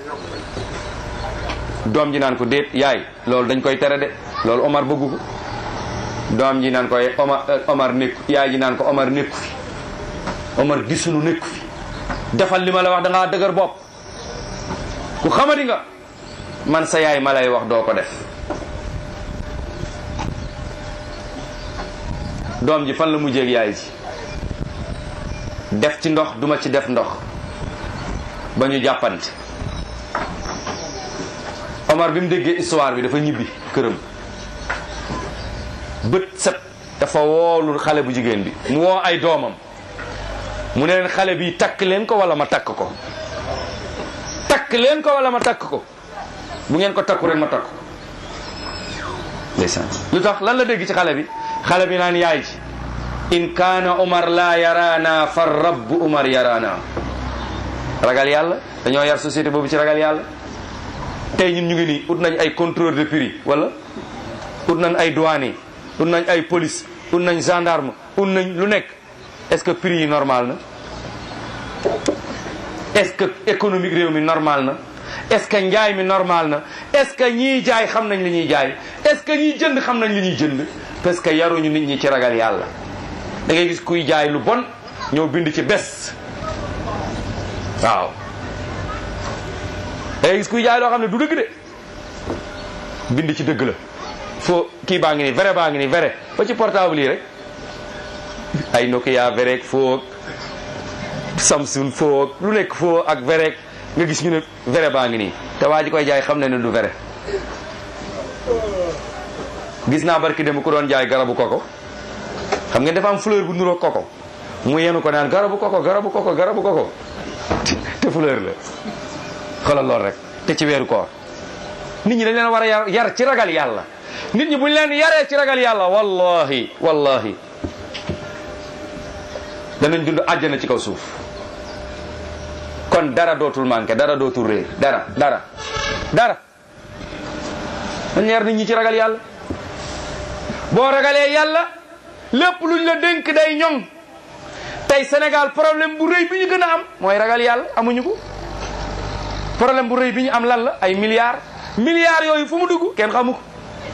doom ji naan ko déet yaay loolu dañ koy tere de loolu Omar bëggu ko doom ji naan ko Omar Omar nekku yaay ji naan ko Omar nekku fi Omar gisunu nekku fi defal li ma la wax da ngaa dëgër bopp ku xamadi nga man sa yaay ma lay wax doo ko def doom ji fan la mujjee ak yaay ji def ci ndox duma ci def ndox ba ñu jàppante Omar bi mu déggee histoire bi dafa ñibbi këram bët set dafa woolu xale bu jigéen bi mu woo ay doomam mu ne leen xale bi takk leen ko wala ma takk ko takk leen ko wala ma takk ko bu ngeen ko takku rek ma takk ko ndeysaan lu tax lan la dégg ci xale bi xale bi naan yaay ji in kaana Omar la yaraana fa rabbu Omar yaraana ragal yàlla dañoo yar société boobu ci ragal yàlla tey ñun ñu ngi nii ut nañ ay contrôleur de prix wala ut nañ ay douane ut nañ ay police ut nañ gendarme ut nañ lu nekk est-ce que prix yi normal na est-ce que économique réew mi normal na est-ce que njaay mi normal na est-ce que ñiy jaay xam nañ li ñuy jaay est-ce que ñiy jënd xam nañ li ñuy jënd parce que yaruñu nit ñi ci ragal yàlla da ngay gis kuy jaay lu bon ñëw bind ci bes waaw da ngay gis kuy jaay loo xam ne du dëgg de bind ci dëgg la foo kii baa ngi nii vrai baa ngi nii vrai ba ci portable yi rek ay Nokia vrai ak foo ak Samsung foo ak lu nekk foo ak vrai ak nga gis ñu ne vrai baa ngi nii te waa ji koy jaay xam na ne du vrai gis naa barki dem ku doon jaay garabu koko xam ngeen dafa am fleur bu nuroo koko mu yenu ko naan garabu koko garabu koko garabu koko te fleur la xoolal lool rek te ci weeru koor nit ñi dañ leen war a yar yar ci ragal yàlla nit ñi buñ leen yaree ci ragal yàlla wallahi wallahi danañ dund àjjana ci kaw suuf kon dara dootul manqué dara dootul réer dara dara dara dañ yar nit ñi ci ragal yàlla boo ragalee yàlla lépp luñ la dénk day ñoŋ tey Sénégal problème bu rëy bi ñu gën a am mooy ragal yàlla amuñu ko problème bu rëy bi ñu am lan la ay milliards milliards yooyu fu mu dugg kenn xamu ko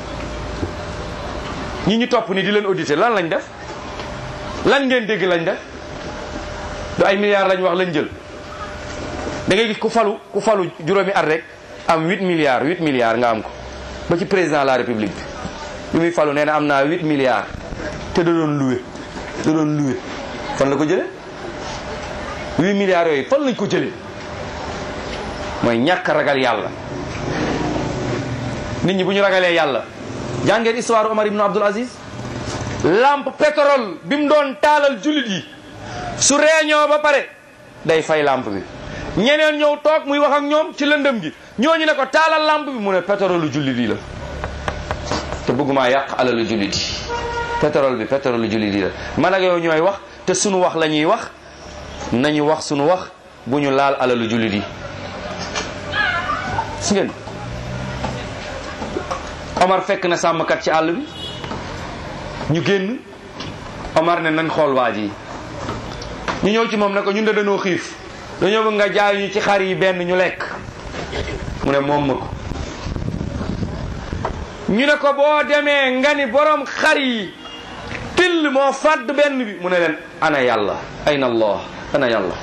ñi ñu topp ni di leen auditer lan lañ def lan ngeen dégg lañ def du ay milliards lañ wax lañ jël da ngay gis ku falu ku falu juróomi at rek am 8 milliards 8 milliards nga am ko ba ci président de la république bi bi muy falu nee na am naa 8 milliards te da doon loué da doon loué fan la ko jëlee 8 milliards yooyu fan lañ ko jëlee mooy ñàkk ragal yàlla nit ñi bu ñu ragalee yàlla jàngeen histoire Omar ibn Abdul Aziz lampe pétrole bi mu doon taalal jullit yi su réunion ba pare day fay lampe bi ñeneen ñëw toog muy wax ak ñoom ci lëndëm gi ñooñu ne ko taalal lampe bi mu ne pétrole jullit yi la te bëgguma yàq alalu jullit yi pétrole bi pétrole jullit yi la man ak yow ñooy wax te sunu wax la ñuy wax nañu wax sunu wax bu ñu laal alalu jullit yi si ngeen Omar fekk na sàmmkat ci àll bi ñu génn Omar ne nañ xool waa ji ñu ñëw ci moom ne ko ñun de dañoo xiif dañoo bëgg nga jaay ñu ci xar yi benn ñu lekk mu ne moom ma ko ñu ne ko boo demee nga ni borom xar yi till moo fàdd benn bi mu ne leen ana yàlla ayna allah ana yàlla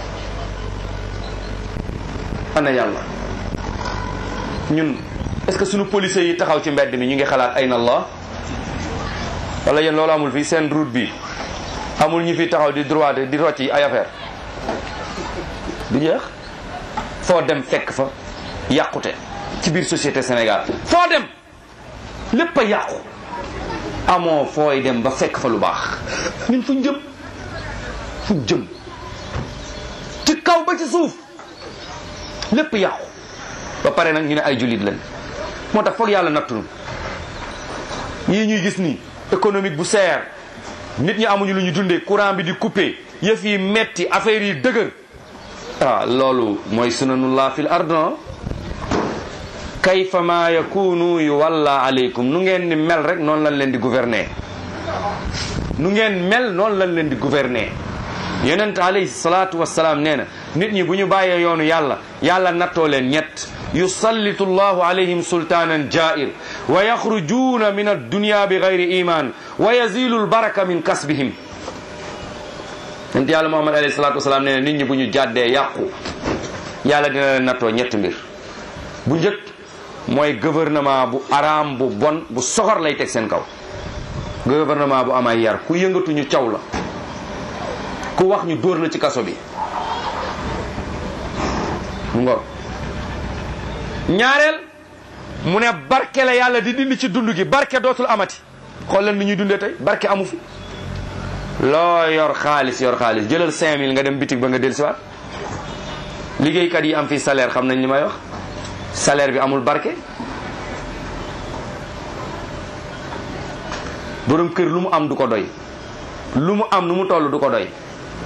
ana yàlla ñun est-ce que suñu policiers yi taxaw ci mbedd mi ñu ngi xalaat ayna allah wala yéen loolu amul fii seen route bi amul ñu fi taxaw di droit di rocci ay affaire du jeex foo dem fekk fa yàqute ci biir société Sénégal foo dem lépp a yàqu amoo fooy dem ba fekk fa lu baax ñun fuñ jëm fuñ jëm ci kaw ba ci suuf lépp yàqu ba pare nag ñu ne ay jullit lañ moo tax foog yàlla nattunu yii ñuy gis nii économique bu seer nit ñi amuñu lu ñu dundee courant bi di coupé yëf yi metti affaire yi dëgër ah loolu mooy sunanullah fil ardon kayfa ma yakunu yu walla aleykum nu ngeen ni mel rek noonu lañ leen di gouverner nu ngeen mel noonu lañ leen di gouverner yonent alayhi salaatu wassalaam nee na nit ñi bu ñu bàyyee yoonu yàlla yàlla nattoo leen ñett yusallitu llahu alayhim sultaanan jair wa yaxrujuuna min addunya bi gayri iman wa yazilu lbaraka min kasbihim yonent yàlla muhammad alayhi salaatu wassalaam nee na nit ñi bu ñu jàddee yàqu yàlla dina leen nattoo ñetti mbir bu njëkk mooy gouvernement bu araam bu bon bu soxor lay teg seen kaw gouvernement bu am ay yar ku yëngatu ñu caw la ku wax ñu dóor la ci kaso bi mu ngor ñaareel mu ne barke la yàlla di dindi ci dund gi barke dootul amati xool leen ni ñuy dundee tey barke amu fi loo yor xaalis yor xaalis jëlal 5000 nga dem bitig ba nga dellusiwaat liggéeykat yi am fii salaire xam nañ li may wax salaire bi amul barke borom kër lu mu am du ko doy lu mu am nu mu toll du ko doy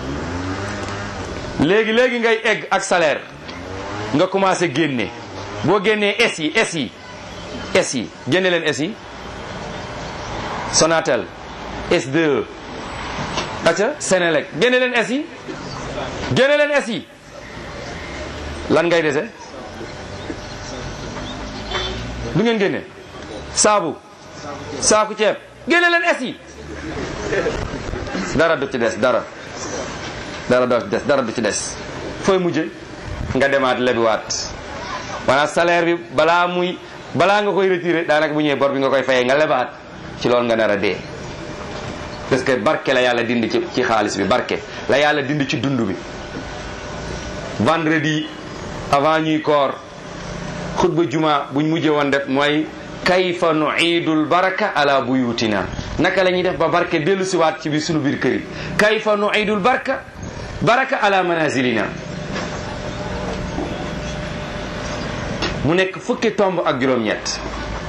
léegi léegi ngay egg ak salaire nga commencé génne boo génnee S yi S yi S yi génne leen S yi Sonatel S2 aca Senelec génne leen S yi génne leen S yi lan ngay dese du ngeen génne saabu saaku ceeb génne leen es yi dara du ci des dara dara du ci des dara du ci des fooy mujje nga demaat lebiwaat maanaam salaire bi balaa muy balaa nga koy retiré daanaka bu ñëwee bor bi nga koy fayee nga lebaat ci loolu nga nar a dee parce que barke la yàlla dindi ci ci xaalis bi barke la yàlla dindi ci dund bi vendredi avant ñuy koor xutba juma buñ mujjee woon def mooy kayfa nuidul baraka ala buyutina naka la ñuy def ba barke dellu siwaat ci biir sunu biir kër yi kayfa nuidul barka baraka ala manazilina mu nekk fukki tomb ak juróom-ñett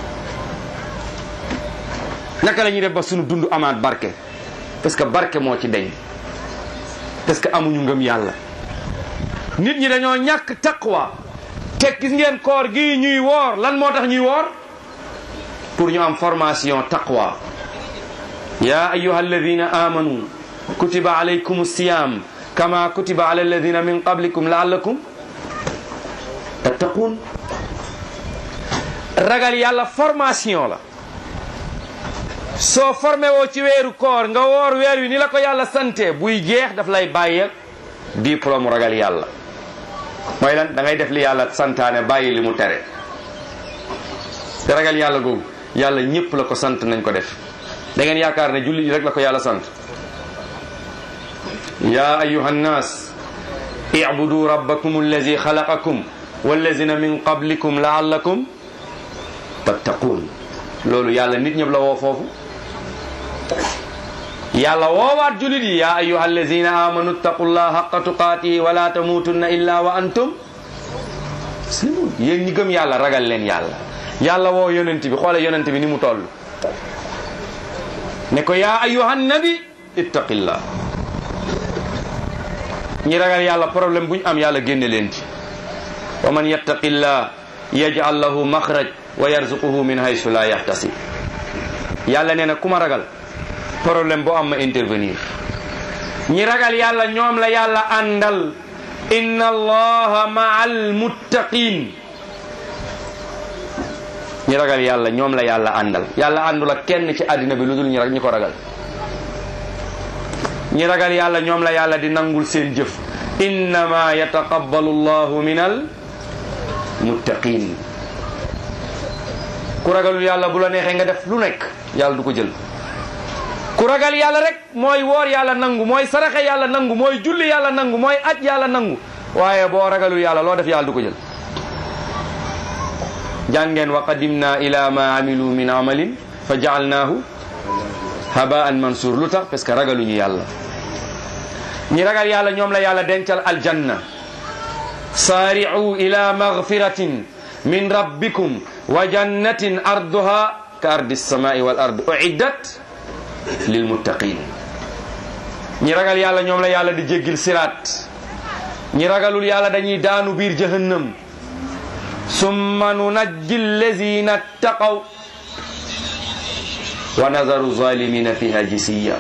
naka la ñuy def ba sunu dund amaat barke parce que barke moo ci deñ parce que amuñu ngëm yàlla nit ñi dañoo ñàkk taqwa te gis ngeen koor gi ñuy woor lan moo tax ñuy woor pour ñu am formation taqwa ya ayuha alladina amanu kutiba alaykum siyam kama kutiba ala alladina min qablikum laallakum tattaqun ragal yàlla formation la soo formé woo ci weeru koor nga woor weer wi ni la ko yàlla sante buy jeex daf lay bàyyi diplôme ragal yàlla mooy lan da ngay def li yàlla santaane bàyyi li mu tere te ragal yàlla googu yàlla ñëpp la ko sant nañ ko def da ngeen yaakaar ne jullit yi rek la ko yàlla sant ya ayuha nnas ibudu rabbakum allazi xalaqakum wallazina min qablikum laallakum tattaqun loolu yàlla nit ñëpp la woo foofu yàlla woowaat julit yi ya ayuha allazina amanu ttaqullah haqa tuqaatihi wala tamutunna illa wa antum muslimun yéen ñi gëm yàlla ragal leen yàlla yàlla woo yonent bi xoole yonent bi ni mu toll ne ko ya ayuha nabi ittaqillah ñi ragal yàlla problème bu ñu am yàlla génne leen ci wa man yattaqillah yaj'al lahu maxraj wa yarzuquhu min haysu la yahtasib yàlla nee na ku ma ragal problème boo am ma intervenir ñi ragal yàlla ñoom la yàlla àndal inna allaha ma'al muttaqin ñi ragal yàlla ñoom la yàlla àndal yàlla àndul ak kenn ci àddina bi lu dul ñi rek ñi ko ragal ñi ragal yàlla ñoom la yàlla di nangul seen jëf innama yataqabbalu allahu min al muttaqin ku ragalul yàlla bu la neexee nga def lu nekk yàlla du ko jël ku ragal yàlla rek mooy woor yàlla nangu mooy saraxe yàlla nangu mooy julli yàlla nangu mooy aj yàlla nangu waaye boo ragalul yàlla loo def yàlla du ko jël jàngeen wa qadimna ila ma amilu min amalin fa jaalnaahu habaan mansour lu tax parce que ragaluñu yàlla ñi ragal yàlla ñoom la yàlla dencal aljanna saari'u ila magfiratin min rabbikum wa jannatin arduha ka ardi samai wal ard uiddat lil muttaqin ñi ragal yàlla ñoom la yàlla di jéggil siraat ñi ragalul yàlla dañuy daanu biir jahannam summa nunajji allazina ttaqaw wa nazaru zalimina fiha jisiya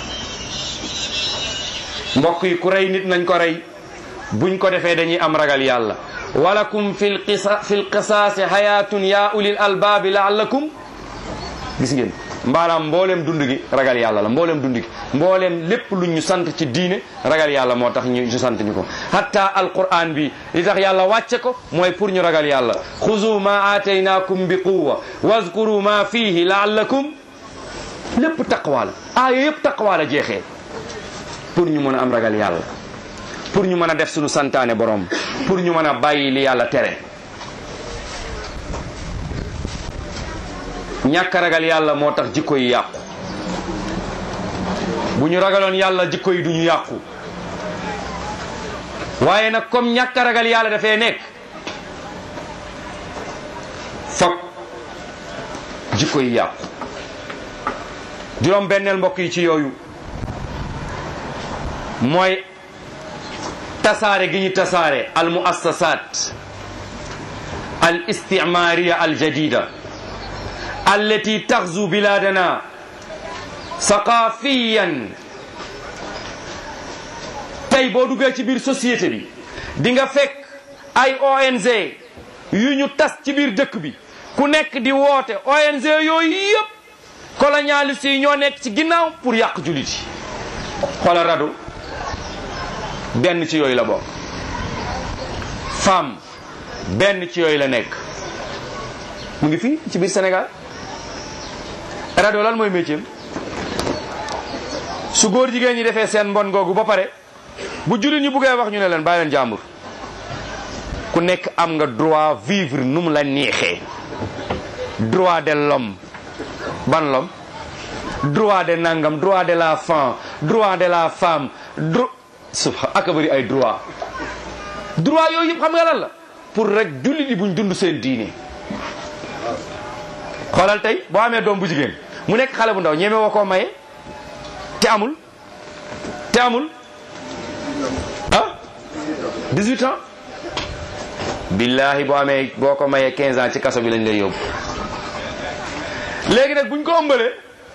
mbokk yi ku rey nit nañ ko rey buñ ko defee dañuy am ragal yàlla walakum fi lqisa fi lqisaasi hayatun ya ulil albaabi laallakum gis ngeen mbaanaam mbooleem dund gi ragal yàlla la mbooleem dund gi mbooleem lépp lu ñu sant ci diine ragal yàlla moo tax ñu ñu sant ñu ko hatta alquran bi li tax yàlla wàcce ko mooy pour ñu ragal yàlla xuzu ma aataynaakum bi quwa wazkuru ma fihi laallakum lépp taqwa la aaya yëpp taqwa la jeexee pour ñu mën a am ragal yàlla pour ñu mën a def suñu santaane borom pour ñu mën a bàyyi li yàlla tere ñàkk a ragal yàlla moo tax jikko yi yàqu bu ñu ragaloon yàlla jikko yi duñu yàqu waaye nag comme ñàkk a ragal yàlla dafay nekk fokk jikko yi yàqu juróom benneel mbokk yi ci yooyu mooy tasaare gi ñu tasaare al muassasat al istimariya al jadida allati taxzu biladana saqafiyan tey boo duggee ci biir société bi di nga fekk ay ONG yu ñu tas ci biir dëkk bi ku nekk di woote ONG yooyu yëpp colonialiste yi ñoo nekk ci ginnaaw pour yàq jullit yi xoola rado benn ci yooyu la bokk femme benn ci yooyu la nekk mu ngi fii ci biir Sénégal rado lan mooy métier su góor jigéen ñi defee seen mbon googu ba pare bu jullit ñi buggee wax ñu ne leen bàyyi leen jàmbur ku nekk am nga droit vivre nu mu la neexee droit de l'homme ban l'homme droit de nangam droit de la femme droit de la femme dro subha aka bëri ay droit droit yooyu yëpp xam nga lan la pour rek jullit yi buñ dund seen diine xoolal tey boo amee doom bu jigéen mu nekk xale bu ndaw ñeme woo koo maye te amul te amul ah 18 ans billahi boo amee boo ko mayee 15 ans ci kaso bi lañ lay yóbbu léegi nag buñ ko ëmbalee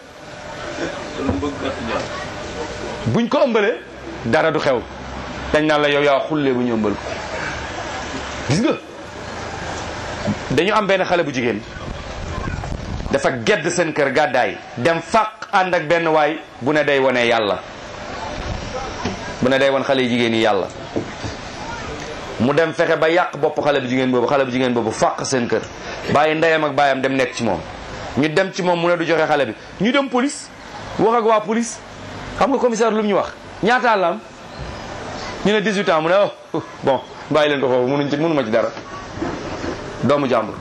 buñ ko ëmbalee dara du xew dañ naan la yow yaa xullee bu ñu ëmbal ko gis nga dañu am benn xale bu jigéen dafa gedd seen kër gàddaay dem fàq ànd ak benn waay bu ne day wone yàlla bu ne day won xale yu jigéen yi yàlla mu dem fexe ba yàq bopp xale bu jigéen boobu xale bu jigéen boobu fàq seen kër bàyyi ndeyam ak baayam dem nekk ci moom ñu dem ci moom mu ne du joxe xale bi ñu dem police wax ak waa police xam nga commissaire lu mu ñu wax ñaata la am ñu ne 18 ans mu ne oh bon bàyyi leen ko foofu mënuñ ci mënuma ci dara doomu jàmbur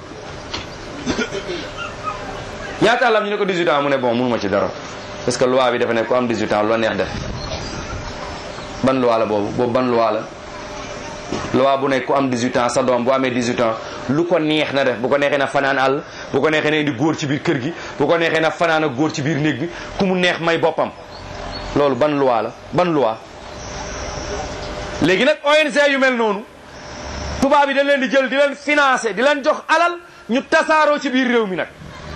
ñaata la am ñu ne ko 18 ans mu ne bon mënuma ci dara parce que loi bi dafa ne ku am 18 ans lu la neex def ban loi la boobu boobu ban loi la loi bu ne ku am 18 ans sa doom bu amee 18 ans lu ko neex na def bu ko neexee na fanaan àll bu ko neexee na indi góor ci biir kër gi bu ko neexee na fanaan ak góor ci biir néeg bi ku mu neex may boppam loolu ban loi la ban loi léegi nag ONG yu mel noonu tubaab yi dañ leen di jël di leen financer di leen jox alal ñu tasaaroo ci biir réew mi nag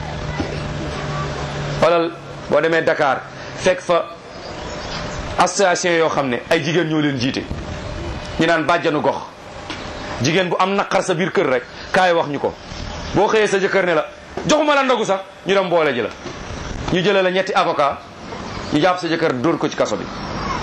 xoolal boo demee Dakar fekk fa association yoo xam ne ay jigéen ñoo leen jiite ñu naan bàjjanu gox jigéen bu am naqar sa biir kër rek kaay wax ñu ko boo xëyee sa jëkkër ne la joxuma la ndogu sax ñu dem boole ji la ñu jëlee la ñetti avocat ñu jàpp sa jëkkër dóor ko ci kaso bi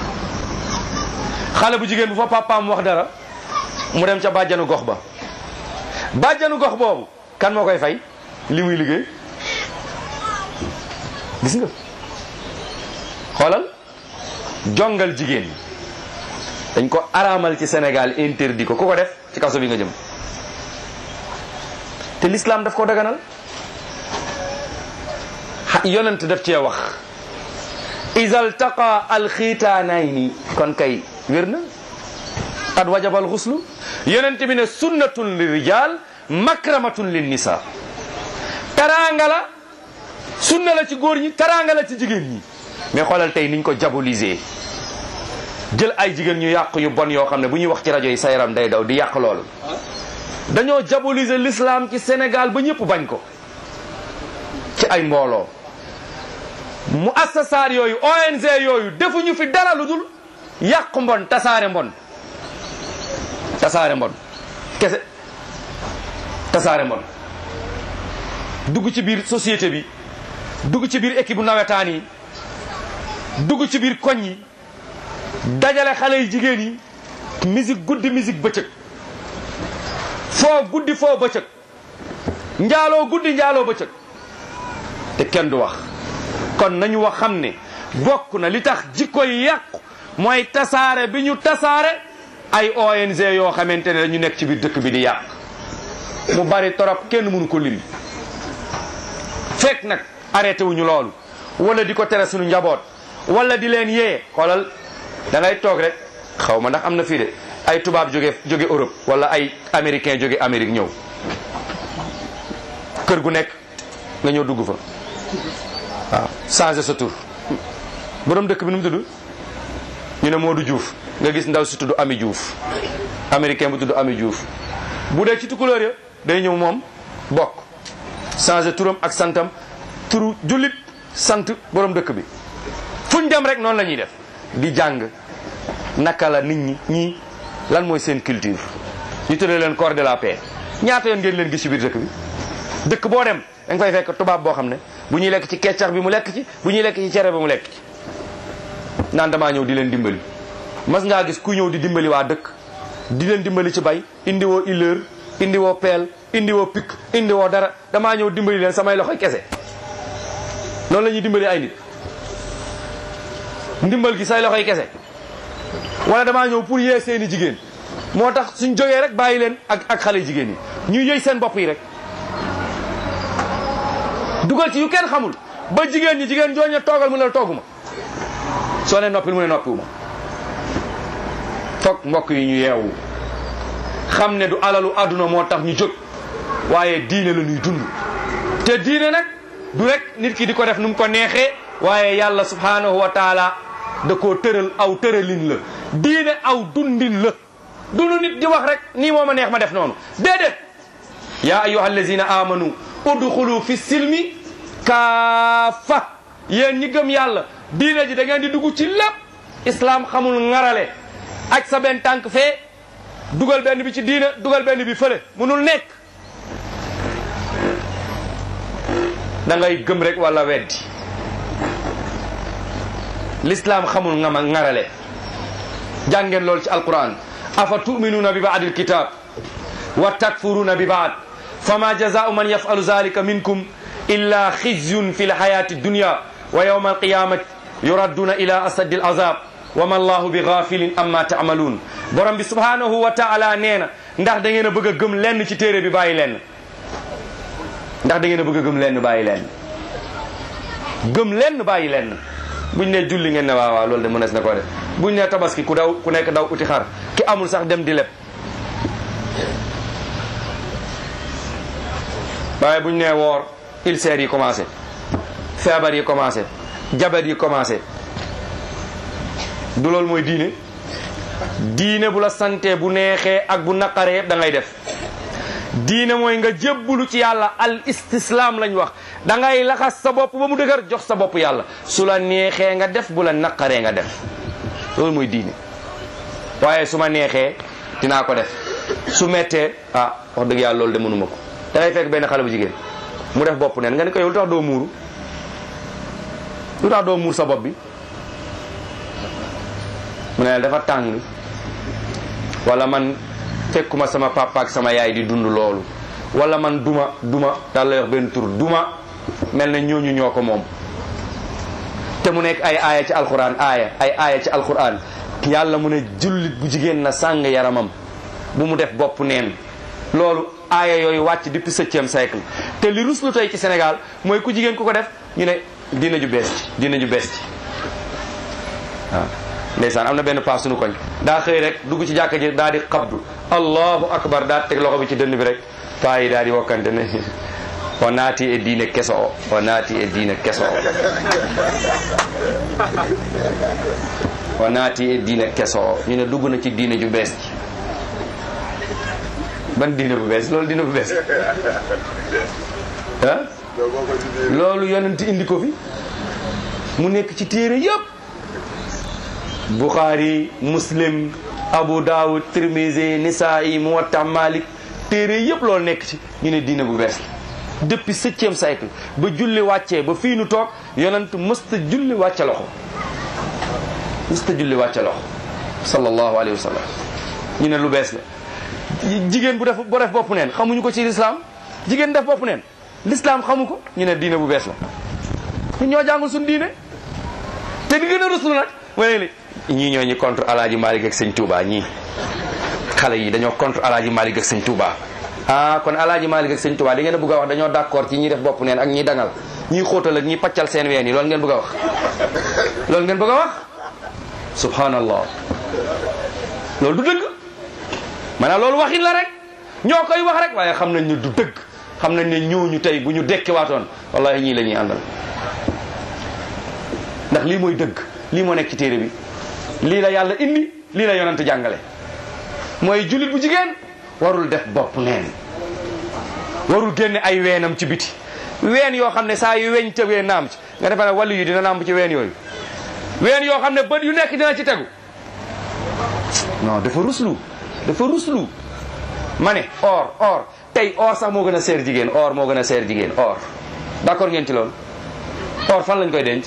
xale bu jigéen bu fa papaam wax dara mu dem ca bàjjanu gox ba bàjjanu gox boobu kan moo koy fay li muy liggéey gis nga xoolal jongal jigéen dañ ko araamal ci Sénégal interdit ko ku ko def ci kaso bi nga jëm te l'islam daf ko daganal yonent daf cee wax isal taqa alxiitaanayni kon kay wér na qad wajaba alxuslu yonent bi ne sunnatun li rijal makramatun lin nisa taraanga la sunna la ci góor ñi taraanga la ci jigéen ñi mais xoolal tey niñ ko diaboliser jël ay jigéen ñu yàq yu bon yoo xam ne bu ñuy wax ci rajo yi sa yaram day daw di yàq loolu dañoo diaboliser l'islam ci Sénégal ba ñëpp bañ ko ci ay mbooloo mu assasaar yooyu ONG yooyu defuñu fi dara lu dul yàq mbon tasaare mbon tasaare mbon kese tasaare mbon dugg ci biir société bi dugg ci biir équipe bu nawetaan yi dugg ci biir koñ yi dajale xale yi jigéen yi musique guddi musique bëccëg foo guddi foo bëccëg njaaloo guddi njaaloo bëccëg te kenn du wax kon nañu wax xam ne bokk na li tax jikko yi yàqu mooy tasaare bi ñu tasaare ay ONG yoo xamante ne dañu nekk ci biir dëkk bi di yàq mu bari torop kenn mënu ko lim fekk nag arrêté wuñu loolu wala di ko tere suñu njaboot wala di leen yee xoolal da ngay toog rek xaw ma ndax am na fii de ay tubaab jóge jóge Europe wala ay américain jóge Amérique ñëw kër gu nekk nga ñëw dugg fa waaw changé sa tur borom dëkk bi nu mu tudd ñu ne Modou Diouf nga gis ndaw si tudd Ami Diouf américain bu tudd Ami Diouf bu dee ci tukulóor ya day ñëw moom bokk changé turam ak santam turu jullit sant borom dëkk bi fuñ dem rek noonu la ñuy def di jàng naka la nit ñi ñii lan mooy seen culture ñu tuddee leen corps de la paix ñaata yoon ngeen leen gis ci biir dëkk bi dëkk boo dem da nga fay fekk tubaab boo xam ne bu ñuy lekk ci keccax bi mu lekk ci bu ñuy lekk ci cere bi mu lekk ci naan damaa ñëw di leen dimbali mas ngaa gis ku ñëw di dimbali waa dëkk di leen dimbali ci bay indi woo illeur indi woo peel indi woo pikk indi woo dara damaa ñëw dimbali leen samay loxoy kese noonu la ñuy dimbali ay nit ndimbal gi say loxoy kese wala damaa ñëw pour yee seeni jigéen moo tax suñ jógee rek bàyyi leen ak ak xale jigéen yi ñuy yëy seen bopp yi rek dugal ci yu kenn xamul ba jigéen ñi jigéen jooñe toogal mu ne la tooguma soo ne noppil mu ne noppiwuma foog mbokk yi ñu yeewu xam ne du alalu àdduna moo tax ñu jóg waaye diine la ñuy dund te diine nag du rek nit ki di ko def nu mu ko neexee waaye yàlla subhanahu wa taala da koo tëral aw tëralin la diine aw dundin la dunu nit di wax rek nii moo ma neex ma def noonu déedéet yaa ayuha allazina amanu udxulu fi silmi kaafa yéen ñi gëm yàlla diine ji da ngeen di dugg ci lépp islam xamul ngarale aj sa benn tànk fee dugal benn bi ci diine dugal benn bi fële munul nekk da ngay gëm rek wala weddi l'islam xamul nga ma ngarale jàngeen loolu ci alquran afa tuminuuna bi baadi alkitab wa takfuruuna bi baad fama jazaau man yafalu zalika minkum illa xizyun fi lxayati dunya wa yawma alqiyamati yuradduna ila asadi alazab wa ma allahu bi gafilin amma taamaluun borom bi subhanahu wa taala nee na ndax da ngeen a bëgg a gëm lenn ci téere bi bàyyi lenn ndax da ngeen a bëgg a gëm lenn bàyyi lenn gëm lenn bàyyi lenn buñ ne julli ngeen ne waaw waaw loolu de mënees na ko def buñ ne tabaski ku daw ku nekk daw uti xar ki amul sax dem di leb waaye buñ ne woor ulcères yi commencé feebar yi commencé jabet yi commencé du loolu mooy diine diine bu la sante bu neexee ak bu naqaree yëpp da ngay def diine mooy nga jébbulu ci yàlla al istislaam lañ wax da ngay laxas sa bopp ba mu dëgër jox sa bopp yàlla su la neexee nga def bu la naqaree nga def loolu mooy diine waaye su ma neexee dinaa ko def su mettee ah wax dëgg yàlla loolu de mënuma ko da ngay fekk benn xale bu jigéen mu def bopp neen nga ni ko yow lu tax doo muuru lu tax doo muur sa bopp bi mu ne dafa tàng wala man fekkuma sama papa ak sama yaay di dund loolu wala man duma duma daal lay wax benn tur duma mel na ñooñu ñoo ko moom te mu nekk ay aaya ci alquran aaya ay aaya ci alquran yàlla mu ne jullit bu jigéen na sàng yaramam bu mu def bopp neen loolu aaya yooyu wàcc depuis septième siècle te li ruslu tey ci Sénégal mooy ku jigéen ku ko def ñu ne diina ju bees ci diina ju bees ci waaw ndeysaan am na benn paas suñu koñ daa xëy rek dugg ci jàkka ji daa di xabdu allahu akbar daa teg loxo bi ci dënn bi rek paa yi daa di wokkante ne o naati e diine keso o o naati e diine keso o o naati e diine keso o ñu ne dugg na ci diine ju bees ji ban diine bu bees loolu diine bu bees ah loolu yonent indi ko fi mu nekk ci téere yëpp Bukhari Muslim Abu Dawud Tirmizi Nisaa'i Muwatta Malik téere yëpp loolu nekk ci ñu ne diine bu bees la depuis septième siècle ba julli wàccee ba fii nu toog yonent mësta julli wàcce loxo mësta julli wàcce loxo sallallahu alayhi wa sallam ñu ne lu bees la jigéen bu def bu def bopp neen xamuñu ko ci lislaam jigéen def bopp neen lislaam xamu ko ñu ne diine bu bees la ñu ñoo jàngul suñu diine te di gën a ruslu nag mooy li ñii ñoo ñi contre alaaji Malik ak sëñ Touba ñii xale yi dañoo contre alaaji Malik ak sëñ Touba ah kon alaaji Malik ak sëñ Touba di ngeen a bëgg a wax dañoo d'accord ci ñi def bopp neen ak ñi dangal ñi xóotal ak ñi paccal seen ween yi loolu ngeen bëgg a wax loolu ngeen bëgg a wax subhanallah loolu du dëgg maanaam loolu waxin la rek ñoo koy wax rek waaye xam nañ ne du dëgg xam nañ ne ñooñu tey bu ñu dekkiwaatoon wallahi ñii la ñuy àndal ndax lii mooy dëgg lii moo nekk ci téere bi lii la yàlla indi lii la yonent jàngale mooy jullit bu jigéen warul def bopp neen warul génne ay weenam ci biti ween yoo xam ne saa yu weñ tëgee naam ci nga defe ne wàllu yu dina naam ci ween yooyu ween yoo xam ne bët yu nekk dina ci tegu non dafa ruslu dafa ruslu ma ne or or tey or sax moo gën a seer jigéen or moo gën a seer jigéen or d'accord ngeen ci loolu or fan lañ koy denc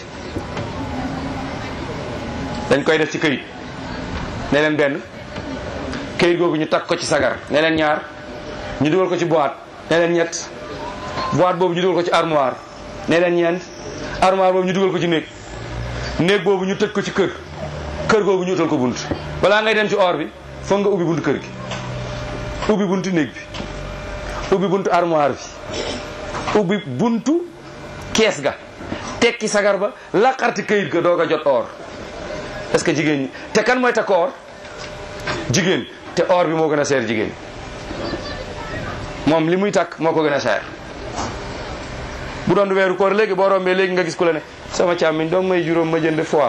dañ koy def ci këyit ne leen benn këyit googu ñu takk ko ci sagar ne leen ñaar ñu dugal ko ci boîte ne leen ñett boîte boobu ñu dugal ko ci armoire ne leen ñeent armoire boobu ñu dugal ko ci néeg néeg boobu ñu tëj ko ci kër kër googu ñu utal ko bunt balaa ngay dem ci or bi foog nga ubbi buntu kër gi ubbi buntu néeg bi ubbi buntu armoire bi ubbi buntu kees ga tekki sagar ba laqarti këyit ga doog a jot or est-ce que jigéen ñi te kan mooy takk or jigéen te or bi moo gën a seer jigéen moom li muy takk moo ko gën a seer bu doon weeru koor léegi boo rombee léegi nga gis ku la ne sama càmmiñ doom may juróom ma jënd fois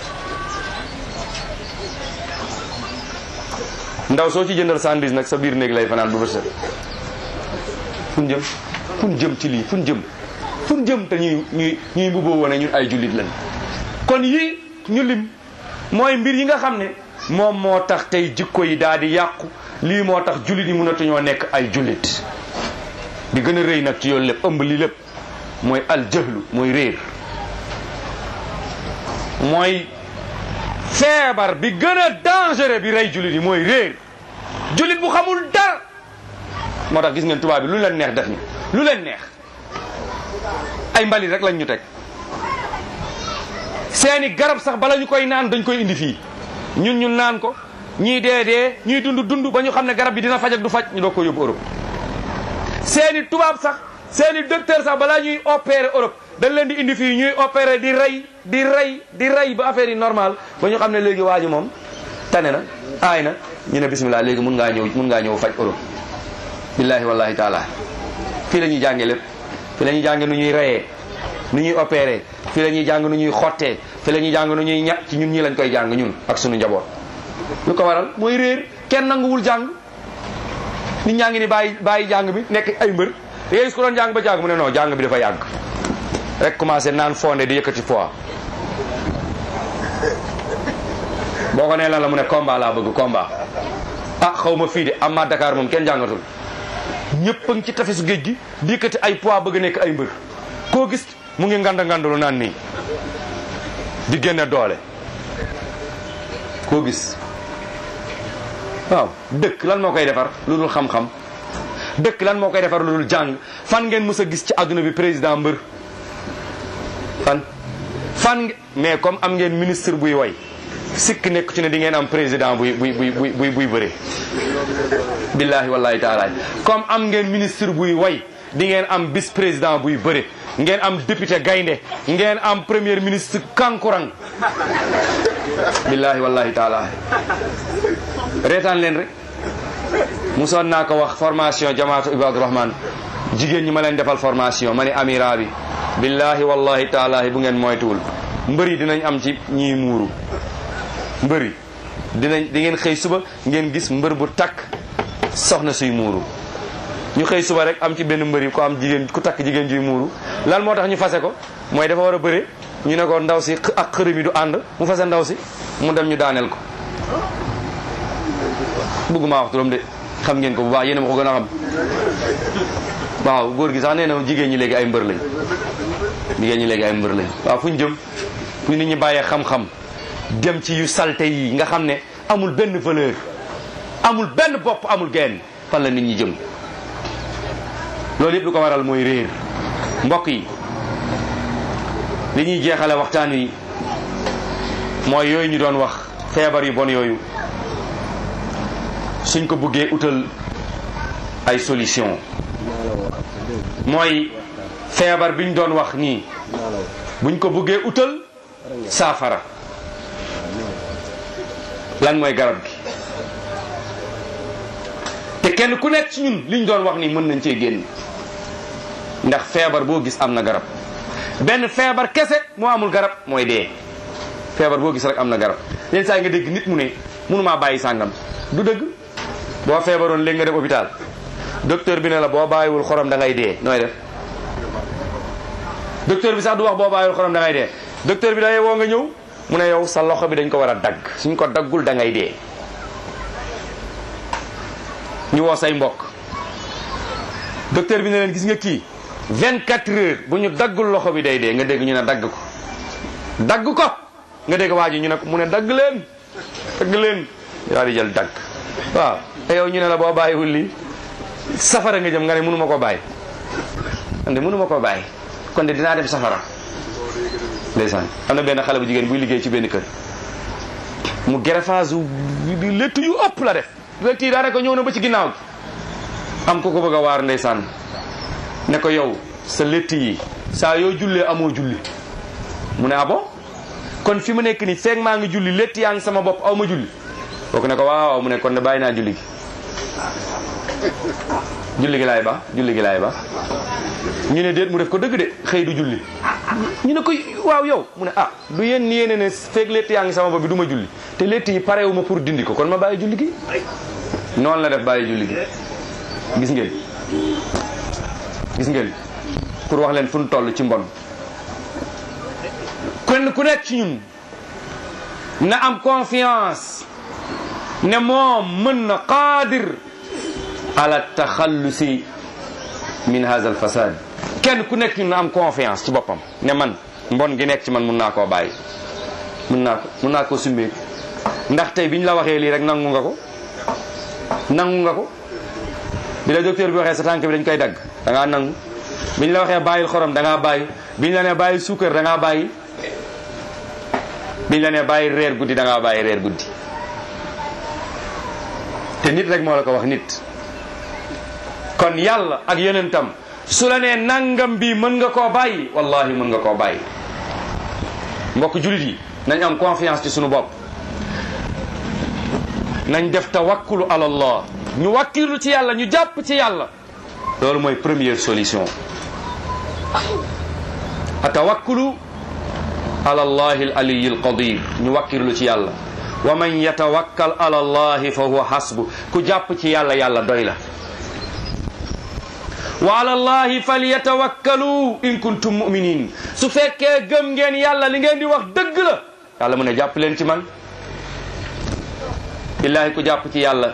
ndaw soo ci jëndal sandwich nag sa biir néeg lay fanaan bu bët set fun jëm fun jëm ci lii fun jëm fun jëm te ñuy ñuy ñuy mbubboo wane ñun ay jullit lañ kon yii ñu lim mooy mbir yi nga xam ne moom moo tax tey jikko yi daal di yàqu lii moo tax jullit yi mënatuñoo nekk ay jullit di gën a rëy nag ci yoon lépp ëmb lii lépp mooy al jahlu mooy réer mooy feebar bi gën a dangereux bi rey jullit yi mooy réer jullit bu xamul dara moo tax gis ngeen tubaab bi lu leen neex def ni lu leen neex ay mbalit rek lañ ñu teg seeni garab sax bala ñu koy naan dañ koy indi fii ñun ñu naan ko ñii dee dee ñii dund dund ba ñu xam ne garab bi dina faj ak du faj ñu doog ko yóbbu Europe seeni tubaab sax seeni docteur sax balaa ñuy opérer Europe dañ leen di indi fii ñuy opérer di rey di rey di rey ba affaire yi normal ba ñu xam ne léegi waa ji moom tane na aay na ñu ne bismillah léegi mun ngaa ñëw mun ngaa ñëw faj Europe billahi wallahi taala fii la ñuy jànge lépp fii la ñuy jànge nu ñuy reyee nu ñuy opérer fii la ñuy jàng nu ñuy xottee fii la ñuy jàng nu ñuy ña ci ñun ñii lañ koy jàng ñun ak sunu njaboot lu ko waral mooy réer kenn nanguwul jàng nit ñaa ngi ni bàyyi bàyyi jàng bi nekk ay mbër da ngay gis ko doon jàng ba jàng mu ne non jàng bi dafa yàgg rek commencé naan fondé di yëkkati poids boo ko nee lan la mu ne combat laa bëgg combat ah xaw ma fii de amma Dakar moom kenn jàngatul ñëpp a ngi ci tefesu géej gi di yëkkati ay poids bëgg nekk ay mbër koo gis mu ngi nganda ngandalu naan nii di génne doole koo gis waaw dëkk lan moo koy defar lu dul xam-xam dëkk lan moo koy defar lu dul jàng fan ngeen mës a gis ci àdduna bi président mbër fan fan nge- mais comme am ngeen ministre buy woy sikk nekk ci ne di ngeen am président buy buy buy buy buy buy bëre billahi wallahi taala comme am ngeen ministre buy woy di ngeen am vice président buy bëre ngeen am député gaynde ngeen am premier ministre kankurang billahi wallahi taala reetaan leen rek musoon naa ko wax formation jamaatu ibadu rahman jigéen ñi ma leen defal formation ma ne amira bi billahi wallahi taala bu ngeen moytuwul mbëri dinañ am ci ñiy muuru mbëri dinañ di ngeen xëy suba ngeen gis mbër bu takk soxna suy muuru ñu xëy suba rek am ci benn mbëri ko am jigéen ku takk jigéen juy muuru lan moo tax ñu fase ko mooy dafa war a bëre ñu ne ko ndaw si x- ak xërëm yi du ànd mu fase ndaw si mu dem ñu daaneel ko bëgguma wax turam de xam ngeen ko bu baax yéen a ma ko gën a xam waaw góor gi sax nee na jigéen ñi léegi ay mbër lañ jigéen ñi léegi ay mbër lañ waaw fu ñu jëm fu nit ñi bàyyee xam-xam dem ci yu salte yi nga xam ne amul benn valeur amul benn bopp amul genn fan la nit ñi jëm loolu yëpp lu ko waral mooy réer mbokk yi li ñuy jeexale waxtaan wi mooy yooyu ñu doon wax feebar yu bon yooyu suñ ko bëggee utal ay solution mooy feebar bi ñu doon wax nii buñ ko bëggee utal saafara lan mooy garab gi te kenn ku nekk ci ñun liñ doon wax nii mën nañ cee génn ndax feebar boo gis am na garab benn feebar kese moo amul garab mooy dee feebar boo gis rek am na garab yenn saa yi nga dégg nit mu ne mënumaa bàyyi sàngam du dëgg boo feebaroon léegi nga dem hôpital docteur bi ne la boo bàyyiwul xorom da ngay dee nooy def docteur bi sax du wax boo bàyyiwul xorom da ngay dee docteur bi da ngay woo nga ñëw mu ne yow sa loxo bi dañ ko war a dagg suñ ko daggul da ngay dee ñu woo say mbokk docteur bi ne leen gis nga kii 24 heures bu ñu daggul loxo bi day dee nga dégg ñu ne dagg ko dagg ko nga dégg waa ji ñu ne ko mu ne dagg leen dagg leen yaa di jël dagg waaw te yow ñu ne la boo bàyyiwul lii safara nga jëm nga ne mënuma ko bàyyi kon de mënuma ko bàyyi kon de dinaa dem safara ndeysaan am na benn xale bu jigéen buy liggéey ci benn kër mu greffage di létt yu ëpp la def létt yi daanaka ñëw na ba ci ginnaaw gi am ko ko bëgg a waar ndeysaan ne ko yow sa létt yi saa yoo jullee amoo julli mu ne ah bon kon fi mu nekk nii feeg maa ngi julli létt yaa ngi sama bopp aw ma julli kooku ne ko waaw waaw mu ne kon de bàyyi naa julli gi julli gi laay ba julli gi laay ba ñu ne déet mu def ko dëgg de xëy du julli ñu ne ko waaw yow mu ne ah du yéen ni yéene ne feeg létt yaa ngi sama bopp bi du ma julli te létt yi parewu ma pour dindi ko kon ma bàyyi julli gi noonu la def bàyyi julli gi gis ngeen gis ngeen pour wax leen fu nu toll ci mbon kenn ku nekk ci ñun na am confiance ne moom mën na qaadir ala taxallusi min hadha al fasad kenn ku nekk ñun na am confiance ci boppam ne man mbon gi nekk ci man mun naa koo bàyyi mun naa ko mun naa koo summeeku ndax tey bi ñu la waxee lii rek nangu nga ko nangu nga ko bi la docteur bi waxee sa tànk bi dañ koy dagg da ngaa nangu bi ñu la waxee bàyyil xorom da ngaa bàyyi bi ñu la nee bàyyil suukar da ngaa bàyyi bi ñu la nee bàyyil reer guddi da ngaa bàyyi reer guddi te nit rek moo la ko wax nit kon yàlla ak yonentam su la nee nangam bi mën nga koo bàyyi wallahi mën nga koo bàyyi mbokk julit yi nañ am confiance ci sunu bopp nañ def tawakkulu ala allah ñu wakkilu ci yàlla ñu jàpp ci yàlla loolu mooy première solution a tawakkulu ala allahi al aliyi al qadir ñu wakkilu ci yàlla wa man yatawakkal ala allahi fa huwa hasbu ku jàpp ci yàlla yàlla doy la wa ala allahi falyatawakkalu in kuntum muminin su fekkee gëm ngeen yàlla li ngeen di wax dëgg la yàlla mu ne jàpp leen ci man billahi ku jàpp ci yàlla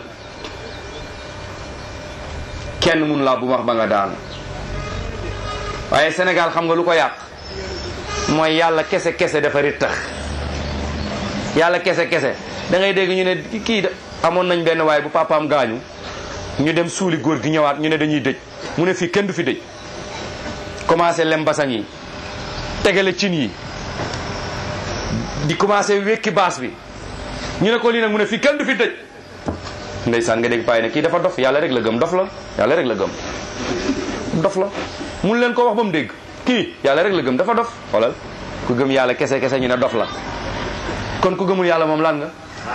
kenn mun laa bu wax ba nga daan waaye Sénégal xam nga lu ko yàq mooy yàlla kese kese dafa rittax yàlla kese kese da ngay dégg ñu ne kii da amoon nañ benn waaye bu papaam gaañu ñu dem suuli góor gi ñëwaat ñu ne dañuy dëj mu ne fii kenn du fi dëj commencé lem basang yi tegale cin yi di commencé wékki baas bi ñu ne ko lii nag mu ne fii kenn du fi tëj ndeysaan nga dégg paay ne kii dafa dof yàlla rek la gëm dof la yàlla rek la gëm dof la mun leen ko wax ba mu dégg kii yàlla rek la gëm dafa dof xoolal ku gëm yàlla kese kese ñu ne dof la kon ku gëmul yàlla moom lan nga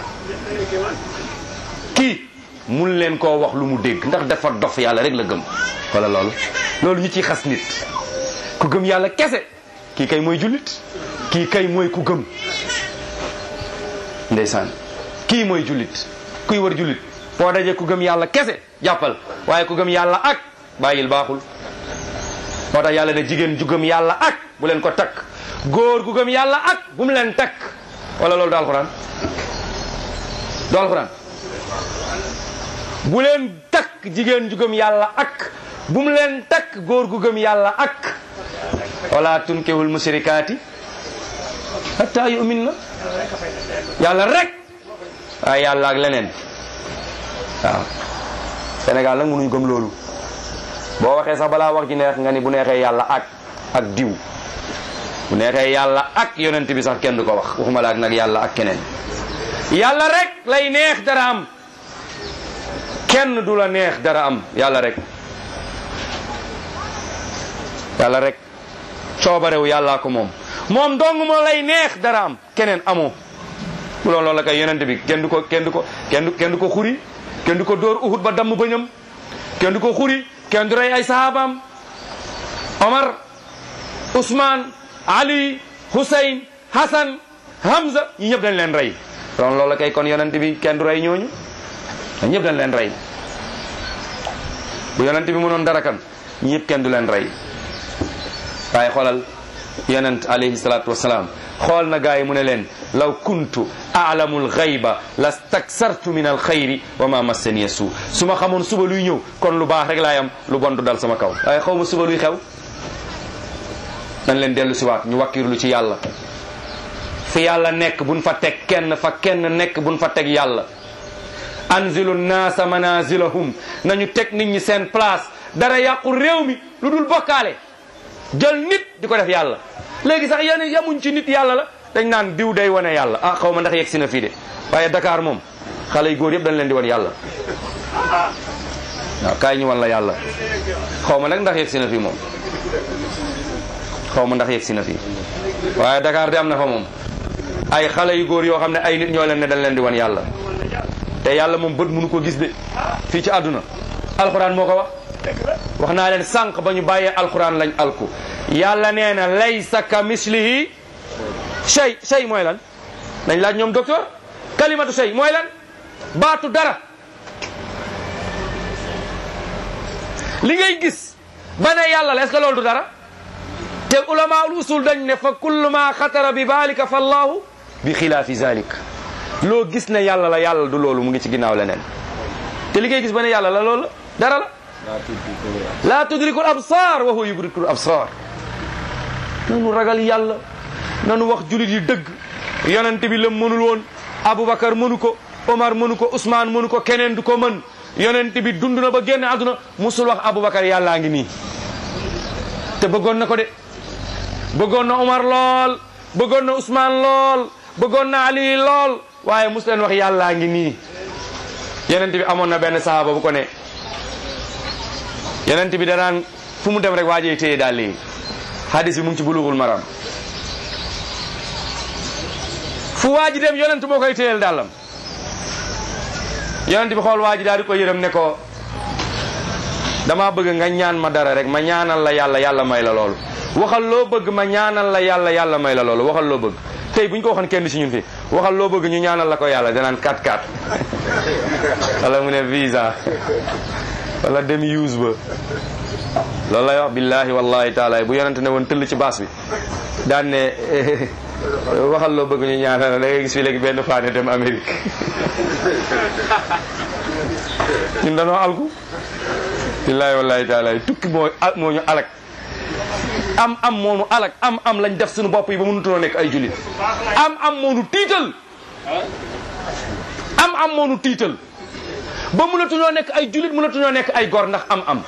kii mun leen koo wax lu mu dégg ndax dafa dof yàlla rek la gëm wala loolu loolu ñu ciy xas nit ku gëm yàlla kese kii kay mooy jullit kii kay mooy ku gëm ndeysaan kii mooy jullit kuy war jullit foo dajee ku gëm yàlla kese jàppal waaye ku gëm yàlla ak bàyyil baaxul moo tax yàlla ne jigéen ju gëm yàlla ak bu leen ko takk góor gu gëm yàlla ak bu mu leen takk wala loolu du alxuraan du alxuraan bu leen takk jigéen ju gëm yàlla ak bu mu leen takk góor gu gëm yàlla ak wala tunkihul musrikaati hatta yu'min na yàlla rek waaye yàlla ak leneen waaw Sénégal nag mënuñ gëm loolu boo waxee sax balaa wax ji neex nga ni bu neexee yàlla ak ak diw bu neexee yàlla ak yonent bi sax kenn du ko wax waxuma la ak nag yàlla ak keneen yàlla rek lay neex dara am kenn du la neex dara am yàlla rek yàlla rek coobarewu yàllaa ko moom moom dong moo lay neex dara am keneen amoo bu loolu loolu la kay yonent bi kenn du ko kenn du ko kenn du kenn du ko xuri kenn du ko dóor uhud ba damm bëñam kenn du ko xuri kenn du rey ay sahabaam Omar Ousmane Ali Hussein Hassan Hamza ñi ñëpp dañ leen rey loolu loolu la kay kon yonent bi kenn du rey ñooñu ñëpp dañ leen rey bu yonent bi mënoon dara kan ñi ñëpp kenn du leen rey waaye xoolal yonent alayhi salaatu wasalaam xool na gaa yi mu ne leen law kuntu aalamu alxayba lastaksartu min alxayri wa ma massaniya suu su ma xamoon suba luy ñëw kon lu baax rek laay am lu bon du dal sama kaw waaye xaw ma suba luy xew nañ leen dellu si waat ñu wakkirlu ci yàlla fi yàlla nekk buñ fa teg kenn fa kenn nekk buñ fa teg yàlla anzilu naasa manazilahum nañu teg nit ñi seen place dara yàqu réew mi lu dul bokkaale jël nit di ko def yàlla léegi sax yéen yamuñ ci nit yàlla la dañ naan diw day wane yàlla ah xaw ma ndax yegg si na fii de waaye Dakar moom xale yu góor yëpp dañ leen di wan yàlla waaw kaay ñu wan la yàlla xaw ma nag ndax yegg si na fii moom xaw ma ndax yegg si na fii waaye Dakar de am na fa moom ay xale yu góor yoo xam ne ay nit ñoo leen ne dañ leen di wan yàlla te yàlla moom bët mënu ko gis de fii ci àdduna alxuraan moo ko wax wax naa leen sànq ba ñu bàyyee alxuraan lañ alku yàlla nee na laysa ka mislihi shay shay mooy lan dañ laaj ñoom docteur kalimatu shay mooy lan baatu dara li ngay gis ba ne yàlla la est-ce que loolu du dara te ulama ul usul dañ ne fa kullu ma xatara bi balika fa allahu bi xilaafi zalik loo gis ne yàlla la yàlla du loolu mu ngi ci ginnaaw leneen te li ngay gis ba ne yàlla la loolu dara la laa tudrikul absar wa huwa yudrikul absar nanu ragal yàlla nanu wax julit yi dëgg yonent bi lam mënul woon aboubacar mënu ko omar mënu ko ousmane mënu ko keneen du ko mën yonent bi dund na ba génn àdduna musul wax aboubacar yàllaa ngi nii te bëggoon na ko de bëggoon na omar lool bëggoon na ousmane lool bëggoon na ali lool waaye mus leen wax yàllaa ngi nii yonent bi amoon na benn sahaaba bu ko ne yonent bi danaan fu mu dem rek waajee téye daal lii hadis bi mu ngi ci bulughul maram fu waaji dem yonent moo koy téyel dàllam yonent bi xool waaji daal di ko yërëm ne ko dama bëgg nga ñaan ma dara rek ma ñaanal la yàlla yàlla may la loolu waxal loo bëgg ma ñaanal la yàlla yàlla may la loolu waxal loo bëgg tey bu ñu ko waxoon kenn si ñun fi waxal loo bëgg ñu ñaanal la ko yàlla danaan 4-4 wala mu ne visa wala demi use ba loolu lay wax billahi wallahi taala bu yonente ne woon tëll ci baas bi daan ne waxal loo bëgg ñu ñaanal da ngay gis fi léegi benn faane dem Amérique ñun dañoo alku billahi wallahi taala tukki moo moo ñu alak am am moonu alak am am lañ def suñu bopp yi ba mënutunoo nekk ay julit am am moonu tiital am am moonu tiital ba mënatuñoo nekk ay julit mënatuñoo nekk ay gor ndax am am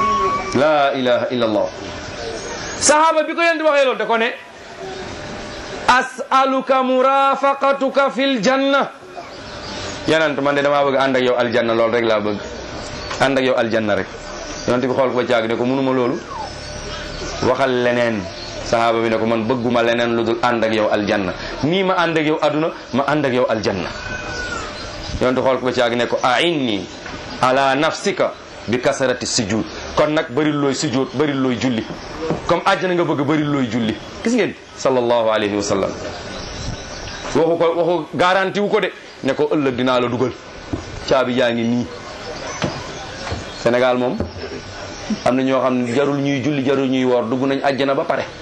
la ilaha illa allah sahaaba bi ko yéen di waxee loolu da ko ne as'aluka murafaqatuka fil janna yonent man de damaa bëgg ànd ak yow aljanna loolu rek laa bëgg ànd ak yow aljanna rek yonent bi xool ko ba caag ne ko mënuma loolu waxal leneen sahaaba bi ne ko man bëgguma leneen lu dul ànd ak yow aljanna nii ma ànd ak yow aduna ma ànd ak yow aljanna yonent xool ko ba caag ne ko a'inni ala nafsika bi kasarati sujud kon nag bëri looy sujud bëri looy julli comme àjjana nga bëgg bëri looy julli gis ngeen sallallahu alayhi wa sallam waxu ko waxu garanti wu ko de ne ko ëllëg dinaa la dugal caabi jaa ngi nii Sénégal moom am na ñoo xam ne jarul ñuy julli jarul ñuy woor dugg nañ àjjana ba pare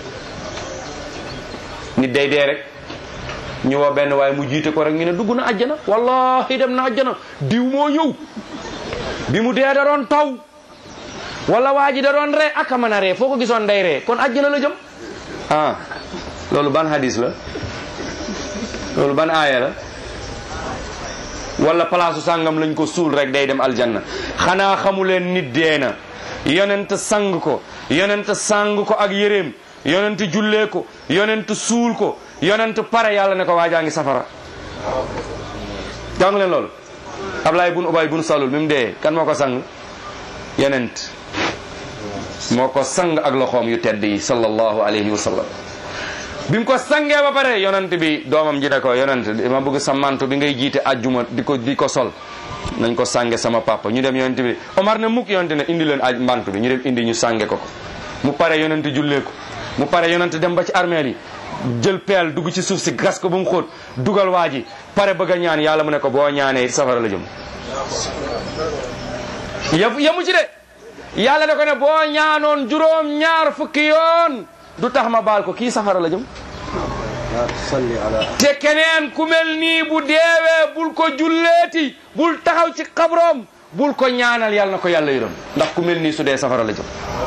nit day dee rek ñu woo benn waaye mu jiite ko rek ñu ne dugg na àjjana wallahi dem na àjjana diw moo ñëw bi mu dee da doon taw wala waa ji da doon ree ak a mën a ree foo ko gisoon day ree kon àjjana la jëm ah loolu ban hadis la loolu ban aaya la wala palaasu sàngam lañ ko suul rek day dem aljanna xanaa xamu leen nit dee na yonent sang ko yonent sang ko ak yéreem yonent jullee ko yonent suul ko yonent pare yàlla ne ko waajaa ngi safara jàng leen loolu Ablaay bun Ubay bun Salul mi mu dee kan moo ko sang yonent moo ko sang ak loxoom yu tedd yi sallallahu alayhi wa sallam bi mu ko sangee ba pare yonent bi doomam ji ne ko yonent ma bëgg sa manto bi ngay jiite ajjuma di ko di ko sol nañ ko sange sama papa ñu dem yonent bi Omar ne mukk yonent ne indi leen aj manto bi ñu dem indi ñu sange ko ko mu pare yonent jullee ko mu pare yonent dem ba ci armeel yi jël peel dugg ci suuf si gas ko ba mu xóot dugal waa ji pare bëgg a ñaan yàlla mu ne ko boo ñaanee safara la jëm yem yemu ci de yàlla da ko ne boo ñaanoon juróom ñaar fukki yoon du tax ma baal ko kii safara la jëm te keneen ku mel nii bu deewee bul ko julleeti bul taxaw ci xabroom bul ko ñaanal yàlla na ko yàlla yërëm ndax ku mel nii su dee safara la jëm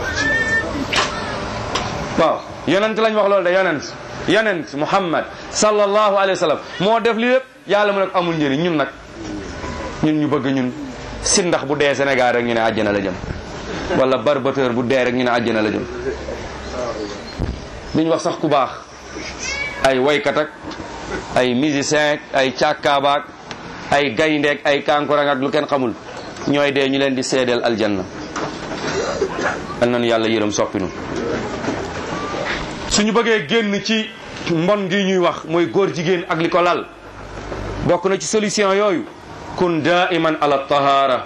waaw yonent lañ wax loolu de yonent yonent muhammad sallallahu alayhi wa sallam moo def li lépp yàlla mu ne ko amul njëriñ ñun nag ñun ñu bëgg ñun si ndax bu dee Sénégal rek ñu ne àjjana la jëm wala barbateur bu dee rek ñu ne àjjana la jëm duñ wax sax ku baax ay waykat ak ay musicien ak ay càkkaabaak ay gayndeek ay kankurang ak lu kenn xamul ñooy dee ñu leen di seedeel aljanna al nañu yàlla yërëm soppinu suñu bëggee génn ci mbon gi ñuy wax mooy góor jigéen ak li ko lal bokk na ci solution yooyu kun daiman ala tahara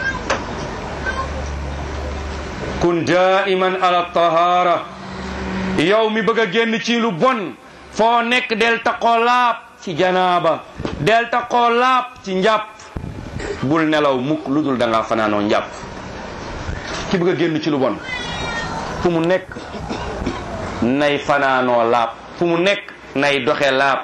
kun daiman ala tahara yow mi bëgg a génn ci lu bon foo nekk del taqoo laab ci janaaba del taqoo laab ci njàpp bul nelaw mukk lu dul da nga fanaanoo njàpp ki bëgg a génn ci lu bon fu mu nekk nay fanaanoo laab fu mu nekk nay doxe laab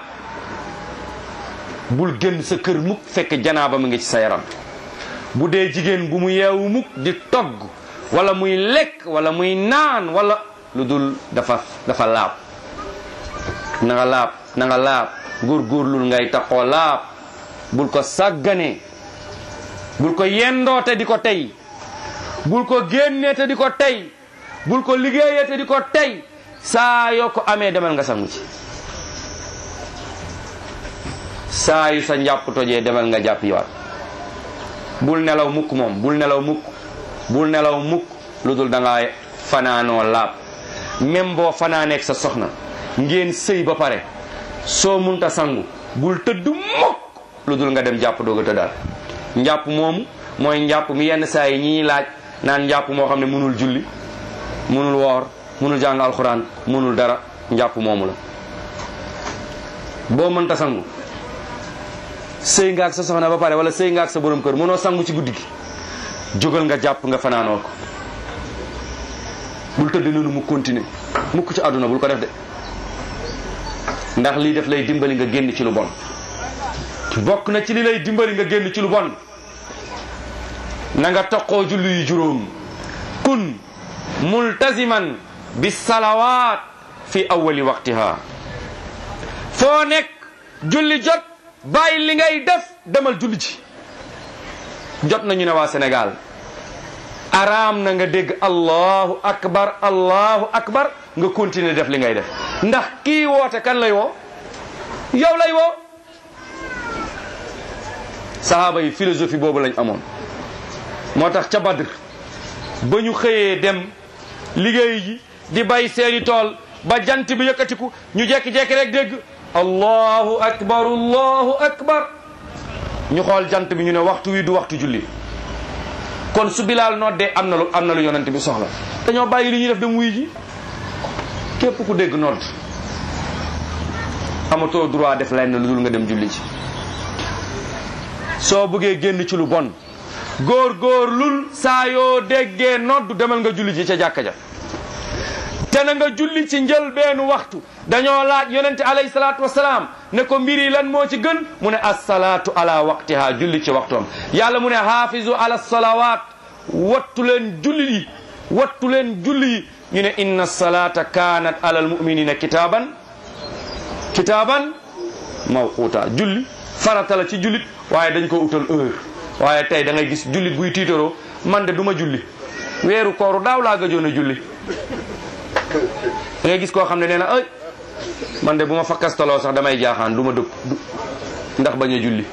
bul génn sa kër mukk fekk janaaba mu ngi ci sa yaram bu dee jigéen bu mu yeewu mukk di togg wala muy lekk wala muy naan wala lu dul dafa dafa laab na nga laab na nga laab góorgóorlul ngay taxoo laab bul ko sàggane bul ko yendoo te di ko tey bul ko génnee te di ko tey bul ko liggéeyee te di ko tey saa yoo ko amee demal nga sangu ci saa yu sa njàpp tojee demal nga jàpp yowaat bul nelaw mukk moom bul nelaw mukk bul nelaw mukk lu dul da ngaa fanaanoo laab même boo fanaaneeg sa soxna ngeen sëy ba pare soo munta sangu bul tëdd mukk lu dul nga dem jàpp doog a tëddaal njàpp moomu mooy njàpp mi yenn saa yi ñi laaj naan njàpp moo xam ne mënul julli mënul woor mënul jàng alxuraan mënul dara njàpp moomu la boo mënta sangu sëy nga ak sa soxna ba pare wala sëy nga ak sa borom kër mënoo sangu ci guddi gi jógal nga jàpp nga fanaanoo ko bul tëdd noonu mu continuer mukk ci àdduna bul ko def de ndax lii def lay dimbali nga génn ci lu bon bokk na ci li lay dimbali nga génn ci lu bon na nga toqoo julli yu juróom kun multaziman bi salawaat fi awali waqtiha foo nekk julli jot bàyyi li ngay def demal julli ci jot nañu ne waa Sénégal araam na nga dégg allahu akbar allahu akbar nga continuer def li ngay def ndax kii woote kan lay woo yow lay woo sahaaba yi philosophie boobu lañ amoon moo tax ca Badr ba ñu xëyee dem liggéey ji di bay seeni tool ba jant bi yëkkatiku ñu jekki-jekki rek dégg allahu akbar allahu akbar ñu xool jant bi ñu ne waxtu wi du waxtu julli kon su bilaal noddee am na lu am na lu yonent bi soxla dañoo bàyyi li ñuy def dem wuy ji képp ku dégg nodd amatoo droit def lenn lu dul nga dem julli ci soo bëggee génn ci lu bon góor góor lul saa yoo déggee nodd demal nga julli ci ca jàkka ja te na nga julli ci njëlbeenu waxtu dañoo laaj yonente alayhi salaatu wasalaam ne ko mbir yi lan moo ci gën mu ne assalaatu ala waqtiha julli ci waxtoom yàlla mu ne haafizu ala salawat wattu leen julli yi wattu leen julli yi ñu ne inna salata kanat ala almuminina kitaaban kitaaban mawquuta julli farata la ci jullit waaye dañ ko utal heure waaye tey da ngay gis jullit buy tiitaroo man de du ma julli weeru kooru daaw laa gëjoon a julli da ngay gis koo xam ne nee na ay man de bu ma fakkastaloo sax damay jaaxaan du ma dëpp ndax bañ a julli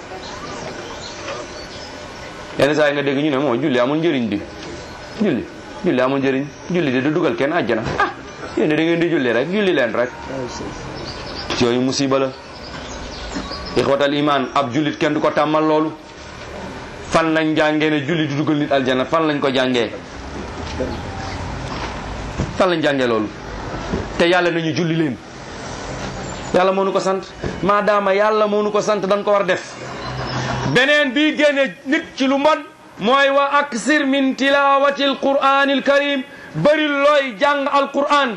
yenn saa yi nga dégg ñu ne moo julli amul njëriñ di julli julli amul njëriñ julli di du dugal kenn àjjana ah yéen da ngeen di julli rek julli leen rek yooyu musiba la ixwatal iman ab jullit kenn du ko tàmmal loolu fan lañ jàngee ne julli du dugal nit aljana fan lañ ko jàngee fan lañ jàngee loolu te yàlla nañu julli leen yàlla moo nu ko sant maadaama yàlla moo nu ko sant dañ ko war def beneen bii génne nit ci lu mbon mooy wa aksir min tilawati alquran alkarim bëri looy jàng alquran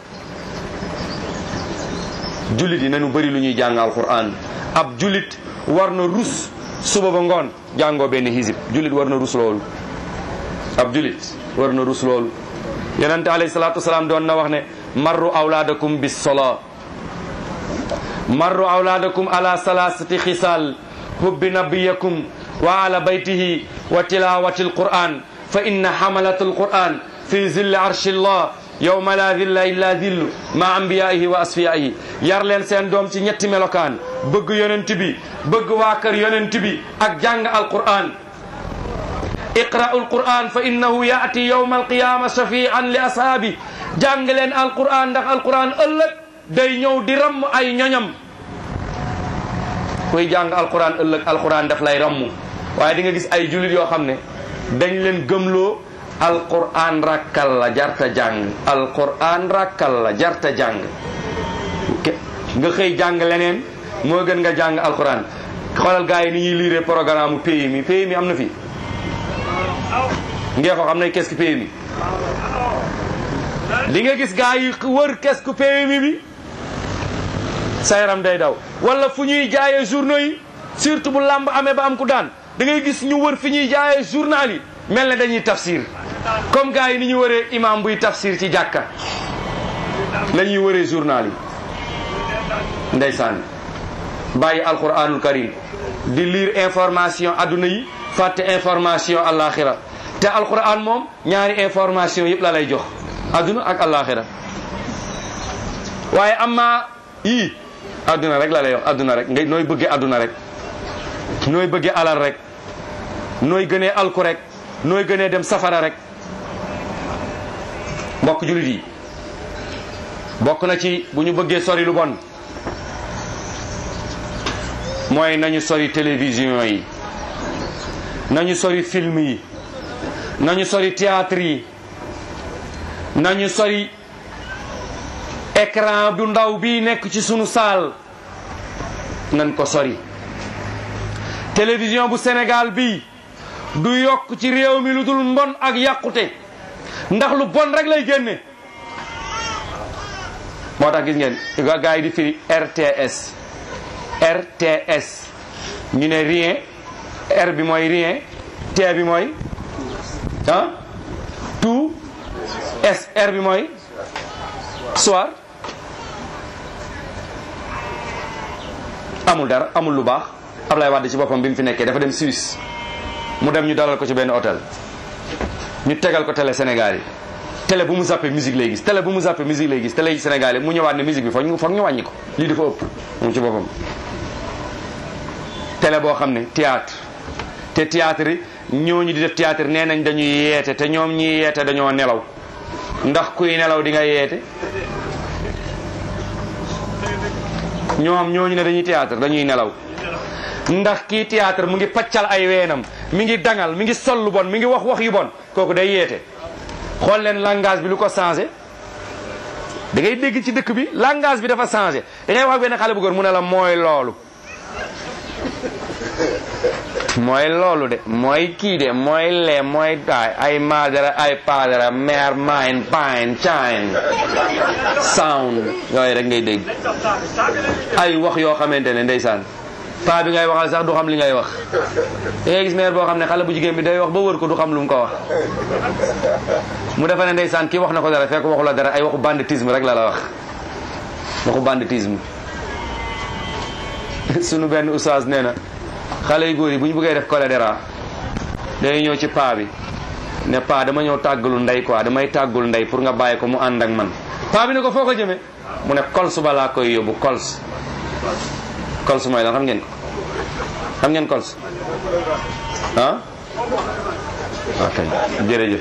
jullit yi nañu bëri lu ñuy jàng alquran ab jullit war na rus suba ba ngoon jàngoo benn hisib jullit war na rus loolu ab jullit war na rus loolu yonente alayhi salatu wasalaam doon na wax ne marru awlaadakum bis sola marru awlaadakum ala salasati xisal hubbi nabiyakum wa ala baytihi wa tilawati alquran fa inna hamalat alquran fi zilli arshi llah yawma la zilla illa zillu ma ambiyaihi wa asfiyaihi yar leen seen doom ci ñetti melokaan bëgg yonent bi bëgg waa kër yonent bi ak jàng alquran iqra'u alquran fa innahu yaati yawma alqiyama shafi'an li ashaabi jàng leen alquran ndax alquran ëllëg day ñëw di ramm ay ñoñam kuy jàng alquran ëllëg alquran daf lay ramm waaye di nga gis ay jullit yoo xam ne dañ leen gëmloo alquran rakkal la jarta jàng alquran rakkal la jarta jàng nga xëy jàng leneen moo gën nga jàng alquran xoolal gars yi ni ñuy liire programme pays mi pays mi am na fi ngee ko xam ne qu'est-ce que PMI li nga gis gars yi wër qu'est-ce que PMI bi sa yaram day daw wala fu ñuy jaayee journaux yi surtout bu làmb amee ba am ku daan da ngay gis ñu wër fi ñuy jaayee journal yi mel ne dañuy tafsir comme gars yi ni ñu wëree imam buy tafsir ci jàkka la ñuy wëree journal yi ndeysaan bàyyi alquranul karim di lire information adduna yi fàtte information alaxira te alquran moom ñaari information yëpp la lay jox adduna ak alaxira waaye amma yii adduna rek la lay wax adduna rek ngay nooy bëggee adduna rek nooy bëggee alal rek nooy gënee alku rek nooy gënee dem safara rek mbokk jullit yi bokk na ci bu ñu bëggee sori lu bon mooy nañu sori télévision yi nañu sori film yi nañu sori théâtre yi nañu sori écran bu ndaw bi nekk ci sunu saal nañ ko sori télévision bu Sénégal bi du yokk ci réew mi lu dul mbon ak yàqute ndax lu bon rek lay génne moo tax gis ngeen gars yi di firi RTS RTS ñu ne rien R bi mooy rien T bi mooy ah tout S R bi mooy soir amul dara amul lu baax Ablaye Wade ci boppam bi mu fi nekkee dafa dem Suisse mu dem ñu dalal ko ci benn hôtel ñu tegal ko télé Sénégal yi télé bu mu zappé musique lay gis télé bu mu zappé musique lay gis télé yi Sénégal mu ñëwaat ne musique bi foog ñu foog ñu wàññi ko lii dafa ëpp moom ci boppam télé boo xam ne théâtre te théâtre yi ñooñu di def théâtre nee nañ dañuy yeete te ñoom ñi yeete dañoo nelaw ndax kuy nelaw di nga yeete ñoom ñooñu ne dañuy théâtre dañuy nelaw ndax kii théâtre mu ngi paccal ay weenam mi ngi dangal mi ngi sol lu bon mi ngi wax wax yu bon kooku day yeete xool leen langage bi lu ko changé da ngay dégg ci dëkk bi langage bi dafa changé da ngay wax benn xale bu góor mu ne la mooy loolu mooy loolu de mooy kii de mooy lee mooy daay ay madara ay padara mère mine pine chine sound yooyu rek ngay dégg ay wax yoo xamante ne ndeysaan paa bi ngay waxal sax du xam li ngay wax da ngay gis mère boo xam ne xale bu jigéen bi day wax ba wër ko du xam lu mu ko wax mu defa ne ndeysaan kii wax na ko dara fekk waxu la dara ay waxu banditisme rek la la wax waxu banditisme sunu benn oustaz nee na xale yu góor yi bu ñu bëggee def choléra day ñëw ci paa bi ne paa dama ñëw tàggalu ndey quoi damay tàggul ndey pour nga bàyyi ko mu ànd ak man paa bi ne ko foo ko jëmee mu ne kols ba laa koy yóbbu kols kols mooy lan xam ngeen ko xam ngeen kols ah ok jërëjëf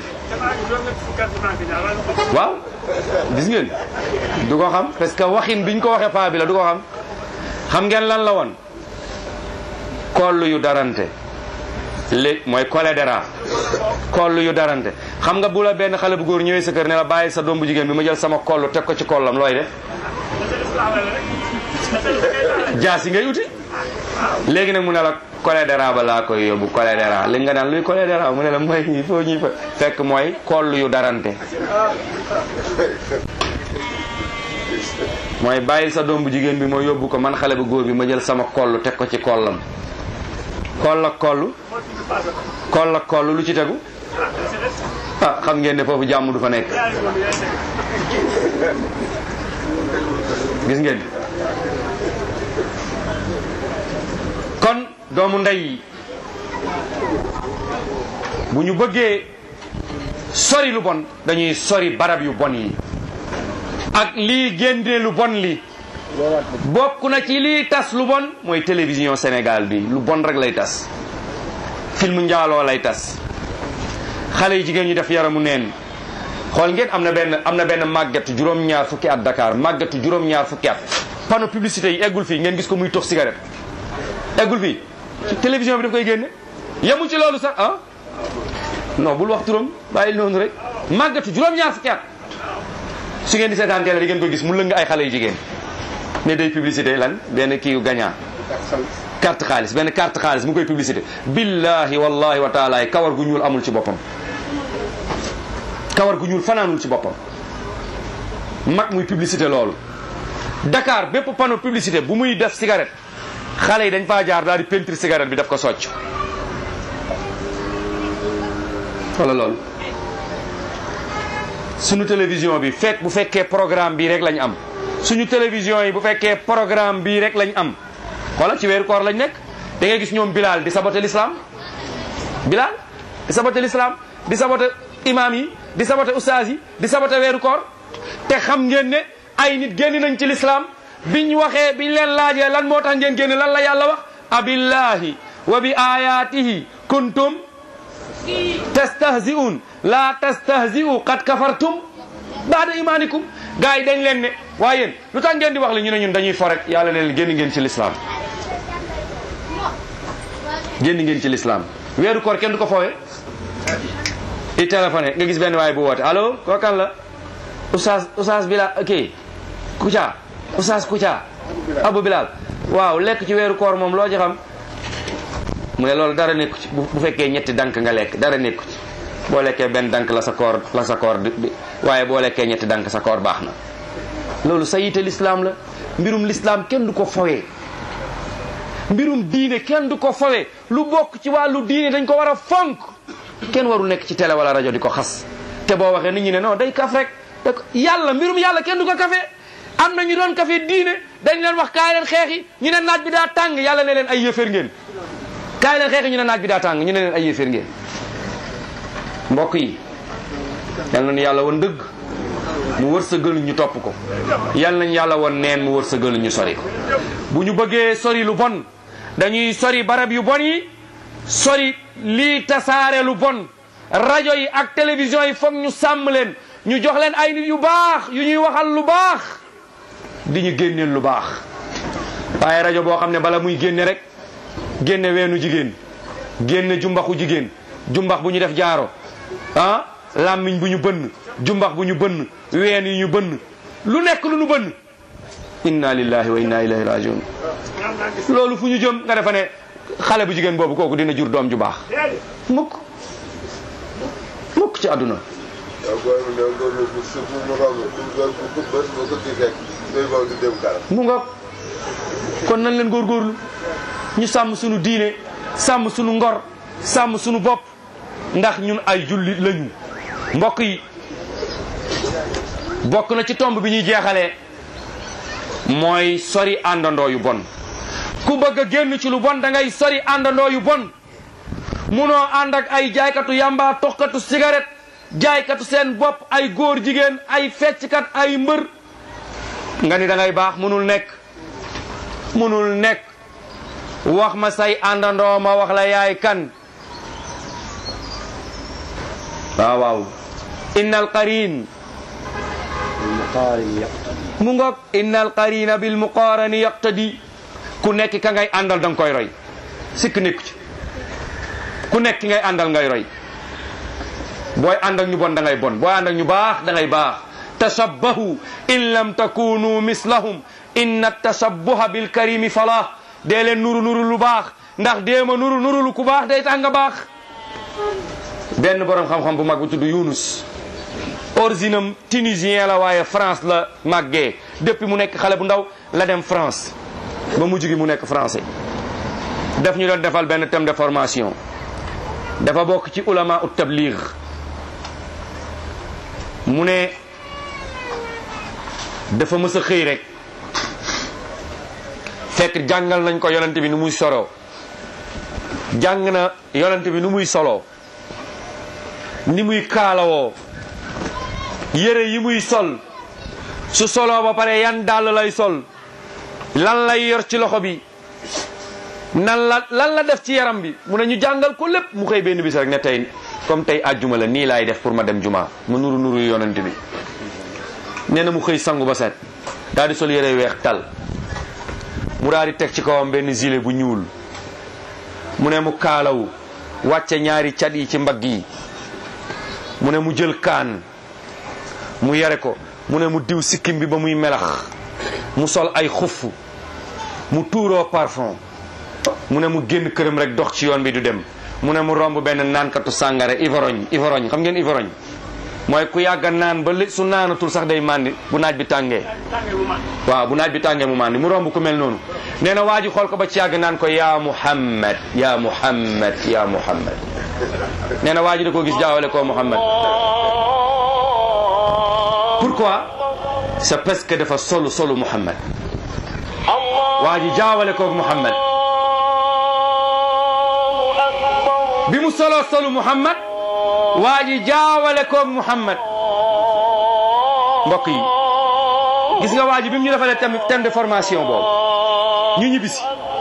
waaw gis ngeen du ko xam parce que waxin biñ ko waxee paa bi la du ko xam xam ngeen lan la woon koll yu darante léegi mooy choléra koll yu darante xam nga bu la benn xale bu góor ñëwee sa kër ne la bàyyi sa doom bu jigéen bi ma jël sama kollu teg ko ci kollam looy def jaas yi ngay uti léegi nag mu ne la choléra ba laa koy yóbbu choléra léegi nga naan luy choléra mu ne la mooy il faut ñuy fa fekk mooy koll yu darante mooy bàyyil sa doom bu jigéen bi ma yóbbu ko man xale bu góor bi ma jël sama koll teg ko ci kollam koll ak koll koll ak koll lu ci tegu ah xam ngeen ne foofu jàmm du fa nekk gis ngeen kon doomu ndey yi bu ñu bëggee sori lu bon dañuy sori barab yu bon yi ak lii génne lu bon li bokk na ci lii tas lu bon mooy télévision Sénégal bi lu bon rek lay tas film njaaloo lay tas xale yi jigéen ñu def yaramu neen xool ngeen am na benn am na benn màgget juróom-ñaar fukki at Dakar màggetu juróom-ñaar fukki at panneau publicité yi eggul fii ngeen gis ko muy tox cigarette eggul fii ci télévision bi daf koy génne yemul ci loolu sax ah non bul wax turam bàyyi noonu rek màggetu juróom-ñaar fukki at su ngeen di seetaan télé di ngeen ko gis mu lëng ay xale yu jigéen ne day publicité lan benn kii yu gagnant carte xaalis benn carte xaalis mu koy publicité billahi wallahi wa taala kawar gu ñuul amul ci boppam kawar gu ñuul fanaanul ci boppam mag muy publicité loolu Dakar bépp panneau publicité bu muy def cigarette xale yi dañ faa jaar daal di peinture cigarette bi daf ko socc wala loolu suñu télévision bi fekk bu fekkee programme bii rek lañ am suñu télévision yi bu fekkee programme bii rek lañ am xoola ci weeru koor lañ nekk da ngay gis ñoom Bilal di saboté l'islam Bilal di saboté l'islam di saboté imam yi di saboté ustaas yi di saboté weeru koor te xam ngeen ne ay nit génn nañ ci l'islam biñ waxee biñ leen laajee lan moo tax ngeen génn lan la yàlla wax abillahi wa bi ayatihi kuntum tastahzi'un la tastahzi'u qad kafartum baada imanikum gars yi dañ leen ne waaye yéen lu tax ngeen di wax la ñu ne ñun dañuy fo rek yàlla ne leen génn ngeen ci l'islam génn ngeen ci l'islam weeru koor kenn du ko foowe i téléphoné nga gis benn waay bu woote allo koo kan la oustaz oustaz Bilal ok Kouthia oustaz Kouthia Abou Bilal waaw lekk ci weeru koor moom loo ci xam mu ne loolu dara nekku ci bu fekkee ñetti dank nga lekk dara nekku ci boo lekkee benn dank la sa koor la sa koor di waaye boo lekkee ñetti dank sa koor baax na loolu sa yite l'islam la mbirum l'islam kenn du ko fowee mbirum diine kenn du ko fowee lu bokk ci wàllu diine dañ ko war a fonk kenn waru nekk ci télé wala rajo di ko xas te boo waxee nit ñi ne non day kaf rek da yàlla mbirum yàlla kenn du ko kafe am na ñu doon kafe diine dañ leen wax kaay leen xeexi ñu ne naaj bi daa tàng yàlla ne leen ay yëfër ngeen kaay leen xeexi ñu ne naaj bi daa tàng ñu ne leen ay yëfër ngeen mbokk yi yal nañu yàlla woon dëgg mu wërsëgal ñu topp ko yal nañu yàlla woon neen mu wërsëgal ñu sori ko bu ñu bëggee sori lu bon dañuy sori barab yu bon yi sori lii tasaare lu bon rajo yi ak télévision yi foog ñu sàmm leen ñu jox leen ay nit yu baax yu ñuy waxal lu baax di ñu génneel lu baax waaye rajo boo xam ne bala muy génne rek génne weenu jigéen génne jumbaxu jigéen jumbax bu ñu def jaaro ah làmmiñ bu ñu bënn jumbax bu ñu bënn ween yi ñu bënn lu nekk lu ñu bënn inna lillahi wa inna ilayhi rajiun loolu fu ñu jëm nga defa ne xale bu jigéen boobu kooku dina jur doom ju baax mukk mukk ci àdduna mu nga kon nañ leen góorgóorlu ñu sàmm sunu diine sàmm sunu ngor sàmm sunu bopp ndax ñun ay jullit lañu mbokk yi bokk na ci tomb bi ñuy jeexalee mooy sori àndandoo yu bon ku bëgg a génn ci lu bon da ngay sori àndandoo yu bon munoo ànd ak ay jaaykatu yamba toxkatu cigarette jaaykatu seen bopp ay góor jigéen ay fecckat ay mbër nga ni da ngay baax munul nekk munul nekk wax ma say àndandoo ma wax la yaay kan waaw waaw innal qarin mu ngoog innal qarina bil muqarani yaqtadi ku nekk ka ngay àndal da nga koy roy sikk nekku ci ku nekk ki ngay àndal ngay roy booy ànd ak ñu bon da ngay bon booy ànd ak ñu baax da ngay baax tashabbahu in lam takunu mislahum inna tashabbuha bil karimi falah dee leen nuru nuru lu baax ndax déema nuru nuru lu ku baax day tax nga baax benn borom xam-xam bu mag bu tudd Yunus originam tunisien la waaye France la màggee depuis mu nekk xale bu ndaw la dem France ba mujj gi mu nekk français daf ñu doon defal benn thème de formation dafa bokk ci ulama ut tabligh mu ne dafa mës a xëy rek fekk jàngal nañ ko yonent bi nu muy soroo jàng na yonent bi nu muy soloo ni muy kaalawoo yére yi muy sol su soloo ba pare yan dàll lay sol lan lay yor ci loxo bi nan la lan la def ci yaram bi mu ne ñu jàngal ko lépp mu xëy benn bis rek ne tey comme tey àjjuma la nii laay def pour ma dem juma mu nuru nuru yonent bi nee na mu xëy sangu ba set daal di sol yére weex tal mu daal di teg ci kawam benn gilet bu ñuul mu ne mu kaalawu wàcce ñaari cat yi ci mbagg yi mu ne mu jël kaan mu yare ko mu ne mu diw sikkim bi ba muy melax mu sol ay xuff mu tuuroo parfum mu ne mu génn këram rek dox ci yoon bi du dem mu ne mu romb benn naankatu sàngara ivorogne ivorogne xam ngeen ivorogne mooy ku yàgga naan ba li su naanatul sax day màndi bu naaj bi tàngee waaw bu naaj bi tàngee mu màndi mu romb ku mel noonu nee na waa ji xool ko ba ci yàgg naan ko yaa muhammad yaa muhammad yaa muhammad nee na waa ji da koo gis jaawale koo muhammad pourquoi c'est parce que dafa solu solu muhammad waa ji jaawale koog muhammad bi mu soloo solu muhammad waa ji jaawale koog muhammad mbokk yi gis nga waa ji bi mu ñu defalee thème thème de formation boobu ñu ñibbisi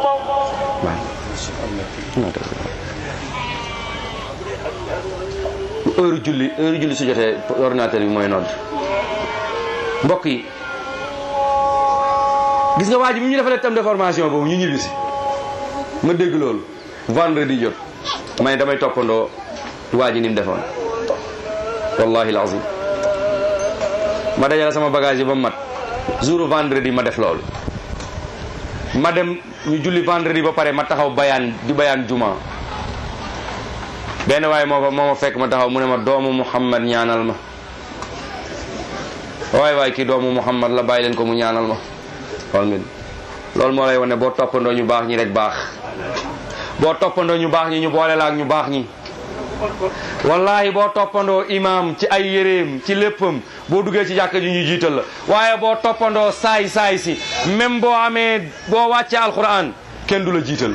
heure julli heure julli su jotee ordinateur bi mooy nodd mbokk yi gis nga waa ji bi ñu defalee thème de formation boobu ñu ñibbisi ma dégg loolu vendredi jot ma ne damay toppandoo waa ji ni mu defoon wallahi alazim ma dajale sama bagage yi ba mu mat jour vendredi ma def loolu ma dem ñu julli vendredi ba pare ma taxaw bayaan di bayaan juma benn waaye moo fa moo ma fekk ma taxaw mu ne ma doomu Muhammad ñaanal ma waay waay kii doomu Muhammad la bàyyi leen ko mu ñaanal ma xool ngeen loolu moo lay wane boo toppandoo ñu baax ñi rek baax boo toppandoo ñu baax ñi ñu boole la ak ñu baax ñi wallahi boo toppandoo imam ci ay yéreem ci léppam boo duggee ci jàkka ji ñu jiital la waaye boo toppandoo saay saay si même boo amee boo wàccee alquran kenn du la jiital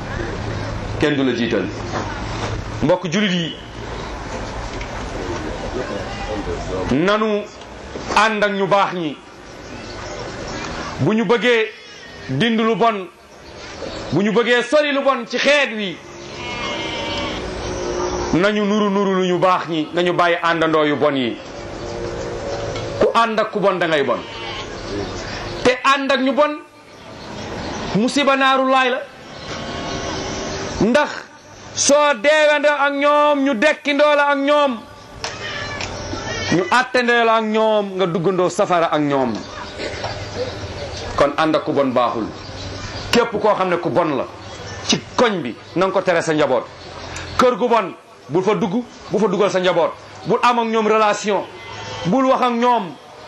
kenn du la jiital mbokk julit yi nanu ànd ak ñu baax ñi bu ñu bëggee dind lu bon bu ñu bëggee sori lu bon ci xeet wi nañu nuru nuru lu ñu baax ñi nañu bàyyi àndandoo yu bon yi ku ànd ak ku bon da ngay bon te ànd ak ñu bon musiba naaru laay la ndax soo deewandoo ak ñoom ñu dekkindoo la ak ñoom ñu attendoo la ak ñoom nga duggandoo safara ak ñoom kon ànd ak ku bon baaxul képp koo xam ne ku bon la ci koñ bi na nga ko tere sa njaboot kër gu bon bul fa dugg bu fa dugal sa njaboot bul am ak ñoom relation bul wax ak ñoom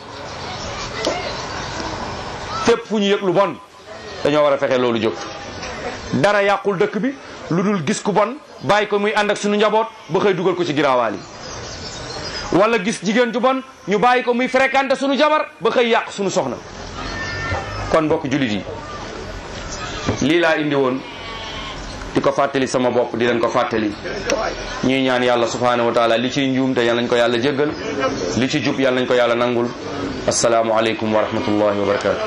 fépp fu ñu yëg lu bon dañoo war a fexe loolu jóg dara yàqul dëkk bi lu dul gis ku bon bàyyi ko muy ànd ak suñu njaboot ba xëy dugal ko ci giraawaal yi wala gis jigéen ju bon ñu bàyyi ko muy fréquenté suñu jabar ba xëy yàq suñu soxna kon mbokk jullit yi lii laa indi woon di ko fàttali sama bopp di leen ko fàttali ñuy ñaan yàlla subhanahu wa taala li ciy njuum te yal nañ ko yàlla jéggal li ci jub yal nañ ko yàlla nangul asalaamu aleykum wa rahmatullahi wa barakatu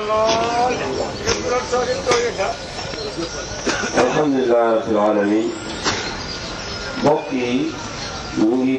alhamdulilah rabbil alamin mbokk yi ñu ngi